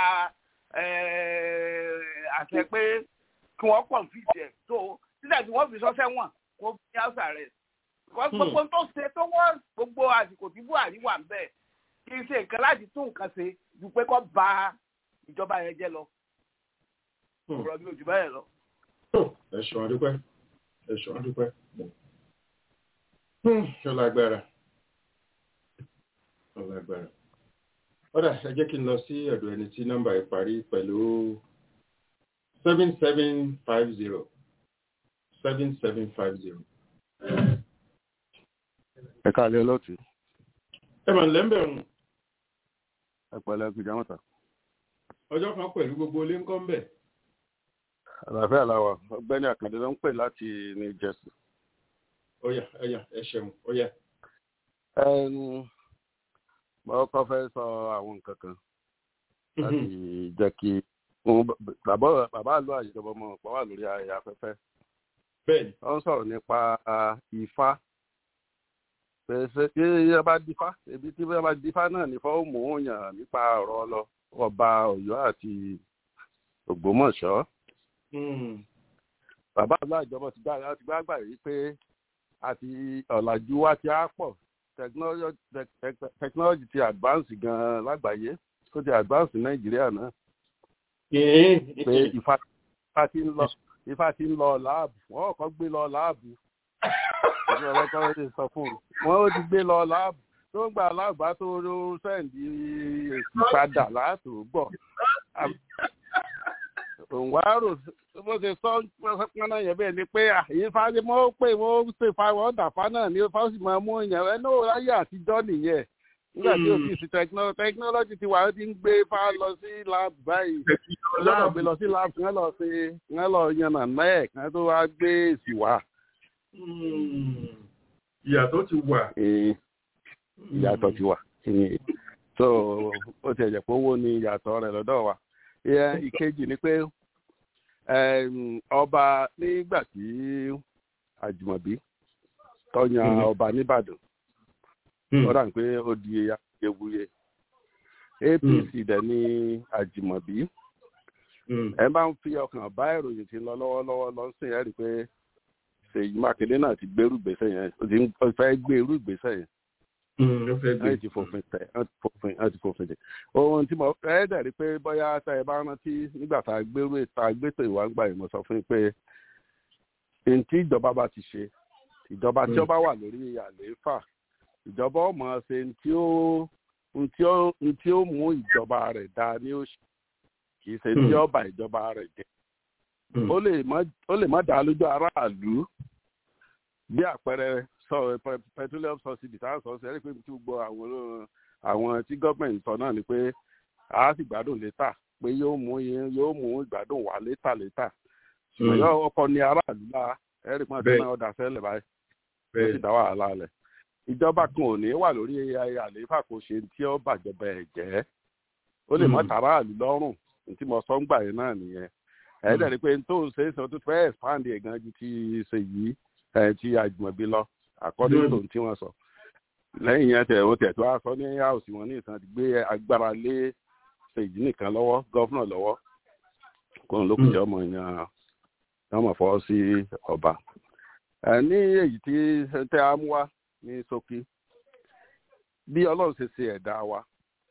àṣẹ pé kí wọ́n pọ̀ fìdí ẹ̀ tó sílẹ̀ tí wọ́n fi sọ́sẹ́ wọ̀n kó fi house arrest. gbogbo tó ṣe tó wọ́n gbogbo àsìkò tí buhari wà ń bẹ̀ kì í ṣe nǹkan láti tún nǹkan ṣe ju pé kó ba ìjọba yẹn jẹ́ lọ. ọ̀rọ̀ mi ò jù báyẹn lọ. ẹ ṣeun adúpẹ́ ẹ ṣeun adúpẹ́ ṣọ lágbára ṣọ lágbára ọ̀dà ẹ jẹ́ kí n lọ sí ọ̀dọ̀ ẹni tí nọ́mbà yìí parí pẹ̀lú seven seven five zero seven seven five zero. ẹ káàlẹ́ olóòtú. ẹ mà lẹ́ńbẹ̀rún. ẹ pẹ̀lẹ́ gbìjà mọ́ta. ọjọ́ kan pẹ̀lú gbogbo ilé ńkọ́ ń bẹ̀. àlàáfíà làwà ọgbẹ́ni àkàndé ló ń pè láti new jersey. ọ̀yà ẹ̀yà ẹ ṣeun ọ̀yà. mo kọ́ fẹ́ sọ àwọn nǹkan kan láti jẹ́ kí bàbá àlọ́ àjọba ọmọ ọ̀pọ̀ wà lórí ayẹyẹ afẹ́fẹ́. bẹ́ẹ̀ni. wọ́n sọ̀rọ̀ nípa ifá pèsè tí ẹ bá dífá ebi tí ẹ bá dífá náà ní fọ́ mú yàn nípa ọ̀rọ̀ ọlọ ọba ọ̀yọ́ àti ògbómọ̀ṣọ́. bàbá àlọ́ àjọba ti gbá gbà yìí pé àti ọ̀làjú wa ti á pọ̀ technology ti advance gan lágbàáyé ó ti advance nàìjíríà náà pé ifá ti ń lọ ifá ti ń lọ láàbù wọn kò gbé lọ láàbù ìlú ọlọ́kọ́ lè sọ fún un wọn ó ti gbé lọ láàbù tó ń gbà láàbù á tó sẹ́ǹdì èsì padà láàtò gbọ̀ òun wá rò bó ṣe sọ pọnà yẹn bẹ́ẹ̀ ni pé àyè fáwọn mọ́ pé wọ́n ṣe fáwọn dàfá náà ní fáwọn sì máa mú yẹn ẹ náà láyé àtijọ́ nìyẹn nígbà tí o ti sí technology ti wà ó ti ń gbé fá lọ sí lab báyìí lọ́dọ̀ gbé lọ sí lab kí wọ́n lọ ṣe kí wọ́n lọ yànnà náà kí wọ́n tó wá gbé èsì wá. ìyàtọ̀ ti wà. ìyàtọ̀ ti wà so ó ti ẹ̀jẹ̀ pé owó ni ìyàtọ̀ rẹ̀ lọ́dọ̀ wa ìkejì ni pé ọba nígbà tí àjùmọ̀bí tọ́yàn ọba nìbàdàn ó dà pé ó di awuyewuye apc dẹ̀ ní àjìmọ̀bí ẹ bá ń fi ọkàn bá ìròyìn tí ń lọ lọ́wọ́lọ́wọ́ lọ sí ẹ rí i pé ṣèyí mákindé náà ti gbérú ìgbésẹ̀ yẹn ó ti ń fẹ́ gbé irú ìgbésẹ̀ yẹn ẹ ti fòfin tẹ ẹ ti fòfin ẹ ti fòfin tẹ ohun tí mo ẹ dẹ̀ rí i pé bóyá tá ẹ bá rántí nígbà tá a gbérú tá a gbétò ìwà ń gbà yìí mo sọ fún yín pé ohun tí ìjọba bá ti ṣe ìjọba tí ó bá wà lórí àlééfà ìjọba ọmọ ṣe ohun tí ó ohun tí ó mú ìjọba rẹ̀ dá ní òṣì kì í ṣe tí ó bà ìjọba rẹ̀ jẹ́ ó lè má dá lójú aráàlú bí àpẹẹrẹ sọ petroleum subsidy tá a sọ sí ẹni pé tí gbogbo àwọn àwọn tí gọ́ọ̀mẹ̀ntì sọ náà ni pé a sì gbádùn létà pé yóò mú yóò mú ìgbádùn wá létà létà ṣùgbọ́n yóò ọkọ ní aráàlú la ẹ̀rí pọ́n tí wọ́n dà sẹ́lẹ̀ báyìí ó sì dá wàhálà lẹ̀ ìjọba kan ò ní wà lórí àlééfà kò ṣe tí ó bàjọba ẹ̀ jẹ́ ó lè mọ́ tàráàlú lọ́rùn tí mo sọ ń gbà yẹn náà nìyẹn ẹ̀ẹ́dẹ̀ ni pé tó ń ṣe é sọ tó fẹ́ expand ẹ̀ gan ju ti ṣe yìí ẹ̀ ti àjùmọ̀bí lọ according to tí wọ́n sọ lẹ́yìn yẹn tẹ̀ wọ́n tẹ̀ tó a sọ ní house wọn ní ìtàn ti gbé agbára lé ṣèyí nìkan lọ́wọ́ gọ́fúnà lọ́wọ́ kó n lókùn jẹ́ ọmọ yẹn ọmọ fọwọ́ sí ọba ẹ̀ ní èyí tí tẹ́ a mú wá ní ṣókí bí ọlọ́run ṣe ṣe ẹ̀dá wa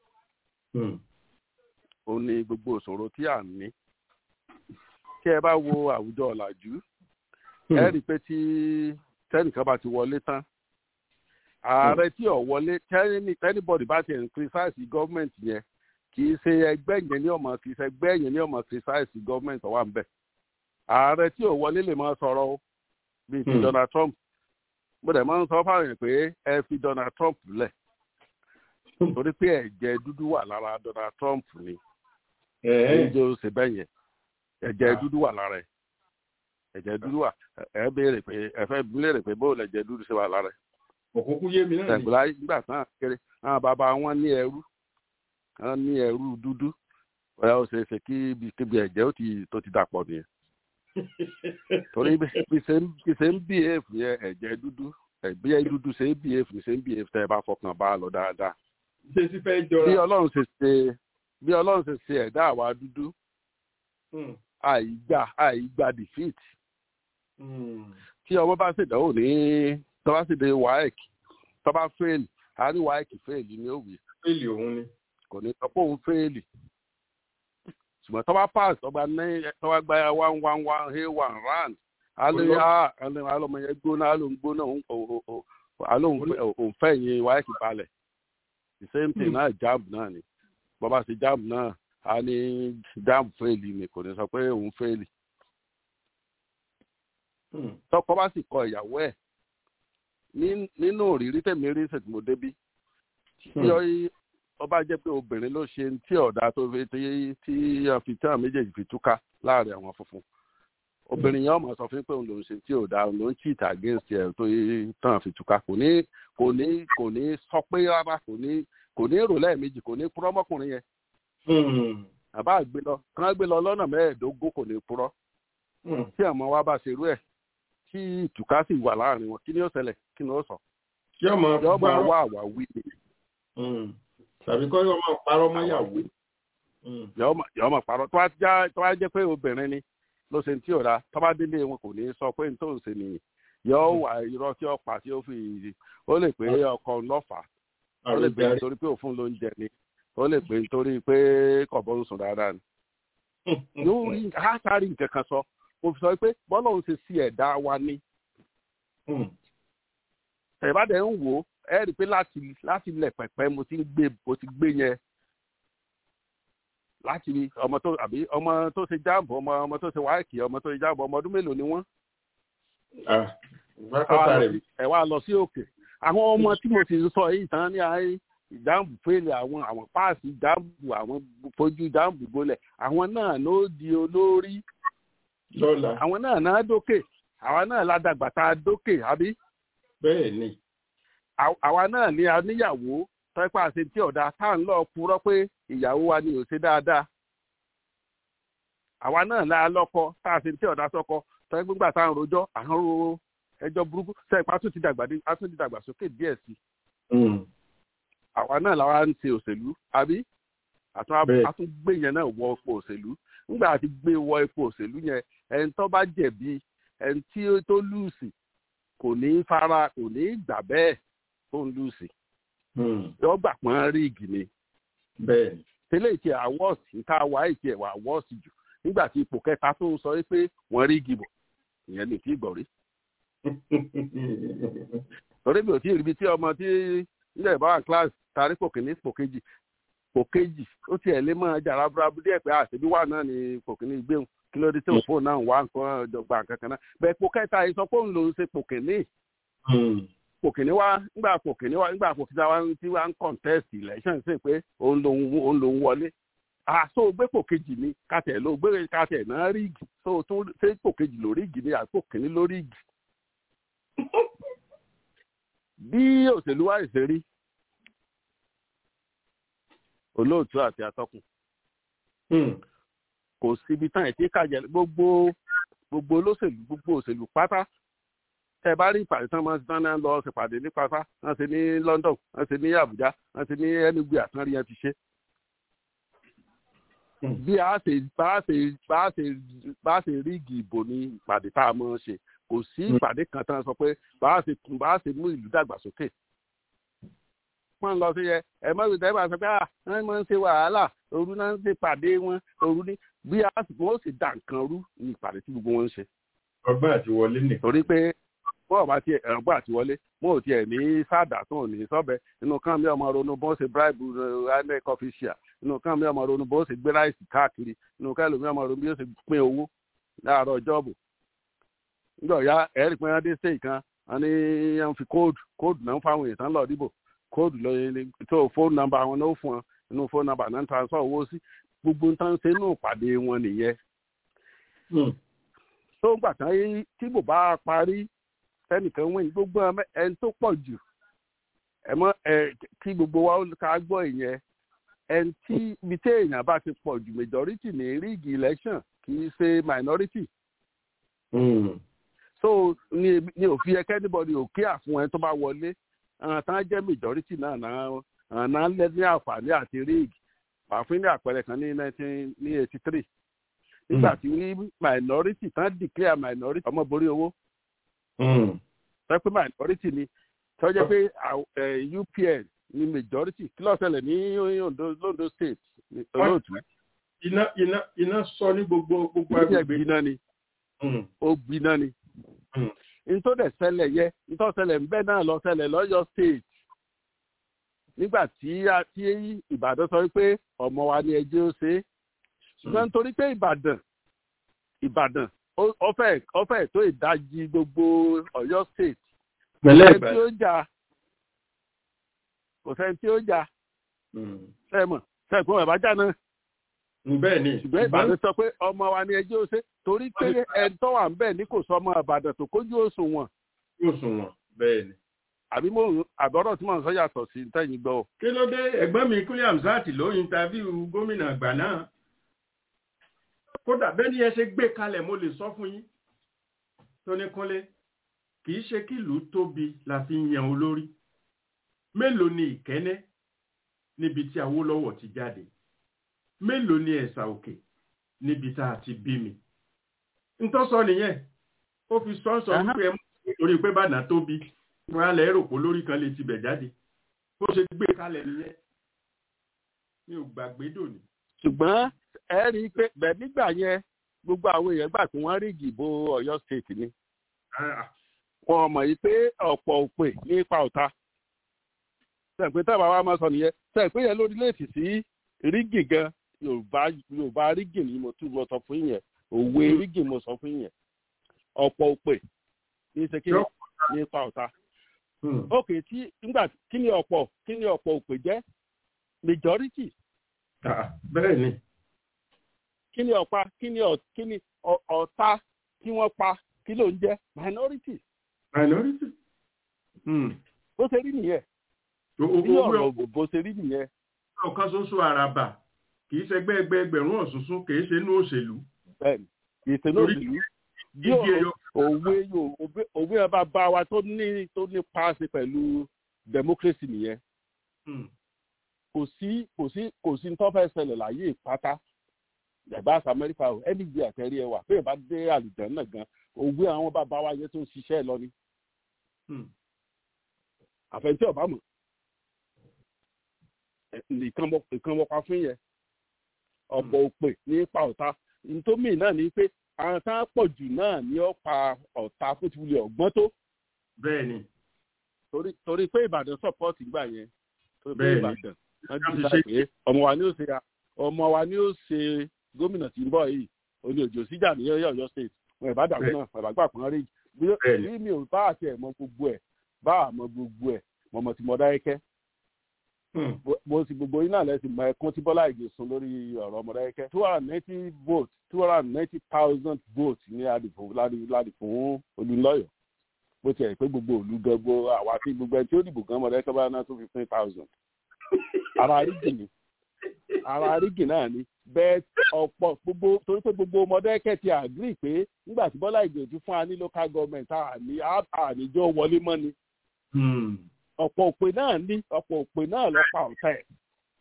ó ní gbogbo ìṣòro tí à ń ní kí ẹ bá wo àwùjọ ọ̀làjú ẹ rí i pé tí tẹ́nìkan bá ti wọlé tán ààrẹ tí ò wọlé tẹ́nìbọ̀dì bá ti criticize gọ́ọ̀mẹ̀ntì yẹn kì í ṣe ẹgbẹ́ yẹn ní ọmọ kì í ṣe ẹgbẹ́ yẹn ní ọmọ criticize gọ́ọ̀mẹ̀ntì ọ̀wà ń bẹ̀ ààrẹ tí ò wọlé lè máa sọ̀rọ̀ o bíi ti donald trump mo dẹ̀ máa ń sọ fáwọn yẹn pé ẹ fi donald trump lẹ̀ torí pé ẹ̀jẹ̀ dúdú wà lára donald trump ni ẹ̀ẹ́dẹ́ ṣe bẹ́ẹ̀ yẹn ẹ̀jẹ̀ dúdú wà lára ẹ̀ ẹ̀jẹ̀ dúdú wà ẹ béèrè pé ẹ fẹ́ béèrè pé bóòlù ẹ̀jẹ̀ dúdú ṣe wà lára ẹ̀. òkúkú yé mi náà ni. ẹ̀gbọ́n nígbà tán kéré àwọn bàbá wọn ní ẹrú wọn ní ẹrú dúdú ọ̀yà ó ṣeé ṣe kí kíbi ẹ̀jẹ̀ ó ti tó ti dàpọ̀ nìyẹn. torí bí ṣe ń bí èèfù yẹn ẹ̀jẹ̀ dúdú bí ẹ dúdú ṣe ń bí èèfù ṣe ń bí èèfù tẹ́ ẹ bá fọkàn bá a lọ dáadáa. ṣé ti fẹ́ jọra. bí ọlọ́run ṣe ṣe bí ọlọ́run ṣe ṣe ẹ̀dá àwa dúdú àìgbà àìgbà defeat tí ọmọ bá ṣèdánwò ní tọ́ba ṣèdè waec tọ́ba fail a ní waec fail ní òwe. fail òun ni. kò ní sọ pé òun fail ṣùgbọ́n tọ́ba pass tọ́ba ní tọ́ba gba one one one hey one round alẹ́ alọ́mọ yẹn gbóná alóhùn gbóná alóhùn òun fẹ́ yẹn waec balẹ̀ the same thing náà jab náà ni bọ́ba ṣe jab náà a ní jab fail ni kò ní sọ pé òun fail tọkọ bá sì kọ ìyàwó ẹ nínú òrírí tẹmí rí ṣètìmọ débí tí ọba jẹ pé obìnrin ló ṣe tí ọ̀dà tó fi tí tí fi tí àwọn méjèèjì fi túká láàrin àwọn funfun obìnrin yẹn ọmọ sọ fún pé òun lòún ṣe tí ọ̀dà òun ló ń cheat against ẹ tó tán fi túká kò ní kò ní kò ní sọ pé rárá kò ní kò ní rò lẹ́ẹ̀mejì kò ní purọ́ mọ́kùnrin yẹn àbá gbé lọ kán gbé lọ lọ́nà mẹ́ẹ̀ẹ́dógún kò ní purọ́ tí àmọ́ wa bá ṣerú ẹ̀ tí ìtùkà sì wà láàrin wọn kí ni ó ṣẹlẹ̀ kí ni ó sọ. yóò máa yóò máa wá àwà wí ni. tàbí kọ́ yóò máa parọ́ mọ́ yàwó. yóò máa parọ́ tó bá jẹ́ pé obìnrin ni ló ṣe tí ò da tó bá délé wọn kò ní sọ pé n tó ń ṣe nìyí yóò wà irọ́ tí ó pa tí ó fi ó lè pé ọkọ lọ́fà ó lè pé nítorí pé òfun ló ń jẹ ni ó lè pé nítorí pé kọ̀bọ̀ ń sùn dáadáa ni. yóò rí àtàrí nǹkan kan sọ mo fi sọ pé bọ́lá òun ṣe sí ẹ̀dá wa ní. ẹ̀bádẹ́ ń wò ó ẹ rí i pé láti láti lẹ̀ pẹ̀pẹ́ mo ti ń gbé mo ti gbé yẹn láti rí ọmọ tó àbí ọmọ tó ṣe jáàmù ọmọ ọmọ tó ṣe wáìkì ọmọ tó ṣe jáàmù ọmọ ọdún mélòó ni wọ́n. ẹ wá lọ sí òkè àwọn ọmọ tí mo ti sọ yìí tán ní àárín ìdáàbò fèlè àwọn àwọn páàsì ìdáàbò àwọn fojú ìdáàbò gbolẹ̀ àwọn náà ló di olórí lọ́la. àwọn náà náà dókè àwa náà ládàgbà tá a dókè àbí. bẹ́ẹ̀ ni. àwa náà ní aníyàwó tọ́pẹ́ àṣẹ tí ọ̀dà tá à ń lọ purọ́ pé ìyàwó wa ni ò ṣe dáadáa. àwa náà la lọ́kọ tá a ṣe tí ọ̀dà sọ́kọ tọ́pẹ́ gbígbà tá à ń rojọ́ à ń ro ẹjọ́ burúkú sẹ́yìn a tún ti dàgbà a tún ti dàgbà sókè díẹ̀ sí àwa náà làwa ń ṣe òṣèlú àbí a tún gbé yẹn náà wọ ipò òṣèlú nígbà àti gbé wọ ipò òṣèlú yẹn ẹni tó bá jẹ̀bi ẹni tí ó tó lùsì kò ní fara kò ní gbà bẹ́ẹ̀ tó ń lùsì yọ gbà pọ́n ríìgì ni tẹ́lẹ̀ ìtì àwọ̀sì níta wà ìtì ẹ̀wà àwọ̀sì jù nígbà tí ipò kẹta tó ń sọ pé wọ́n ríìgì bọ̀ ìyẹn ní kí gbọ̀ rí. torí mi ò tí ì ríbi tí ọmọ tí nílẹ̀ ìbáwá class tarí pò kìíní pò kejì pò kejì ó tiẹ̀ lé mọ́ ẹja rábúrábú díẹ̀ pé àṣebí wà náà ní pò kìíní gbéhùn kí ló dé tí òfò náà wà nǹkan ọ̀dọ̀gba kankan náà bẹ́ẹ̀ pò kẹta yìí sọ pé òun lòún ṣe pò kìíní pò kìíní wá nígbà pò kìíní wá nígbà pò kìíní wá tí wá ń contest election sí pé òun lòún òun lòún wọlé àṣọ gbé pò kejì ni kàtẹ́ ló gbé kàtẹ́ náà ríìgì tó tó ṣe pò kejì ló ríìgì ni àpò kìíní ló ríìgì bí òṣèlú wa ṣe rí olóòtú àti atọ́kùn kò síbi tán ẹ̀ tí kàjẹ́ gbogbo gbogbo olóṣèlú gbogbo òṣèlú pátá tẹ bá rí ìpàdé tán máa ń tán náà lọ ṣèpàdé ní pátá wọ́n ṣe ní London wọ́n ṣe ní Abuja wọ́n ṣe ní Enugu àtúnrí yẹn ti ṣe. bí a ṣe bá a ṣe bá a ṣe bá a ṣe ríìgì ìbò ní ìpàdé tá a máa ń ṣe kò sí ìpàdé kan tán sọ pé bá a ṣe bá a ṣe mú ìlú dàgbàsókè wọ́n lọ sí yẹ ẹ mọ ìdá ìbá sọ pé à wọ́n máa ń ṣe wàhálà òru náà ń ṣe pàdé wọn òru ní bí a sì wọ́n sì dà nǹkan rú ní ìpàdé tí gbogbo wọn ń ṣe. ọgbọ́n àti wọlé nìkan. torí pé wọ́n bá tiẹ̀ ọgbọ́n àti wọlé wọn ò tiẹ̀ ní sáàdà tó ní sọ́bẹ̀ inú kan mi ọmọ ronú bó ṣe bribe inec official inú kan mi ọmọ ronú bó ṣe gbé ráìsì káàkiri inú kan lómi ọmọ ronú bí ó ṣe pín owó láàárọ̀ jọ́ọ̀bù nígbà ya ẹ̀rí pé wọ́n dé stage kan wọ́n ní wọ́n fi kóòdù kóòdù náà fáwọn èèyàn tán lọ dìbò kóòdù lóyún tó fóònù nọ́mbà wọn náà fún wọn inú fóònù nọ́mbà náà transfer owó sí gbogbo ń tán ṣe inú ìpàdé wọn nìyẹn. tó gbà tán yí tí bò bá parí sẹ́nìkan wíìn gbogbo ẹni tó pọ̀ jù ẹ mọ ẹ kí gbogbo wa ká gbọ́ ìyẹn ẹni tí ibi tí èèyàn bá ti pọ̀ jù majority ní ríìgì election kì í ṣe minority. so ní ní òfin ẹkẹ anybody ò kí àfún ẹni tó bá wọlé àwọn tán jẹ́ majority náà náà náà lẹ́ ní àǹfààní àti ríìgì àfin ní àpẹẹrẹ kan ní nineteen ní eighty three nígbà tí ní minority tán declare minority ọmọ borí owó sọ pé minority ni tọ́jọ́ pé UPN ni majority kí ló ṣẹlẹ̀ ní Ondo state olóòtú. iná iná iná sọ ní gbogbo gbogbo agbègbè. gbiná ni ó gbiná ni ntọ́dẹ̀ ṣẹlẹ̀ yẹ ntọ́ṣẹlẹ̀ ńbẹ́ náà lọ ṣẹlẹ̀ lọ́yọ̀ state nígbà tí a tí Ìbàdàn sọ pé ọmọ wa ni ẹjẹ́ ó ṣe é ṣùgbọ́n nítorí pé Ìbàdàn Ìbàdàn ọfẹ ọfẹ tó ìdajì gbogbo Ọ̀yọ́ state pẹ̀lẹ́ tí ó jà kò sẹ́ni tí ó jà sẹmọ sẹgbọn ìbájá náà bẹ́ẹ̀ ni ṣùgbọ́n Ìbàdàn sọ pé ọmọ wa ni ẹjẹ́ ó ṣe torí pé ẹni tó wà ń bẹ̀ ní kò sọ ọmọ Ìbàdàn tó kójú òṣùwọ̀n. òṣùwọ̀n bẹ́ẹ̀ ni. àbí mo àbọ̀rọ̀ tí mò ń sọ yàtọ̀ sí tẹ̀yìn gbọ́. kí ló dé ẹ̀gbọ́n mi Kúnlé Hamzat ló intaviu gómìnà àgbà náà kódà bẹ́ẹ̀ ni ẹ ṣe gbé kalẹ̀ mo lè sọ fún yín tóní Kúnlé kì í ṣe kí ìlú tóbi la fi ń yan olórí mélòó ni Ìkẹ́nẹ́ níbi tí Awólọ́wọ̀ ti jáde mélòó ni Ẹ̀sà Òkè níbi tá a ti bí mi ntọ́ sọ nìyẹn ó fi sọ́nsọ́ wípé ẹ mú orí pé bàdàn tóbi wọn á lẹ rò pé lórí kan lè tibẹ̀ jáde bó ṣe gbé kalẹ̀ nìyẹn mi ò gbàgbé dòní. ṣùgbọ́n ẹ rí i pé bẹ́ẹ̀ nígbà yẹn gbogbo àwọn èèyàn gbà pé wọ́n rí ìdìbò Ọ̀yọ́ state ni wọn mọ̀ yìí pé ọ̀pọ̀ òpè ní ipa ọ̀tá sẹ̀pẹ́ tábà wa máa sọ nìyẹn sẹ̀pẹ́ yẹn lórí léètì sí rígì gan Yorùbá Yorùbá rígì ni mo tún mo sọ fún yẹn òwe rígì mo sọ fún yẹn ọ̀pọ̀ òpè ní sekiri ní ipa ọ̀tá ókè tí nígbà kí ni ọ̀pọ̀ kí ni ọ̀pọ̀ òpè jẹ́ majority. bẹ́ẹ̀ ni. kí ni ọ̀pá kí ni kí ni ọ̀tá tí wọ́n pa kí ló ń jẹ́ minority. minority. bó ṣe rí nìyẹn. bí ọ̀rọ̀ bó ṣe rí nìyẹn. ọ̀kan ṣoṣo àràbà kì í ṣẹgbẹ́ ẹgbẹ́ ẹgbẹ̀rún ọ̀ṣunṣun kì í ṣe inú òṣèlú. bẹ́ẹ̀ni kì í ṣe inú òṣèlú. igi ẹyọ òwe yóò òwe ẹ bá bá wa tó ní tó ní paasi pẹ̀lú democracy nìyẹn kò sí kò sí kò sí tó fẹ́ ṣẹlẹ̀ láyé ìpátá ẹ̀bá àti amẹ́ríkà o ẹni gbé àtẹ̀rí ẹ wà bẹ́ẹ̀ bá dé àlùjẹ́ náà gan òwe àwọn bàbá wa yẹn tó ń ṣiṣẹ́ lọ ni àfẹnjẹ ọba mọ nìkan wọpa fún yẹn ọ̀pọ̀ òpè ní ipa ọ̀tá ntómì náà ni pé àwọn tá a pọ̀ jù náà ní ọ̀pá ọ̀tá fún ti wulẹ̀ ọ̀gbọ́n tó. bẹ́ẹ̀ni. torí torí pé ìbàdàn sọpọ́ọ̀tì gbà yẹn torí pé Bẹ́ẹ̀ni. ìbàdàn wọ́n ti sá pé ọmọ wa ni ó ṣe ọmọ wa ni ó ṣe gómìnà tí ń bọ̀ yìí olè òjò síjà ní ọ̀yọ́ state wọn ìbàdàn Bẹ́ẹ̀ni. náà bàbá pọn rí bí Bẹ́ẹ̀ni. bí mi ò bá àti ẹ̀ mọ gbogbo ẹ̀ bá àmọ́ gbogbo ẹ̀ mọ̀mọ́ tí mo dá ẹ̀kẹ́ mo ti gbogbo yín náà lẹ́sìn mọ ẹkún tí bọ́lá ìgè sun lórí ọ̀rọ̀ ọmọdékẹ́ two hundred and ninety votes two hundred and ninety thousand votes ní àdìpọ̀ ládi fún olùlọ́yọ̀ bó tiẹ̀ pé gbogbo òlu gbogbo àwa tí gbogbo ẹni tí ó dìbò gan ọmọdékẹ́ bá ná two fifteen thousand ara rígì ni ara rígì náà ni bẹ́ẹ̀ ọ̀pọ̀ gbogbo torí pé gbogbo ọmọdékẹ́ ti agree pé nígbà tí bọ́lá ìgè ti fún wa ní local government àní àníjọ́ wọlé mọ́ ni ọ̀pọ̀ òpè náà ní ọ̀pọ̀ òpè náà lọ pa ọ̀tá ẹ̀.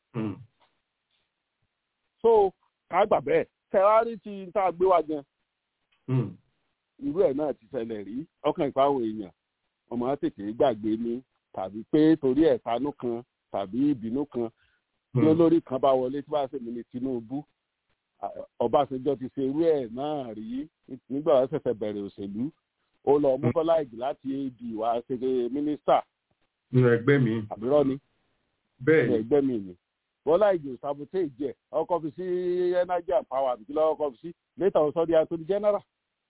so ká gbà bẹ́ẹ̀ tẹ́wárí ti tá a gbé wá gan irú ẹ̀ náà ti ṣẹlẹ̀ rí ọkàn ìpáwọn èèyàn ọmọ tètè gbàgbé ní tàbí pé torí ẹ̀tanú kan tàbí ìbínú kan tí olórí kan bá wọlé tí bá ṣe mí ní Tinubu Ọbásanjọ́ ti ṣe irú ẹ̀ náà rí nígbà wọn ṣẹ̀ṣẹ̀ bẹ̀rẹ̀ òṣèlú ó lọ mú Bọ́lá Ìgè láti ad wá ṣe mínísítà nínú ẹgbẹ́ mi. àbúrò ni. bẹ́ẹ̀ ni ẹgbẹ́ mi ni. bọ́lá ìjò sabotage ìjẹ́ ọkọ̀ fi sí energy and power àbí kílọ̀ ọkọ̀ fi sí later ọ̀sán di attorney general.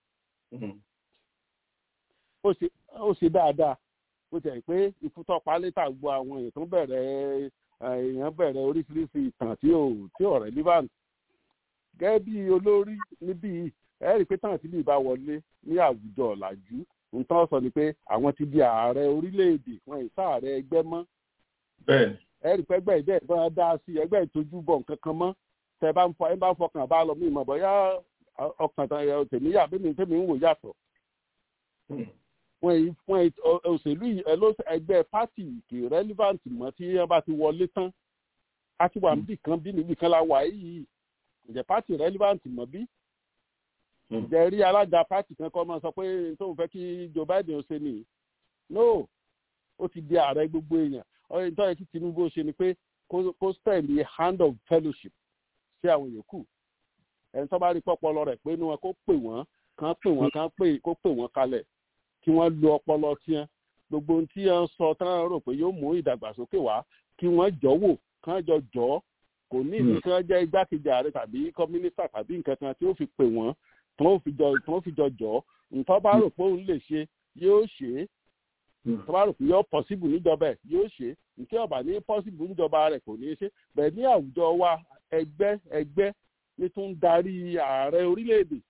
ó ṣe ó ṣe dáadáa ó tẹ̀ pé ìfútọ́pá létà gbọ́ àwọn èèyàn tó bẹ̀rẹ̀ èèyàn bẹ̀rẹ̀ oríṣiríṣi ìtàn tí ò tí ò relevant. gẹ́gẹ́ bí olórí níbí ẹ rí i pé tàn tí bí ìbá wọlé ní àwùjọ ọ̀làjú nǹkan sọ ni pé àwọn ti di ààrẹ orílẹ̀-èdè wọn ìsá ààrẹ ẹgbẹ́ mọ́. bẹ́ẹ̀ni. ẹ̀rì pẹ́gbẹ́ ìdẹ́ ìbọn dá sí ẹgbẹ́ ìtọ́jú bọ̀ nǹkan kan mọ́ tẹ bá ń fọ ẹ bá ń fọkàn bá lọ mí ìmọ̀ bọ́yá ọkàn tán ẹ tèmi yà bí mi tèmi ń wò yàtọ̀. wọn yìí wọn yìí òṣèlú yìí ẹ ló ẹgbẹ́ pátì kì í relevant mọ́ tí wọ́n bá ti wọlé tán a ti wà níbì kan bí níbì kan la wà yìí ǹjẹ́ pátì relevant mọ́ bí ǹjẹ́ rí alága pátì kan kọ́ máa sọ pé tóun fẹ́ kí Joe Biden ó ṣe nìyí no ó ti di ààrẹ gbogbo èèyàn ọ̀rẹ́ nítorí kí Tinubu ṣe ni pé kó stand the hand of fellowship sí àwọn yòókù ẹni tó bá rí pọ́pọ́lọ rẹ̀ pé inú wọn kó pè wọ́n kán pè wọ́n kán pè kó pè wọ́n kalẹ̀ kí wọ́n lo ọpọlọ tiẹ̀ gbogbo ohun tí wọ́n sọ tán rò pé yóò mú ìdàgbàsókè wá kí wọ́n jọ wò kán jọ jọ kò ní ìdí kí wọ́n jẹ́ igbákejì ààrẹ tàbí kọ́mínísítà tàbí nǹkan kan tí ó fi pè wọ́n tí wọ́n fi jọ tí wọ́n fi jọ jọ nǹkan bá rò pé òun lè ṣe yóò ṣe é tó bá rò pé yóò pọ̀síbù níjọba ẹ̀ yóò ṣe é nǹkan ọ̀bà ní pọ́síbù níjọba rẹ̀ kò ní í ṣe bẹ́ẹ̀ ní àwùjọ wa ẹgbẹ́ ẹgbẹ́ ní tún darí ààrẹ orílẹ̀-èdè.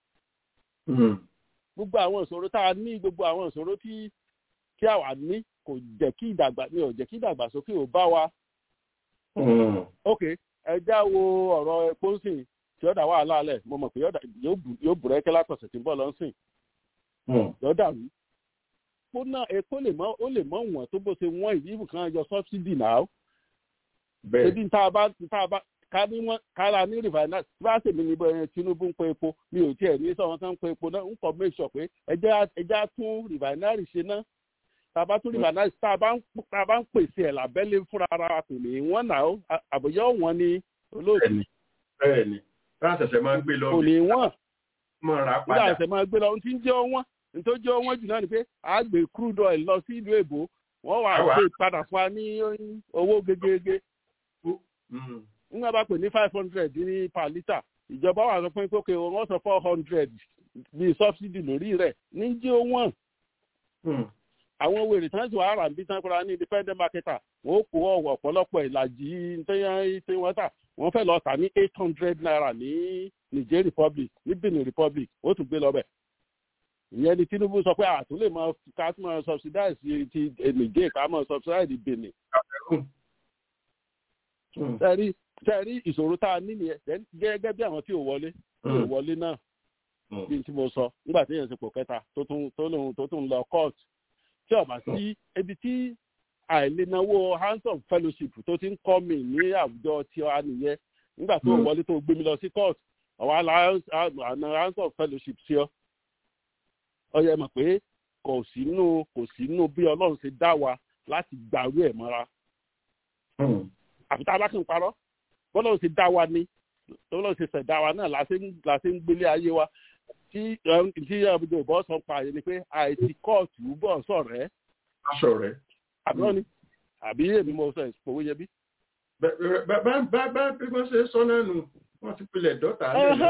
gbogbo àwọn ìṣòro tá a ní gbogbo àwọn ìṣòro tí tí àwa ní kò jẹ́ kí ìdàgbà ní ò jẹ́ kí ìdàgbàsókè ò bá wa. ok ẹ já wo ọ̀rọ̀ epo ń sìn tí ó dà wàhálà alẹ̀ mo mọ̀ pé yóò bùrẹ́kẹ́ látọ̀sẹ̀ tí ń bọ̀ lọ́sìn. yóò dàrú epo náà epo lè mọ ó lè mọ wọn tó bó ṣe wọn ìdí ibùkan yọ sọbsidi náà. bẹ́ẹ̀ ebi tá a bá tá a bá ká ní wọn kára ní rìfàìnà tí bá ṣèmi ní bẹ́ẹ̀ Tinubu ń pe epo mi ò tiẹ̀ ní sọ̀rọ̀ kan ń pe epo náà ń kọ́ make sure pé ẹjẹ́ ẹjẹ́ tún rìfàìnárì ṣe náà tá a bá tún rìfàìnárì tá a bá ń tá a bá ń pèsè ẹ̀ lábẹ́lé fúnra ara kò ní wọ́n náà àbòyọ́ wọn ni olóòtú. bẹ́ẹ̀ ni bá a ṣẹ̀ṣẹ̀ máa ń gbé lọ kò ní wọ́n máa rà bí a padà ṣẹ̀ṣẹ̀ máa gbé lọ ohun tí ń jẹ́ wọ́n nítorí jẹ́ wọ́n jù náà ni pé a gbé crude oil lọ sí ìlú èbó wọ́n wà Àwa. gbé padà fún wa ní owó gegege nígbà bá pè ní five hundred ní per litre ìjọba wà sọ pé kókè wọ́n sọ four hundred bíi subsidy lórí rẹ̀ ní jẹ́ wọ́n àwọn wèrè tán sì wà rà bí tán kóra ní independent marketer wọ́n kó ọ̀wọ̀ ọ̀pọ̀lọpọ̀ ìlàjì tẹ́yàn tí wọ́n tà wọ́n fẹ́ lọ tà ní eight hundred naira ní Niger Republic ní Benin Republic ó tún gbé lọ bẹ̀ ìyẹn ni Tinubu sọ pé àtún lè máa ká tún máa subsidize ti Niger ká máa subsidize Benin sẹ́rí sẹ́rí ìṣòro tá a ní nìyẹn Then gẹ́gẹ́ bí àwọn tí ò wọlé tí ò wọlé náà bí n tí mo sọ nígbà tí èèyàn ti pò kẹta tó tún tó lòun tó tún lọ court tí ọba sí ibi tí àìlénáwó hands-on fellowship tó ti ń kọ́ mi ní àwùjọ tí ọ nìyẹn nígbà tó wọlé tó gbé mi lọ sí court ọ̀wá àna hands-on fellowship sí ọ ọ yẹ mọ̀ pé kò sínú kò sínú bí ọlọ́run ṣe dá wa láti gbàrú ẹ̀ mọ́ra àfi tá a bá kàn parọ́ bọ́lọ́run ṣe dá wa ní bọ́lọ́run ṣe ṣẹ̀dá wa náà la ṣe ń gbélé ayé wa tí tí ọmọdé òbọ̀ sọ pa àyè ni pé àìsí kóòtù bọ̀ sọ̀rẹ́. sọ̀rẹ́. àbúrò ni àbí èmi mo sọ ìpòwé yẹ bí. bá bá bí wọ́n ṣe sọ náà nù wọ́n ti pilẹ̀ dọ́tà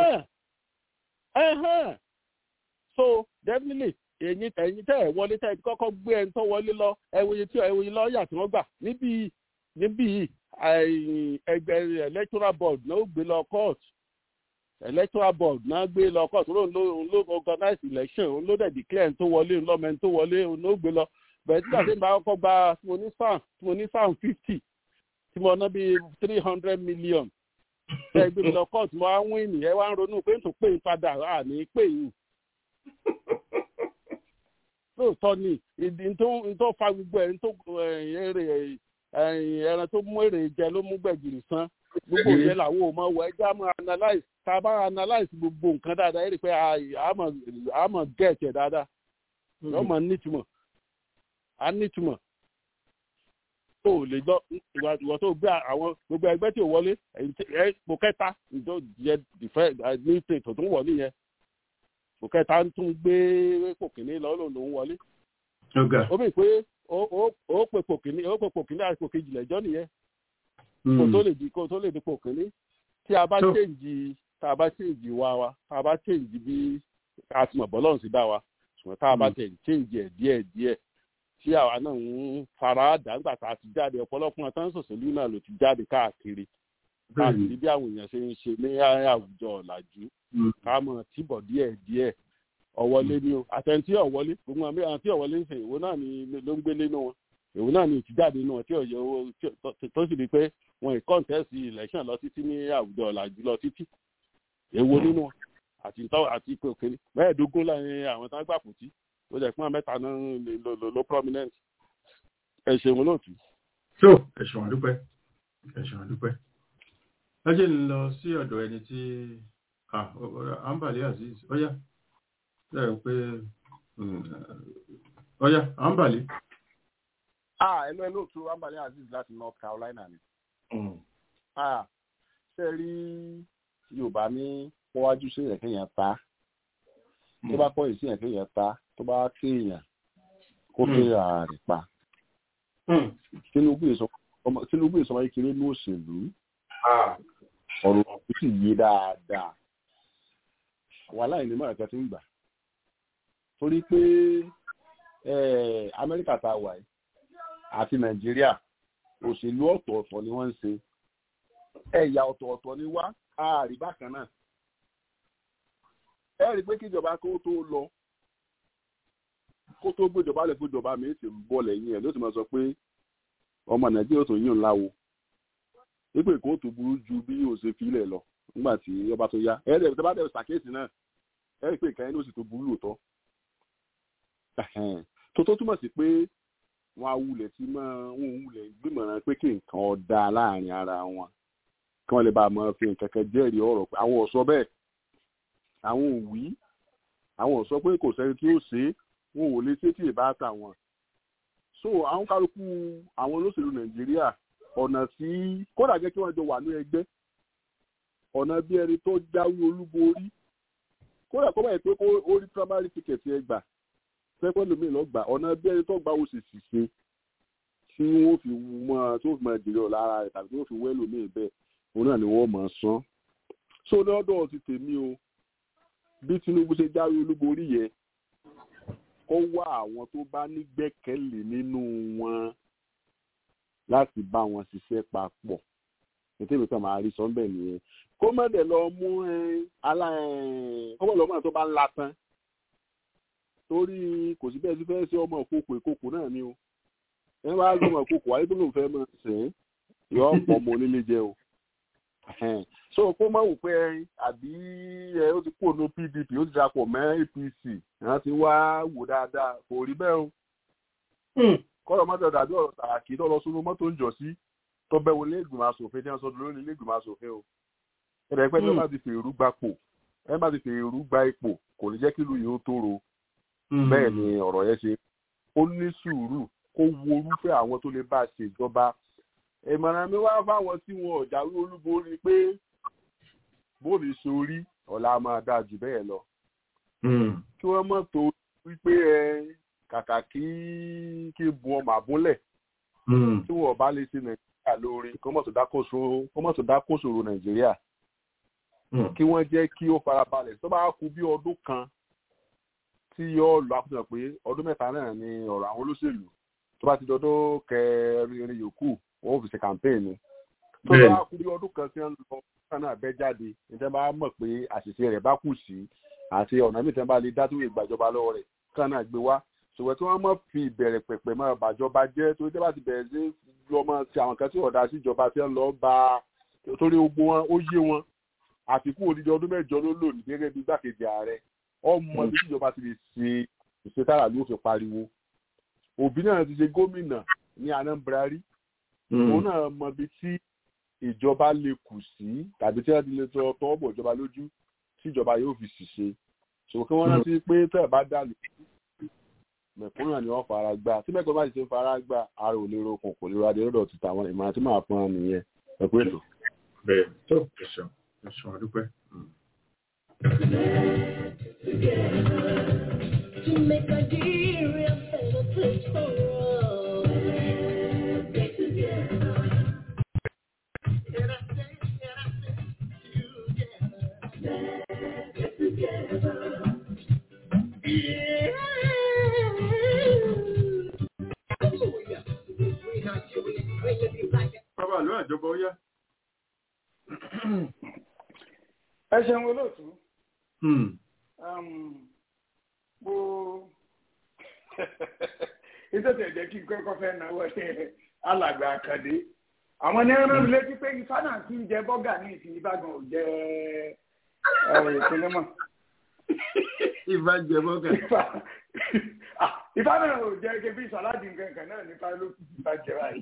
lẹ́nu. so definitely ẹ̀yin ẹ̀yin tẹ́ ẹ̀ wọlé tẹ́ ẹ̀ kọ́kọ́ gbé ẹni tó wọlé lọ ẹ̀wòye tí ẹ̀wòye lọ́ọ̀yà tí wọ́n gbà níbí níbí ẹgbẹ́ electoral board náà ó gbé lọ court electoral board náà gbé lọ court ló ló ló organize election òun ló dẹ̀ declare tó wọlé ńlọ́mọ tó wọlé òun ló gbé lọ bẹ̀rẹ̀ tí àti ìgbà kọ́kọ́ gba tí mo ní fan tí mo ní fan fifty tí mo ná bíi three hundred million ẹ gbé mi lọ court mo á wín nìyẹn wá ń ronú pé n tó pè ń padà à ní pè yín lóòótọ́ ni ìdí tó fa gbogbo ẹ̀ tó èrè ẹran tó mú èrè jẹ ló mú gbẹ̀gìrì san gbogbo yẹn làwọn ò mọ wọ ẹjẹ àmọ analyse tá a bá analyse gbogbo nǹkan dáadáa ẹ rí i pé àmọ get ẹ dáadáa ọmọ nítumọ̀ a nítumọ̀ tó o lè gbọ́ ìwọ tó gbé àwọn gbogbo ẹgbẹ́ tí ò wọlé ẹ kò kẹta ìjọ jẹ ìfẹ́ ní tètò tó ń wọlé yẹn kò kẹta ń tún gbé kò kìíní lọ lòun lòun wọlé ó bì pé ó pè kò kìíní ó pè kò kìíní àti kò kejì lẹ́jọ́ nìyẹn kó tó lè di kó tó lè di pò kínní tí a bá change tá a bá change wa wa tá a bá change bí a ti mọ̀ bọ́lọ́run sí dá wa ṣùgbọ́n tá a bá change ẹ̀ díẹ̀ díẹ̀ tí àwa náà ń fara dà nígbà tá a ti jáde ọ̀pọ̀lọpọ̀ àtàn sòṣèlú náà ló ti jáde káàkiri káàkiri bí àwọn èèyàn ṣe ń ṣe ní àwùjọ ọ̀làjú ká mọ̀ tìbọ̀ díẹ̀ díẹ̀ ọ̀wọ́lé ni o àtẹ̀ntí ọ̀wọ́lé gbogbo àwọn tí ọ̀wọ́lé ń ṣe ìwọ náà ni ló ń gbélé nínú wọn èwo náà ni ìtìjáde náà tí ọ̀yọ́ owó tó sì di pé wọn ì kọ́ńtẹ́sì election lọ títí ní àwùjọ ọ̀làjú lọ títí èwo nínú àti ìtọ́ àti ipò òkèlè mẹ́ẹ̀ẹ́dógún láàrin àwọn tó ń gbà pòtí ó jẹ́ pọ́n mẹ́ta náà ló ló prominent ẹ ṣeun lóòtú. so ẹ ṣeun àdúpẹ́ ẹ ṣeun àdúpẹ́ ẹ jẹ́ ń lọ sí ọ̀dọ̀ ẹni tí àǹbàlẹ́ azeez ọ̀yá lẹ́yìn pé ọ̀yá àǹbàlẹ́ ah ẹnu ẹnu òtún ambali aziz láti north carolina ni. ah ṣe rí yorùbá ní pọ́wájú sí èèyàn kéèyàn ta tó bá kọ́yìn sí èèyàn kéèyàn ta tó bá kéèyàn kó kéèyàn rẹ̀ pa. tinubu ìsọmọ kékeré ní òṣèlú ọ̀rọ̀ òkú sì yé dáadáa wàhálà ìní mọ̀ràn kan ti ń gbà torí pé amẹ́ríkà tá a wà yìí àti nàìjíríà òṣèlú ọ̀tọ̀ọ̀tọ̀ ni wọ́n ń ṣe ẹ̀yà ọ̀tọ̀ọ̀tọ̀ ni wá ààrí bákan náà ẹ rí i pé kíjọba kó tó lọ kó tó gbéjọba lẹ gbéjọba mi ti ń bọ̀ lẹ́yìn ẹ̀ ló ti máa sọ pé ọmọ nàìjíríà tó yín ńlá wo wípé kó tó burú ju bí yóò ṣe filẹ̀ lọ nígbà tí ọba tó yá ẹ rí i bá dẹ̀ ṣàkíyèsí náà ẹ rí i pé ìkànnì ló sì tó burú lòótọ́ tó tó túmọ̀ sí pé wọn awulẹ̀ tí mọ́ wọn wulẹ̀ gbìmọ̀ràn pé kí nǹkan ọ̀dà láàrin ara wọn kí wọ́n lè bá a mọ fi nǹkan kan jẹ́rìí ọ̀rọ̀ pé àwọn ò sọ bẹ́ẹ̀ àwọn ò wí àwọn ò sọ pé kò sẹ́ni tí ó ṣe é wọn ò lè ṣe tí ì bá tà wọn. so àwọn kálukú àwọn olóṣèlú nàìjíríà ọ̀nà tí kódà jẹ́ kí wọ́n jọ wà ní ẹgbẹ́ ọ̀nà bí ẹni tó jáwé olúborí kódà kó báyìí pé kó ó rí primary ticket ẹ gbà pẹ́pẹ́ lómi lọ gbà ọ̀nà bí ẹni tó gba oṣù ṣìṣe tí wọ́n fi mọ tó fi mọ ìdílé ọ̀ lára rẹ̀ tàbí tí wọ́n fi wẹ́ lómi bẹ́ẹ̀ òun náà ni wọ́n mọ̀ ọ́ sán. so lọ́dọ̀ ti tèmi o bí tinubu ṣe jáwé olúborí yẹn kó wá àwọn tó bá nígbẹ́kẹ̀lé nínú wọn láti bá wọn ṣiṣẹ́ papọ̀ ètò ìwé kan máa rí sọ́ńbẹ̀ nìyẹn kó má dẹ̀ lọ mú kó má lọ mú àwọn tó bá ń la tán torí kò sí bẹ́ẹ̀ sí fẹ́ẹ́ sí ọmọ ìkókò ìkókò náà ni o ẹ bá gbọ́ ọmọ ìkókò wáyé tó lóun fẹ́ mọ sìn yọ ọ̀pọ̀ ọmọ onílé jẹ o so so kó má wò pé ẹyin àbí ẹ ó ti kúrò ní pdp ó ti darapọ̀ mọ́ apc ìran ti wá wò dáadáa kò rí bẹ́ẹ̀ o kọ́rọ̀ mọ́tò dàbí ọ̀rọ̀ tààkì tó lọ sínú mọ́tò ń jọ sí tó bẹ́ wọlé ìgbìmọ̀ asòfin tí wọ́n sọ lórí ilé ìgbìmọ̀ asòfin o ẹ̀rẹ̀ pẹ́ tí wọ́n bá ti fèrú gbapò ẹ bá ti fèrú gba ipò kò ní jẹ́ kí ìlú yìí ó tóró bẹ́ẹ̀ ni ọ̀rọ̀ yẹn ṣe ó ní sùúrù kó wo orúfẹ́ àwọn tó lè bá a ṣèjọba ìmọ̀ràn mi wá fáwọn tí wọn ò jáwé olúborí pé bóòlù sórí ọ̀la máa dáa jù bẹ́ẹ̀ lọ. kí wọ́n mọ̀ tó wípé ẹ kàkà kí kí bu ọmọ àbúlẹ̀ tí wọ́n bá lè ṣe nàìjíríà lórí kó mọ̀ tó dákòsòrò nàìjíríà kí wọ́n jẹ́ kí ó farabalẹ̀ tó bá kú bí ọdún kan tí yóò lọ àkóso pé ọdún mẹ́ta náà ni ọ̀rọ̀ àwọn olóṣèlú tó bá ti dọdún kẹrin yòókù wọn ò fi ṣe campaign ni tó bá kú bí ọdún kan tí wọn lọ kan náà bẹ́ jáde níta bá mọ̀ pé àṣìṣe rẹ̀ bá kù sí àti ọ̀nà míì tí wọ́n bá lè dátúwò ìgbàjọba lọ́wọ́ rẹ̀ kan náà gbé wá ṣùgbọ́n tí wọ́n mọ̀ fi ìbẹ̀rẹ̀ pẹ̀pẹ̀ mọ́ bàjọba jẹ́ torí tí wọ́n bá ti bẹ̀rẹ̀ sí lọ́mọ ti àwọn kan tí ọ̀dà síjọba tí wọ́n lọ bá torí ogun wọn ó yé wọn àfikún odidi ọdún mẹ́jọ ló lò ní gẹ́gẹ́ bí gbàkejì ààrẹ ọmọ ibi tíjọba ti lè ṣe ìṣetára ló fi pariwo òbí náà ti ṣe gómìnà ní anambra rí òun náà mọ ibi tí ìjọba lè kù sí tàbí tí wọ́n ti lè tọ́ tọ́ bọ̀ ìjọba lójú tí ìjọba yóò fi ṣiṣẹ́ ṣùgbọ́n kí wọ́n rántí pé tẹ́ ẹ̀ bá dà lù mẹ̀kúnnù náà ni wọ́n fara gbá tí mẹ́kọ̀ọ́ bá ti ṣe fara gbá ara ò lè rokùn kò lè radé lọ́dọ̀ ti tàwọn ìmọ̀ àti máa pọn nìyẹn ẹ̀kú ètò. bẹ́ẹ̀ tó ẹ̀sán ẹ̀sán àdúpẹ́. To make Nigeria a better place for all. Let's get together. And I say, and I say, together. Let's get together. Yeah. Hallelujah. We Nigeria, bring it be like bàbá àlọ́ àjọba ó yá. ẹ ṣeun olóòtú mo ìtọ́jú ẹ̀jẹ̀ kí n kọ́kọ́ fẹ́ náwó ẹ̀ alàgbà àkàdé àwọn ní ẹran mi létí pé ifá náà ti ń jẹ bọ́gà ní ìsìn ìbàdàn ò jẹ ìpínlẹ̀ mọ́. ifá jẹ bọ́gà. ifá náà ò jẹ kébí sàládì nǹkan kan náà nípa ló kù sí ìbàjẹ́ báyìí.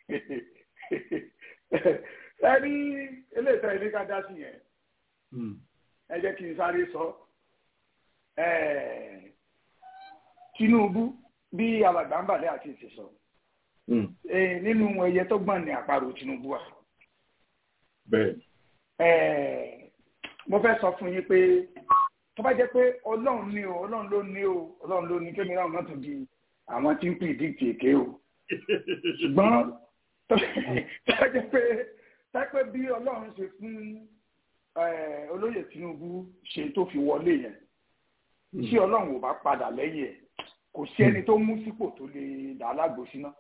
ẹni eléyìí tẹ́ ẹ ní ká dá sí yẹn ẹ jẹ́ kí n sáré sọ Tinubu bí alàgbà ń bàlẹ́ àti ìṣẹ̀sọ nínú ẹyẹ tó gbọ̀n ní àparò Tinubu wa. mo fẹ́ sọ fún yín pé tó bá jẹ́ pé ọlọ́run ní o ọlọ́run ló ní o ọlọ́run ló ní kémi náà má tún di àwọn tí ń pìdíkì èké o ṣùgbọ́n tó bá jẹ́ pé tápẹ́ bí ọlọ́run ṣe fún olóyè Tinubu ṣe tó fi wọlé yẹn tí ọlọ́run ò bá padà lẹ́yìn ẹ̀ kò sí ẹni tó mú sípò tó lè dà á lágbo síná.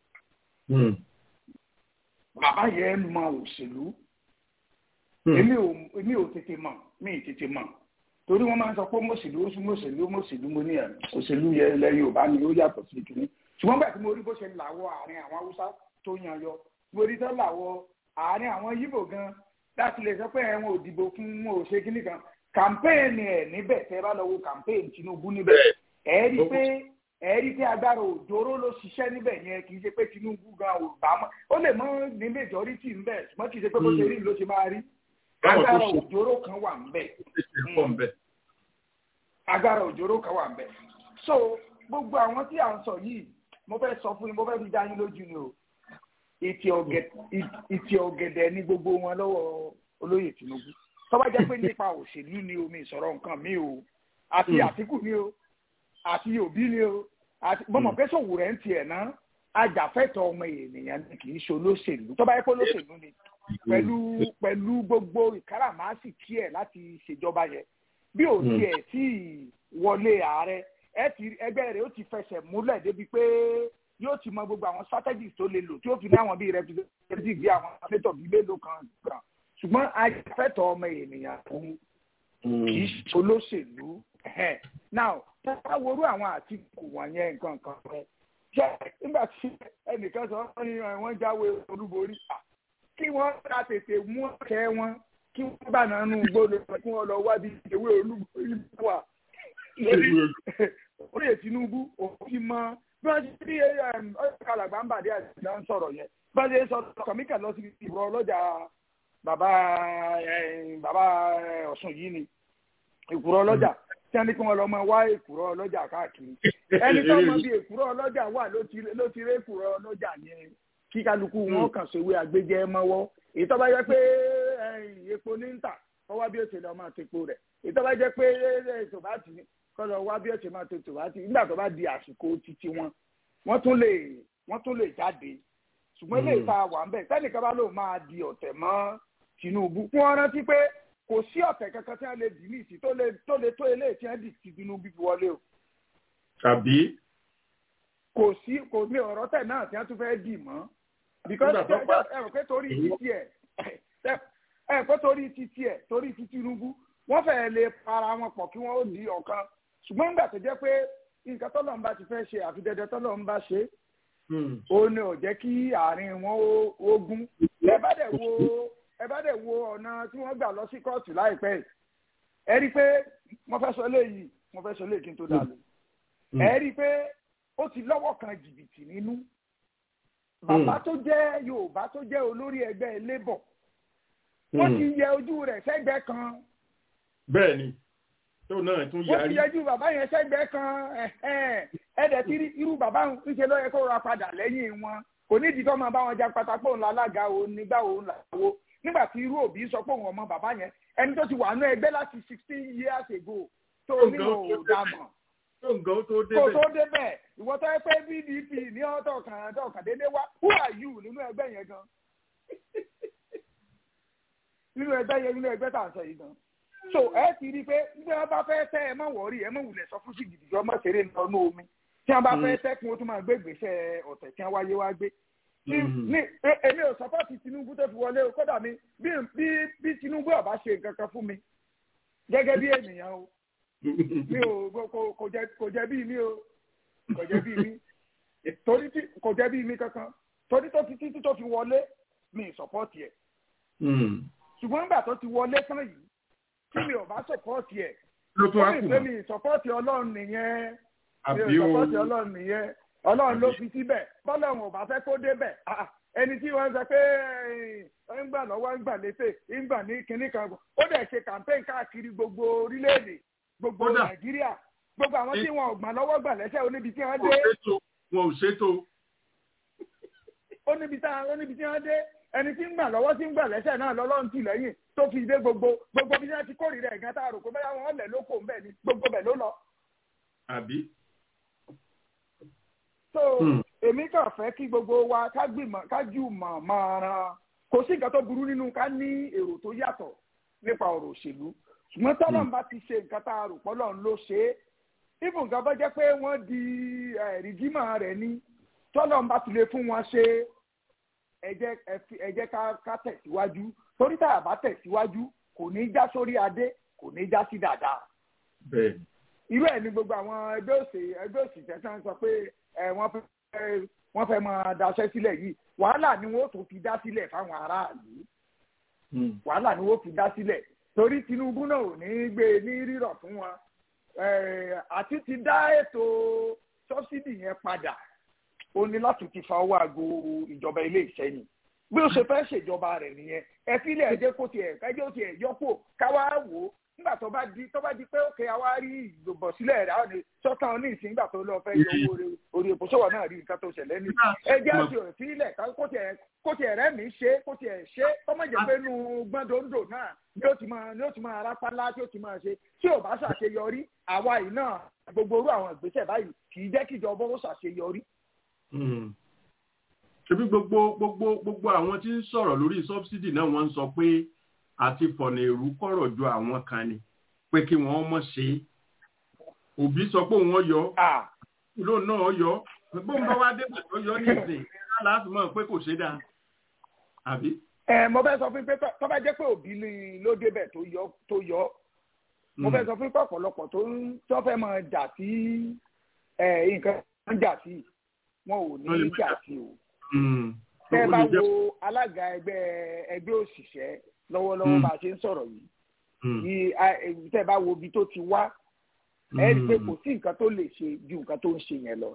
bàbá yẹn mọ òṣèlú èmi ò èmi ò tètè mọ̀ mi ì tètè mọ̀ torí wọ́n máa ń sọ pé mọ̀sílú mọ̀sílú mọ̀sílú mo ní ẹ̀ òṣèlú yẹn ilẹ̀ Yorùbá ni ó yàtọ̀ sí ìkíní ṣùgbọ́n gbà tí mo rí bó ṣe làwọ̀ àárín àwọn Haúsá tó yan yọ mo rí tó làwọ̀ àárín àwọn Yíbò gan láti lè sọ pé ẹ̀wọ̀n òdìbò fún wọn ò ṣe kíní kan kàmpéènì ẹ̀ níbẹ̀ tẹ́ bá lọ wo kàmpéènì Tinubu níbẹ̀ ẹ̀ rí pé ẹ̀ rí pé agbára òjòrò ló ṣiṣẹ́ níbẹ̀ yẹn kì í ṣe pé Tinubu gan ò bá mọ́ ó lè mọ́ ní majority ńbẹ̀ ṣùgbọ́n kì í ṣe pé bó ṣe rí ló ṣe máa rí agbára òjòrò kan wà ńbẹ̀ agbára òjòrò kan wà ńbẹ̀ so gbogbo àwọn tí à ń sọ yìí mo fẹ́ sọ fún yín mo fẹ́ fi dá yín lójú ni o ìtì ọ̀gẹ̀dẹ̀ ní gbogbo wọn lọ́wọ́ olóyè Tinubu tó bá jẹ́ pé nípa òṣèlú ni omi ìsọ̀rọ̀ nǹkan mi o àti Àtíkù ni o àti Òbí ni o àti bọ́mọ̀ pé sòwò rẹ̀ ń tiẹ̀ ná ajàfẹ́tọ̀ ọmọ ènìyàn ni kì í ṣe olóṣèlú tó bá yẹ pé olóṣèlú ni pẹ̀lú pẹ̀lú gbogbo ìkáràmásìkí ẹ̀ láti ṣèjọba yẹn bí ò tiẹ̀ tí wọlé ààrẹ ẹgbẹ́ rẹ̀ ó ti fẹsẹ̀ múlẹ̀ débi pé yóò ti mọ gbogbo àwọn strategies tó lè lò tí ó fi ní àwọn bíi representative bíi àwọn senator bíi mélòó kan gbà ṣùgbọ́n ajàfẹ́tọ̀ ọmọ ènìyàn fún kì í ṣe olóṣèlú now tá worú àwọn àtìkù wọ̀nyẹn nǹkan kan rẹ̀ jẹ́ nígbà tí ẹnìkan sọ wọ́n ní wọ́n jáwé olúborí kí wọ́n ká tètè mú ọ̀kẹ́ wọn kí wọ́n bá nànú gbọ́dọ̀ kí wọ́n lọ wá bí ewé olúgbò wà lórí orí Tinubu òfin mọ bí wọ́n ti rí ọ̀sẹ̀ alàgbà ń bàdé àti ìdá ń sọ̀rọ̀ yẹn bá ṣe sọ kàmíkà lọ sí ìrọ̀ ọlọ́jà bàbá bàbá Ọ̀ṣun yìí ni ìkúrọ̀ ọlọ́jà tí wọ́n ní kí wọ́n lọ máa wá èkúrọ̀ ọlọ́jà káàkiri ẹni tó mọ bí èkúrọ̀ ọlọ́jà wà ló ti rí èkúrọ̀ ọlọ́jà yẹn kí kálukú wọn kàn sówé àgbéjẹ mọ́wọ́ èyí tó bá yẹ pé epo ní ń tà kọ́ wá bí ó ṣe lọ máa tepo rẹ̀ èyí tó bá jẹ́ pé tòbátì kọ́ lọ wá bí ó ṣe máa te tòbátì nígbà tó bá di àsìkò títí wọn wọ́n tún lè wọ́n tún lè jáde ṣùgbọ́n ilé ìta wà ń bẹ̀ tẹ́nìkan bá lò máa di ọ̀tẹ̀ mọ́ Tinubu fún ọ rántí pé kò sí ọ̀tẹ̀ kankan tí wọ́n lè dì ní ìsìn tó lè tó lè tó eléyìí tí wọ́n dì sí Tinubu fi wọlé o. tàbí. kò sí kò ní ọ̀rọ̀ tẹ̀ náà tí wọ́n tún fẹ́ dì mọ́ because ẹ rò pé torí títí ẹ ẹ pé torí títí ẹ torí ti Tinubu wọ́n fẹ́ẹ́ lè para wọn pọ̀ kí wọ́n ó di ọ̀kan ṣùgbọ́n nígbà tó jẹ́ pé nǹkan tọ́lọ̀ ń bá ti fẹ́ ṣe àfi dẹdẹ tọ́lọ̀ ń bá ṣe ó ní ò jẹ́ kí àárín wọn ó gún ẹ bá dẹ̀ wo ẹ bá dẹ̀ wo ọ̀nà tí wọ́n gbà lọ sí kóòtù láìpẹ́ ẹ rí i pé wọ́n fẹ́ sọ léyìí wọ́n fẹ́ sọ léyìí kí n tó dà lọ ẹ rí i pé ó ti lọ́wọ́ kan jìbìtì nínú bàbá tó jẹ́ yorùbá tó jẹ́ olórí ẹgbẹ́ labour wọ́n ti yẹ ojú rẹ̀ sẹ́gbẹ́ kan. bẹ́ẹ̀ni tó náà tún yarí. wọ́n ti yẹjú bàbá yẹn sẹ́gbẹ́ kan ẹ̀ẹ́dẹ̀ tí irú bàbá ń ṣe lọ́yẹ kó ra padà lẹ́yìn wọn kò ní ìdí tó máa bá wọn já pátákó ńlá alága o nígbà wo ńlá wo nígbà tí irú òbí sọ pé òun ọmọ bàbá yẹn ẹni tó ti wà nú ẹgbẹ́ láti sixteen years ago tó nílò òdàmọ̀ nǹkan tó débẹ̀. kò tó débẹ̀ ìwọ tó yẹ pé pdp ní ọ̀tọ̀ kan ọ̀tọ̀ kan dédé wá who are you nínú ẹgbẹ́ yẹn gan nínú ẹgbẹ́ yẹn nínú ẹgbẹ́ tá à ń sọ yìí gan so ẹ ti rí i pé bí wọ́n bá fẹ́ tẹ́ ẹ má wọ̀ọ́rì ẹ má wulẹ̀ sọ fún sí gidigidi ọmọ ṣeré lọ́nà omi tí wọ́n bá fẹ́ tẹ́ kí wọ́n tún máa gbé gbèsè ọ̀tẹ̀ tí wọ́n wáyé wá gbé ní èmi ò sọpọ́ọ̀tì Tinubu tó fi wọlé o kódà mi bí bí Tinubu ọba ṣe nǹkan kan fún mi gẹ́gẹ́ bí ènìyàn o mi ò kò jẹ kò jẹ bí mi o kò jẹ bí mi torí tí kò jẹ bí mi kankan torí tó fi títí tó fi wọlé mi sọpọ́ọ̀tì ẹ̀ ṣùgbọ́n nígbà tó ti wọlé tán yìí tí mi ò bá sọpọ́ọ̀tì ẹ̀ ó mi pé mi sọpọ́ọ̀tì ọlọ́run nìyẹn mi ò sọpọ́ọ̀tì ọlọ́run nìyẹn ọlọ́run ló fi síbẹ̀ bọ́lọ́run ò bá fẹ́ kó débẹ̀ ẹni tí wọ́n sọ pé ń gbà lọ́wọ́ ń gbà létè ń gbà ní kinní kan ó dẹ̀ ṣe campaign káàkiri gbogbo orílẹ̀-èdè gbogbo nàìjíríà gbogbo àwọn tí wọn ò gbà lọ́wọ́ gbà lẹ́sẹ̀ oníbi tí wọ́n dé. wọn ò ṣètò. oníbi tí wọ́n dé ẹni tí ń gbà lọ́wọ́ tí ń gbà lẹ́sẹ̀ náà lọ́lọ́run tì lẹ́yìn tó fi dé gbogbo gbogbo bí wọ́n ti kórìíra ẹ̀gán tá a rò pé báyà wọn lẹ̀ lóko ń bẹ̀ ni gbogbo bẹ̀ ló lọ. àbí. so èmi kàn fẹ́ kí gbogbo wa ká gbìmọ̀ ká jù mọ̀ máa ran kò sí nǹkan tó burú nínú ká ní èrò tó yàtọ̀ nípa ọ̀rọ̀ òṣèlú ṣùgbọ́n tọ́lọ́n bá ti ṣe nǹkan tá a rò pọ́lọ́n ló ṣe é ibùn nǹkan bá jẹ́ pé wọ́n di rìgímà rẹ̀ ní tọ́lọ́n bá ti lè fún wọn ṣe ẹ jẹ́ ká tẹ̀síwájú torí tá a bá tẹ̀síwájú kò ní já sórí adé kò ní já sí dáadáa. irú ẹ̀ ní gbogbo àwọn ẹgbẹ́ òsè ẹgbẹ́ òsì tẹ̀sán sọ pé wọ́n fẹ́ máa daṣẹ́ sílẹ̀ yìí wàhálà ni wọ́n tó fi dá sílẹ̀ fáwọn aráàlú wàhálà ni wọ́n fi dá sílẹ̀ torí Tinubu náà ò ní gbé ní rírọ̀ fún wọn àti ti dá ètò sọ́bsidì yẹn padà ó ní láti ti fa owó àgbo ìjọba ilé ìsẹ́yìn bí ó ṣe fẹ́ ṣèjọba rẹ̀ nìyẹn ẹ fílẹ̀ ẹ̀jẹ̀ kó tiẹ̀ ẹ̀jẹ̀ ó tiẹ̀ yọpò káwá wò ó nígbà tó bá di tó bá di pé òkè àwa rí ìdòbọ̀ sílẹ̀ rẹ̀ àwọn sọ́tàn ní ìsìn nígbà tó lọ fẹ́ yọ owó orí epo sọ́wọ́ náà rí nǹkan tó ṣẹlẹ̀ ní ẹjẹ́ àti òfìlẹ̀ kó tiẹ̀ rẹ́ mi ṣe kó tiẹ̀ ṣe kọ́mọ̀ jẹ́ pé nu gbọ́ndòǹdò náà ni ó ti máa ni ó ti máa rápálá tí ó ti máa ṣe tí ò bá ṣàṣeyọrí àwa yìí náà gbogbo orú àwọn ìgbésẹ̀ báyìí kì í jẹ́ kíjọba ó ṣàṣeyọrí. ṣebí gbogbo gbogbo gbogbo àwọn tí ń sọ̀rọ̀ lórí sọ́bsidì náà wọ́n ń sọ pé àti fọ̀nà èrú kọ̀rọ̀ ju àwọn kan ni pé kí wọ́n mọ̀ ṣe é òbí sọ pé òun yọ ìlú náà yọ bó ń bá wá dé pẹ̀lú yọ ní ìsìn láti mọ̀ pé kò ṣe dáa àbí. ẹ mo fẹ́ sọ fún pé tó bá jẹ́ pé òbí ló débẹ̀ tó yọ tó yọ mo fẹ́ sọ fún pé ọ̀pọ̀lọpọ̀ tó ń tó fẹ́ máa jà sí nǹkan ń jà sí wọn ò ní jà sí o tẹ́ bá wo alága ẹgbẹ́ ẹgbẹ́ òṣìṣẹ́ lọ́wọ́lọ́wọ́ bá a ṣe ń sọ̀rọ̀ yìí tẹ́ bá wo ibi tó ti wá ẹ rí i pé kò sí nǹkan tó lè ṣe ju nǹkan tó ń ṣe yẹn lọ.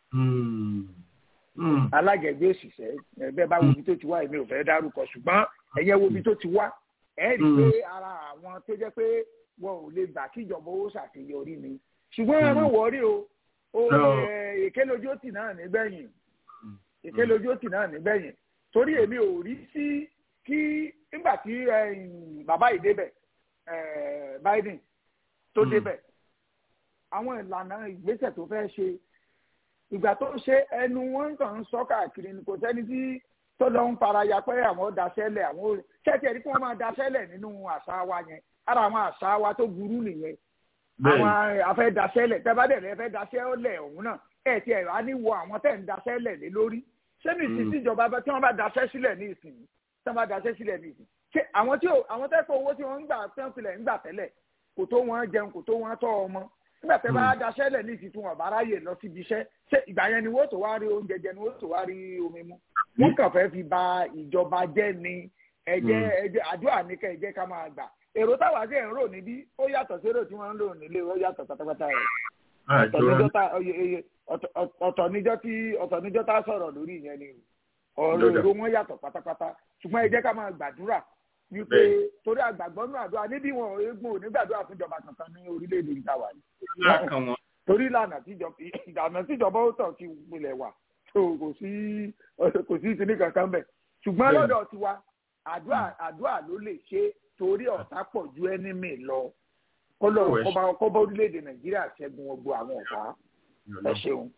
alájẹgbé òṣìṣẹ́ bẹ́ẹ̀ bá wo ibi tó ti wá èmi ò fẹ́ dárúkọ ṣùgbọ́n ẹ̀yẹ wo ibi tó ti wá ẹ rí i pé ara àwọn tó jẹ́ pé wọn ò lè gbà kí ìjọba owó ṣàṣeyọrí ni ṣùgbọ́n ẹ má wọrí o èké lójú òtì náà nígbẹ̀yìn èké lójú òtì náà nígbẹ̀yìn torí èmi ò rí sí kí nígbà tí bàbá yìí débẹ̀ Biden tó débẹ̀ àwọn ìlànà ìgbésẹ̀ tó fẹ́ ṣe ìgbà tó ṣe ẹnu wọn kàn ń sọ káàkiri ni kò sẹ́ni tí tọ́lọ́ ń faraya pé àwọn daṣẹ́lẹ̀ àwọn ṣẹ́ẹ̀tì ẹ̀rí kí wọ́n máa daṣẹ́lẹ̀ nínú àṣà wa yẹn ara àwọn àṣà wa tó burú nìyẹn àwọn afẹ́ daṣẹ́lẹ̀ tẹ́bádẹ́rẹ́ fẹ́ daṣẹ́lẹ̀ ọ̀hún náà ẹ̀ tí ẹ̀rọ á ní wo àwọn tẹ̀ ń daṣẹ́lẹ̀ lé lórí ṣé ní ìsìn tíjọba tí wọ́n bá daṣẹ́ sílẹ̀ ní ìsìn tí wọ́n bá daṣẹ́ sílẹ̀ ní ìsìn ṣé àwọn tí àwọn tẹ́kọ̀ owó tí wọ́n ń gbà tí wọ́n filẹ̀ ń gbà tẹ́lẹ̀ kò tó wọn jẹun kò tó wọn tọ́ ọmọ nígbà tẹ́ bá daṣẹ́ lẹ̀ ní ìsìn tí wọ́n bá ráyè lọ síbi iṣẹ́ ṣé ìgbà yẹn ni wọ́n tó wá rí oúnjẹ jẹ ni wọ́n tó wá rí omi mu wọ́n kàn fẹ́ fi ba ìjọba jẹ́ ni ẹ̀jẹ̀ ẹ̀jẹ̀ àdúrà ní kẹ́ ẹ̀jẹ̀ ká máa gbà èrò táwa sí ẹ̀ ń rò níbí ó yàtọ̀ sí èrò tí wọ́n ń lò nílé ó yàtọ̀ pátápátá rẹ̀ ọ̀tọ̀ níjọ́ tí ọ̀tọ̀ níjọ́ tá a sọ̀rọ̀ lórí ìyẹn ni ọ̀rọ̀ èrò wọn yàtọ̀ pátápátá ṣùgbọ́n ẹ jẹ́ ká máa gbàdúrà wípé torí àgbàgbọ́ nínú àdúrà níbí wọn eégún ò ní gbàdúrà fún ìjọba kankan ní orílẹ̀-èdè ìta wà ní. torí ìlànà tíjọba ó tàn ti gbilẹ̀ wà kò sí kò sí ìsinmi kankan bẹ̀ ṣùgbọ́n lọ́dọ̀ tiwa àdúrà àdúrà ló lè ṣe torí ọ̀tá pọ̀ ju ẹnímì lọ kọ́lọ̀ kọ́bọ̀ orílẹ̀-èdè nàìjíríà ṣẹ́gun gbogbo àwọn ọ̀tá ẹ ṣeun.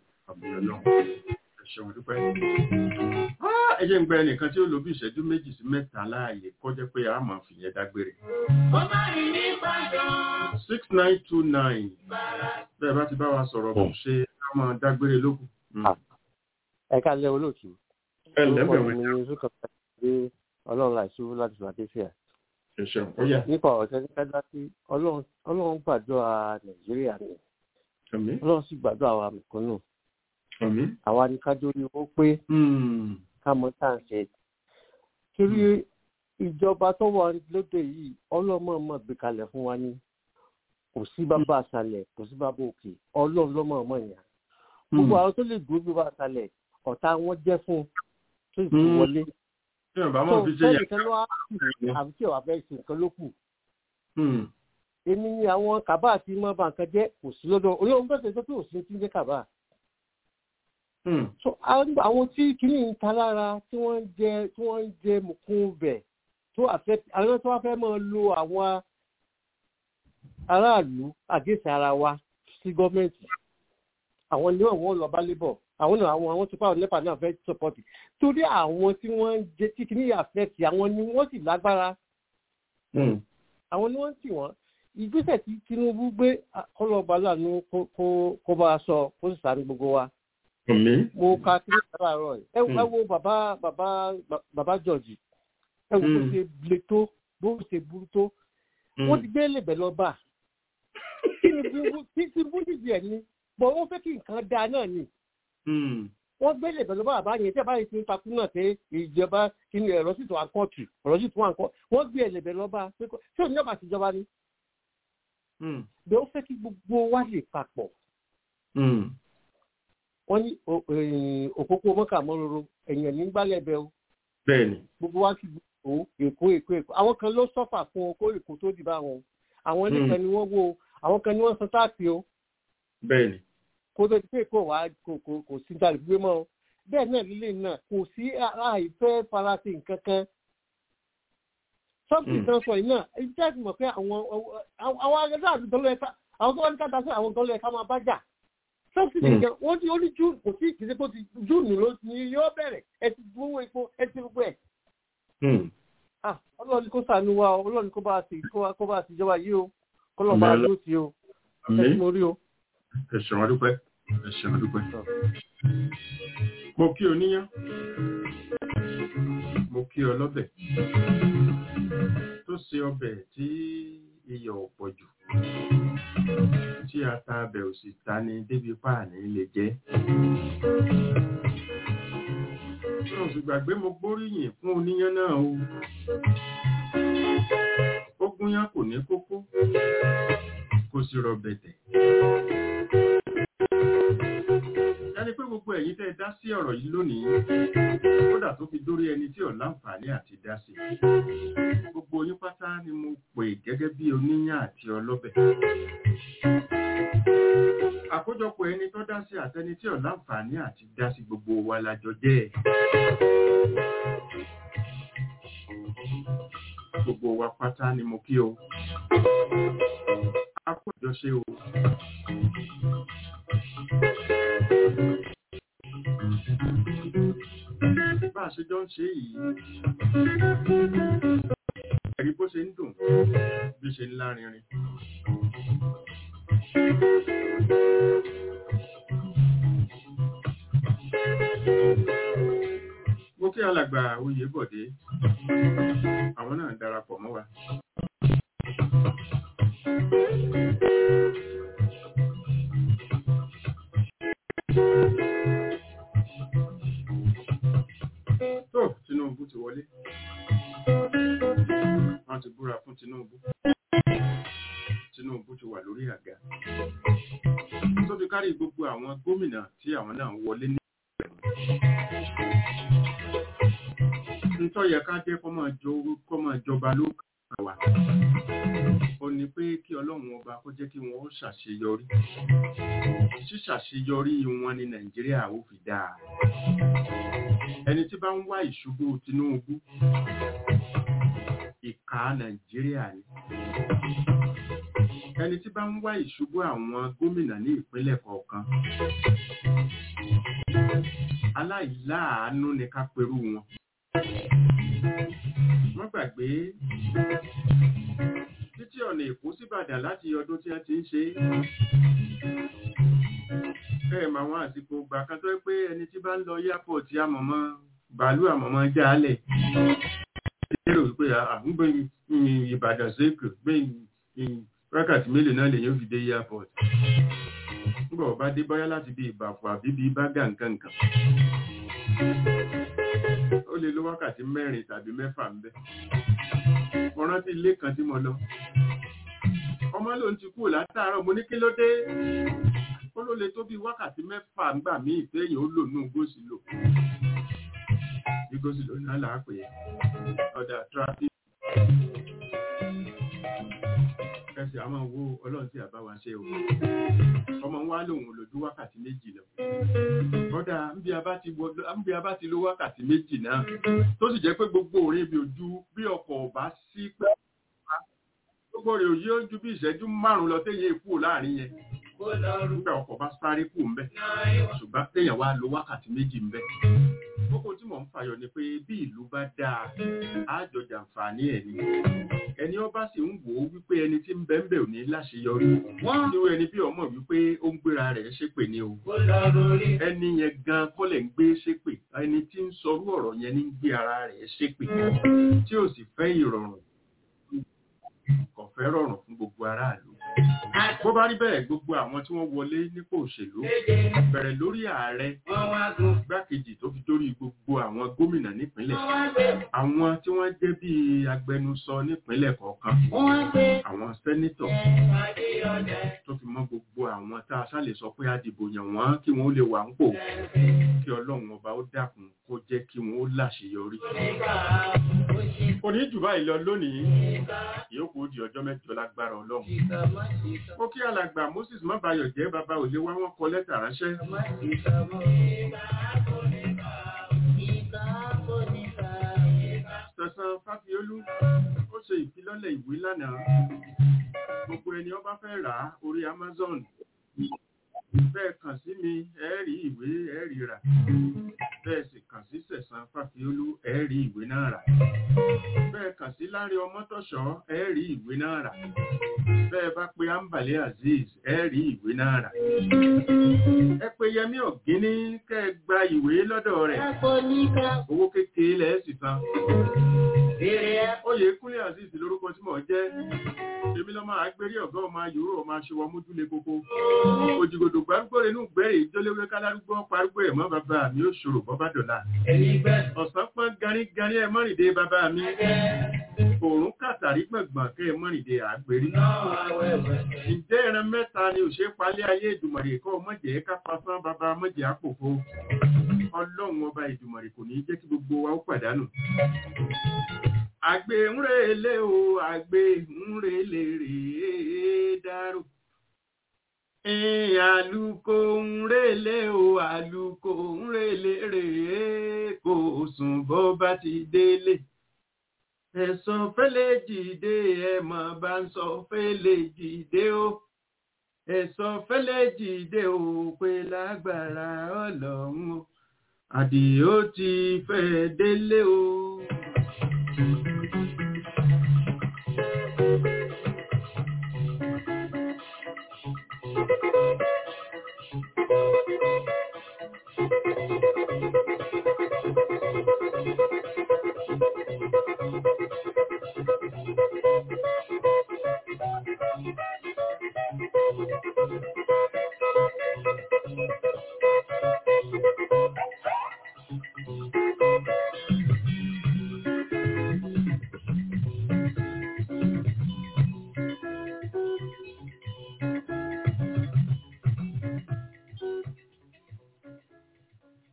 ẹ ṣeun dúpẹ́. ẹ jẹ́ ń gba ẹnìkan tí ó lo bí ìṣẹ́jú méjì sí mẹ́ta láàyè kó jẹ́ pé a máa fìyẹn dágbére. six nine two nine bẹ́ẹ̀ bá ti bá wa sọ̀rọ̀ kò ṣe ká máa dágbére lókun. ẹ ká lẹ olóòtú. ẹ lẹ́bẹ̀ẹ́ wẹ̀ ní ọlọ́run láìsú láti fàdéfìà nípa nípa ọ̀sẹ̀ nípa sí ọlọ́run gbàdúrà nàìjíríà ni ọlọ́run sì gbàdúrà àwa mẹ̀kúnnù àwa ni ká dórí owó pé ká mọ tá à ń ṣe torí ìjọba tó wà lóde yìí ọlọ́mọ mọ̀ gbé kalẹ̀ fún wa ní kò sí bàbá àṣàlẹ̀ kò sí bàbá òkè ọlọ́run lọ́mọ ọmọ yẹn gbogbo àwọn tó lè dúró bí bàbá àṣàlẹ̀ ọ̀tá wọn jẹ́ fún tó sì wọlé tí wọn bá mọ fi ṣe yà. tó ló wá àbí tí ìwà fẹ́ ṣe nǹkan ló kù. èmi ni àwọn kàbá àti mọ́ bá nǹkan jẹ́ kò sí lọ́dọ̀ olóhùn bẹ́ẹ̀ sọ pé òsì ti ń jẹ́ kàbá. so àwọn tí kìíní ń ta lára tí wọ́n ń jẹ tí wọ́n ń jẹ mùkún bẹ̀ tó àfẹ́ àwọn tó wá fẹ́ máa lo àwọn aráàlú àgẹ́sì ara wa sí gọ́ọ̀mẹ̀ntì àwọn ni wọ́n lọ bá lébọ̀ àwọn náà àwọn àwọn tó fáwọn nípa náà fẹ́ sọpọ́tì torí àwọn tí wọ́n ń jẹ tí kìíní àfẹ́tì àwọn ni wọ́n sì lágbára àwọn ni wọ́n ń tì wọ́n ìgbésẹ̀ tí Tinubu gbé kọlọ́ọ̀bá lànà kó bá a sọ kó sì sáré gbogbo wa. mo ka kí ní sábà rọ ẹ ẹ wo bàbá bàbá bàbá George ẹ wo bó ṣe le tó bó ṣe burú tó wọ́n ti gbé lèbẹ̀ lọ́ba Tinubu dìde ẹ̀ ni bọ̀ wọ́n fẹ́ kí nǹkan dáa náà ni wọ́n gbé lè bẹ̀rẹ̀ bá yẹn tí a bá yẹn ti ń takú náà pé ìjọba kí ni ẹ̀rọ sì tó wà kọ́ọ̀tù ọ̀rọ̀ sì tó wà kọ́ wọ́n gbé ẹ̀lẹ̀ bẹ̀rẹ̀ lọ́ba pé tí òun yọba àtijọba ni. bẹ́ẹ̀ ó fẹ́ kí gbogbo wa lè papọ̀. wọ́n ní òpópó mọ́kà mọ́roro ẹ̀yàn ní gbálẹ̀ bẹ́ o. bẹ́ẹ̀ni. gbogbo wa ti gbogbo èkó èkó èkó àwọn kan ló sọ́fà fún okó èkó tó dì bá wọn àwọn nìkan ni wọ́n wo àwọn kan ni wọ́n san táàsì o. bẹ́ẹ̀ni kó tó di pé kò wá kò kò kò sí dàrí gbé mọ́ o bẹ́ẹ̀ náà lílé náà kò sí àìfẹ́ farasí nǹkan kan sọ́ọ̀tì kan sọ yìí náà ìjẹ́ àti mọ̀ pé àwọn àwọn akẹ́kọ̀ọ́ àti dọ́lọ́ ẹ̀ka àwọn tó wá ní ká dasẹ́ àwọn dọ́lọ́ ẹ̀ka máa bá jà sọ́ọ̀tì nìkan wọ́n ti ó ní júùnù kò sí ìkìsí kó ti júùnù ló ní yóò bẹ̀rẹ̀ ẹ ti gbówó epo ẹ ti gbogbo ẹ̀. ọlọ́run kó sànú wa ọlọ́run kó bá a sì kó bá a sì jọba yìí o kó lọ́ọ́ bá a ló ti o ẹ ti mo rí o ẹ ṣeun dúpẹ́ ẹ ṣeun dúpẹ́. mo kí o níyàn mo kí ọ lọ́bẹ̀ tó ṣe ọbẹ̀ tí iyọ̀ ò pọ̀ jù tí ata abẹ̀ ò sì ta ni débi páàní lè jẹ́. mo sì gbàgbé mo gbóríyìn fún oníyán náà o ó gúnyán kò ní kókó kò sì rọ̀bẹ̀tẹ̀ ẹni pé gbogbo ẹ̀yin tẹ́ ẹ dá sí ọ̀rọ̀ yìí lónìí kódà tó fi dórí ẹni tí ò láǹfààní àti dá sí gbogbo yín pátá ni mo pè gẹ́gẹ́ bí oníyàn àti ọlọ́bẹ̀ àkójọpọ̀ ẹni tó dá sí àtẹni tí ò láǹfààní àti dá sí gbogbo wa lájọ jẹ́ ẹ̀. gbogbo wa pátá ni mo kí o a kò jọ ṣe o. bá a ṣe jọ ń ṣe yìí ẹ̀rí bó ṣe ń dùn bí ṣe ń lárinrin. mo kí alàgbà oyè bọ̀dé àwọn náà darapọ̀ mọ́ wa. tó Tinubu ti wọlé wọ́n ti búra fún Tinubu Tinubu ti wà lórí àga tó fi kárí gbogbo àwọn gómìnà tí àwọn náà wọlé ní ntọ́ yẹ ká jẹ́ kọ́ máa jọba ló kà wá ó ní pé kí ọlọ́run ọba kó jẹ́ kí wọ́n ó ṣàṣeyọrí ṣíṣàṣeyọrí wọn ní nàìjíríà ó fi dáa ẹni tí bá ń wá ìṣubú Tinubu ìka nàìjíríà ni ẹni tí bá ń wá ìṣubú àwọn gómìnà ní ìpínlẹ̀ kọ̀ọ̀kan aláìláàánú ni ká perú wọn wọ́n gbàgbé títí ọ̀nà èkó síbàdàn láti ọdún tí a ti ń ṣe ẹ̀ mà wọn àsìkò gbà kan tó pé ẹni tí bá ń lọ airport àmọ̀mọ́ bàálù àmọ̀mọ́ jálẹ̀ lérò wípé àgbúgbé ìbàdàn sékù gbé wákàtí mélòó náà lèyàn fi dé airport nígbà ọba dé bọ́yá láti bí ìbàfọ̀ àbí bí bágà nǹkan nǹkan ó lè lo wákàtí mẹ́rin tàbí mẹ́fà ń bẹ́ mo rántí ilé kan tí mo lọ ọmọ lòun ti kúrò látàárọ̀ mo ní kí ló dé ó ló lè tó bí wákàtí mẹ́fà ńgbà míì téèyàn ó lò nù gósìlò bí gósìlò náà là á pè é ọ̀dà traffic kẹsì àwọn wo ọlọ́run tí àbá wa ṣe o ọmọ wa lòun lójú wákàtí méjì lọ kọ́dà nbí a bá ti lo wákàtí méjì náà tó sì jẹ́ pé gbogbo orin ibi ojú bí ọkọ̀ ọba sí pé gbogbo rẹ̀ òye ojú bí ìṣẹ́jú márùn-ún lọ téèyàn èkó láàrin yẹn nígbà ọkọ̀ bá sáré kù ń bẹ̀ ṣùgbọ́n téèyàn wá lo wákàtí méjì ń bẹ̀ kókó tí mò ń fàyọ ni pé bí ìlú bá dáa á jọ jàǹfààní ẹ̀ ni ẹni ọba sì ń wò ó wípé ẹni tí ń bẹ ń bẹ ò ní láṣeyọrí nírú ẹni bí ọmọ wípé ó ń gbéra rẹ̀ ṣépè ni o ẹni yẹn gan kọ́lẹ̀ ń gbé ṣépè ẹni tí ń sọrú ọ̀rọ̀ yẹn ní ń gbé ara rẹ̀ ṣépè tí ò sì fẹ́ ìrọ̀rùn kò fẹ́ rọrùn fún gbogbo aráàlú bó bá rí bẹ́ẹ̀ gbogbo àwọn tí wọ́n wọlé nípò òṣèlú bẹ̀rẹ̀ lórí ààrẹ gbákejì tó fi dórí gbogbo àwọn gómìnà nípínlẹ̀ àwọn tí wọ́n jẹ́ bí agbẹnusọ nípínlẹ̀ kọ̀ọ̀kan àwọn sẹ́nítọ̀ tó fi mọ́ gbogbo àwọn tá a ṣàlè sọ pé àdìbò yàn wọ́n kí wọ́n lè wà ń pò kí ọlọ́run ọba ó dákun kó jẹ́ kí wọ́n ó láṣeyọrí. kò ní jù báyìí lọ lónìí ìyókù ó di ọjọ́ mẹ́jọ lágbára ọlọ́run. ó kí alàgbà moses mọ́bayọ̀ jẹ́ bàbá òye wá wọ́n kọ lẹ́tà ránṣẹ́. sẹ̀sán fáfiolú ó ṣe ìfilọ́lẹ̀ ìwé lánàá gbogbo ẹni ọba fẹ́ rà á orí amazon bẹ́ẹ̀ kàn sí mi ẹ̀ẹ́rì ìwé ẹ̀ẹ́rì rà bẹ́ẹ̀ sì kàn sí sẹ̀sán fáfiolú ẹ̀ẹ́rì ìwé náà rà bẹ́ẹ̀ kàn sí lárí ọmọtọ̀ṣọ́ ẹ̀ẹ́rì ìwé náà rà bẹ́ẹ̀ bá pe ambale azeez ẹ̀ẹ́rì ìwé náà rà ẹ pe yẹmí ọ̀gíní kẹ́ ẹ gba ìwé lọ́dọ̀ rẹ̀ owó kékeré lẹ́ẹ̀ sì san oyè kúnlẹ̀ azeez lórúkọ tí mò ń jẹ́ èmi lọ́mọ àgbérí ọ̀gá ọmọ yòóró ọmọ aṣọwọ́ mójúlé koko òjìgòdò gbárùgbò inú gbẹ̀rẹ̀ ìjọléwé kálárúgbó parúgbó ẹ̀mọ́ bàbá mi ó ṣòro bọ́bá dọ̀la ọ̀sán pọ́n garígarí ẹ̀ mọ́rìndé bàbá mi òórùn kàtàrí gbọ̀ngbọ̀n kẹ́ ẹ̀ mọ́rìndé àgbérí ǹjẹ́ ẹran mẹ́ta ni òṣè palẹ́ ayé ìdùmọ̀rè kọ́ mọ̀jẹ̀ ká pasán bàbá mọ̀jẹ̀ àpòfo ọlọ́run ọba ìdùmọ̀rè kò ní jẹ́ kí gbogbo wa ó pàdánù àgbè ń relé o àgbè ń relé rèé dárò àlùkò ń relé o àlùkò ń relé rèé kò sùn bó bá ti délé ẹ̀sán fẹ́lẹ́ jìde ẹ̀mọ̀ bá ń sọ fẹ́lẹ́ jìde o ẹ̀sán fẹ́lẹ́ jìde o pé lágbára ọlọ́run o àdìó ti fẹ́ délé o. Thank you.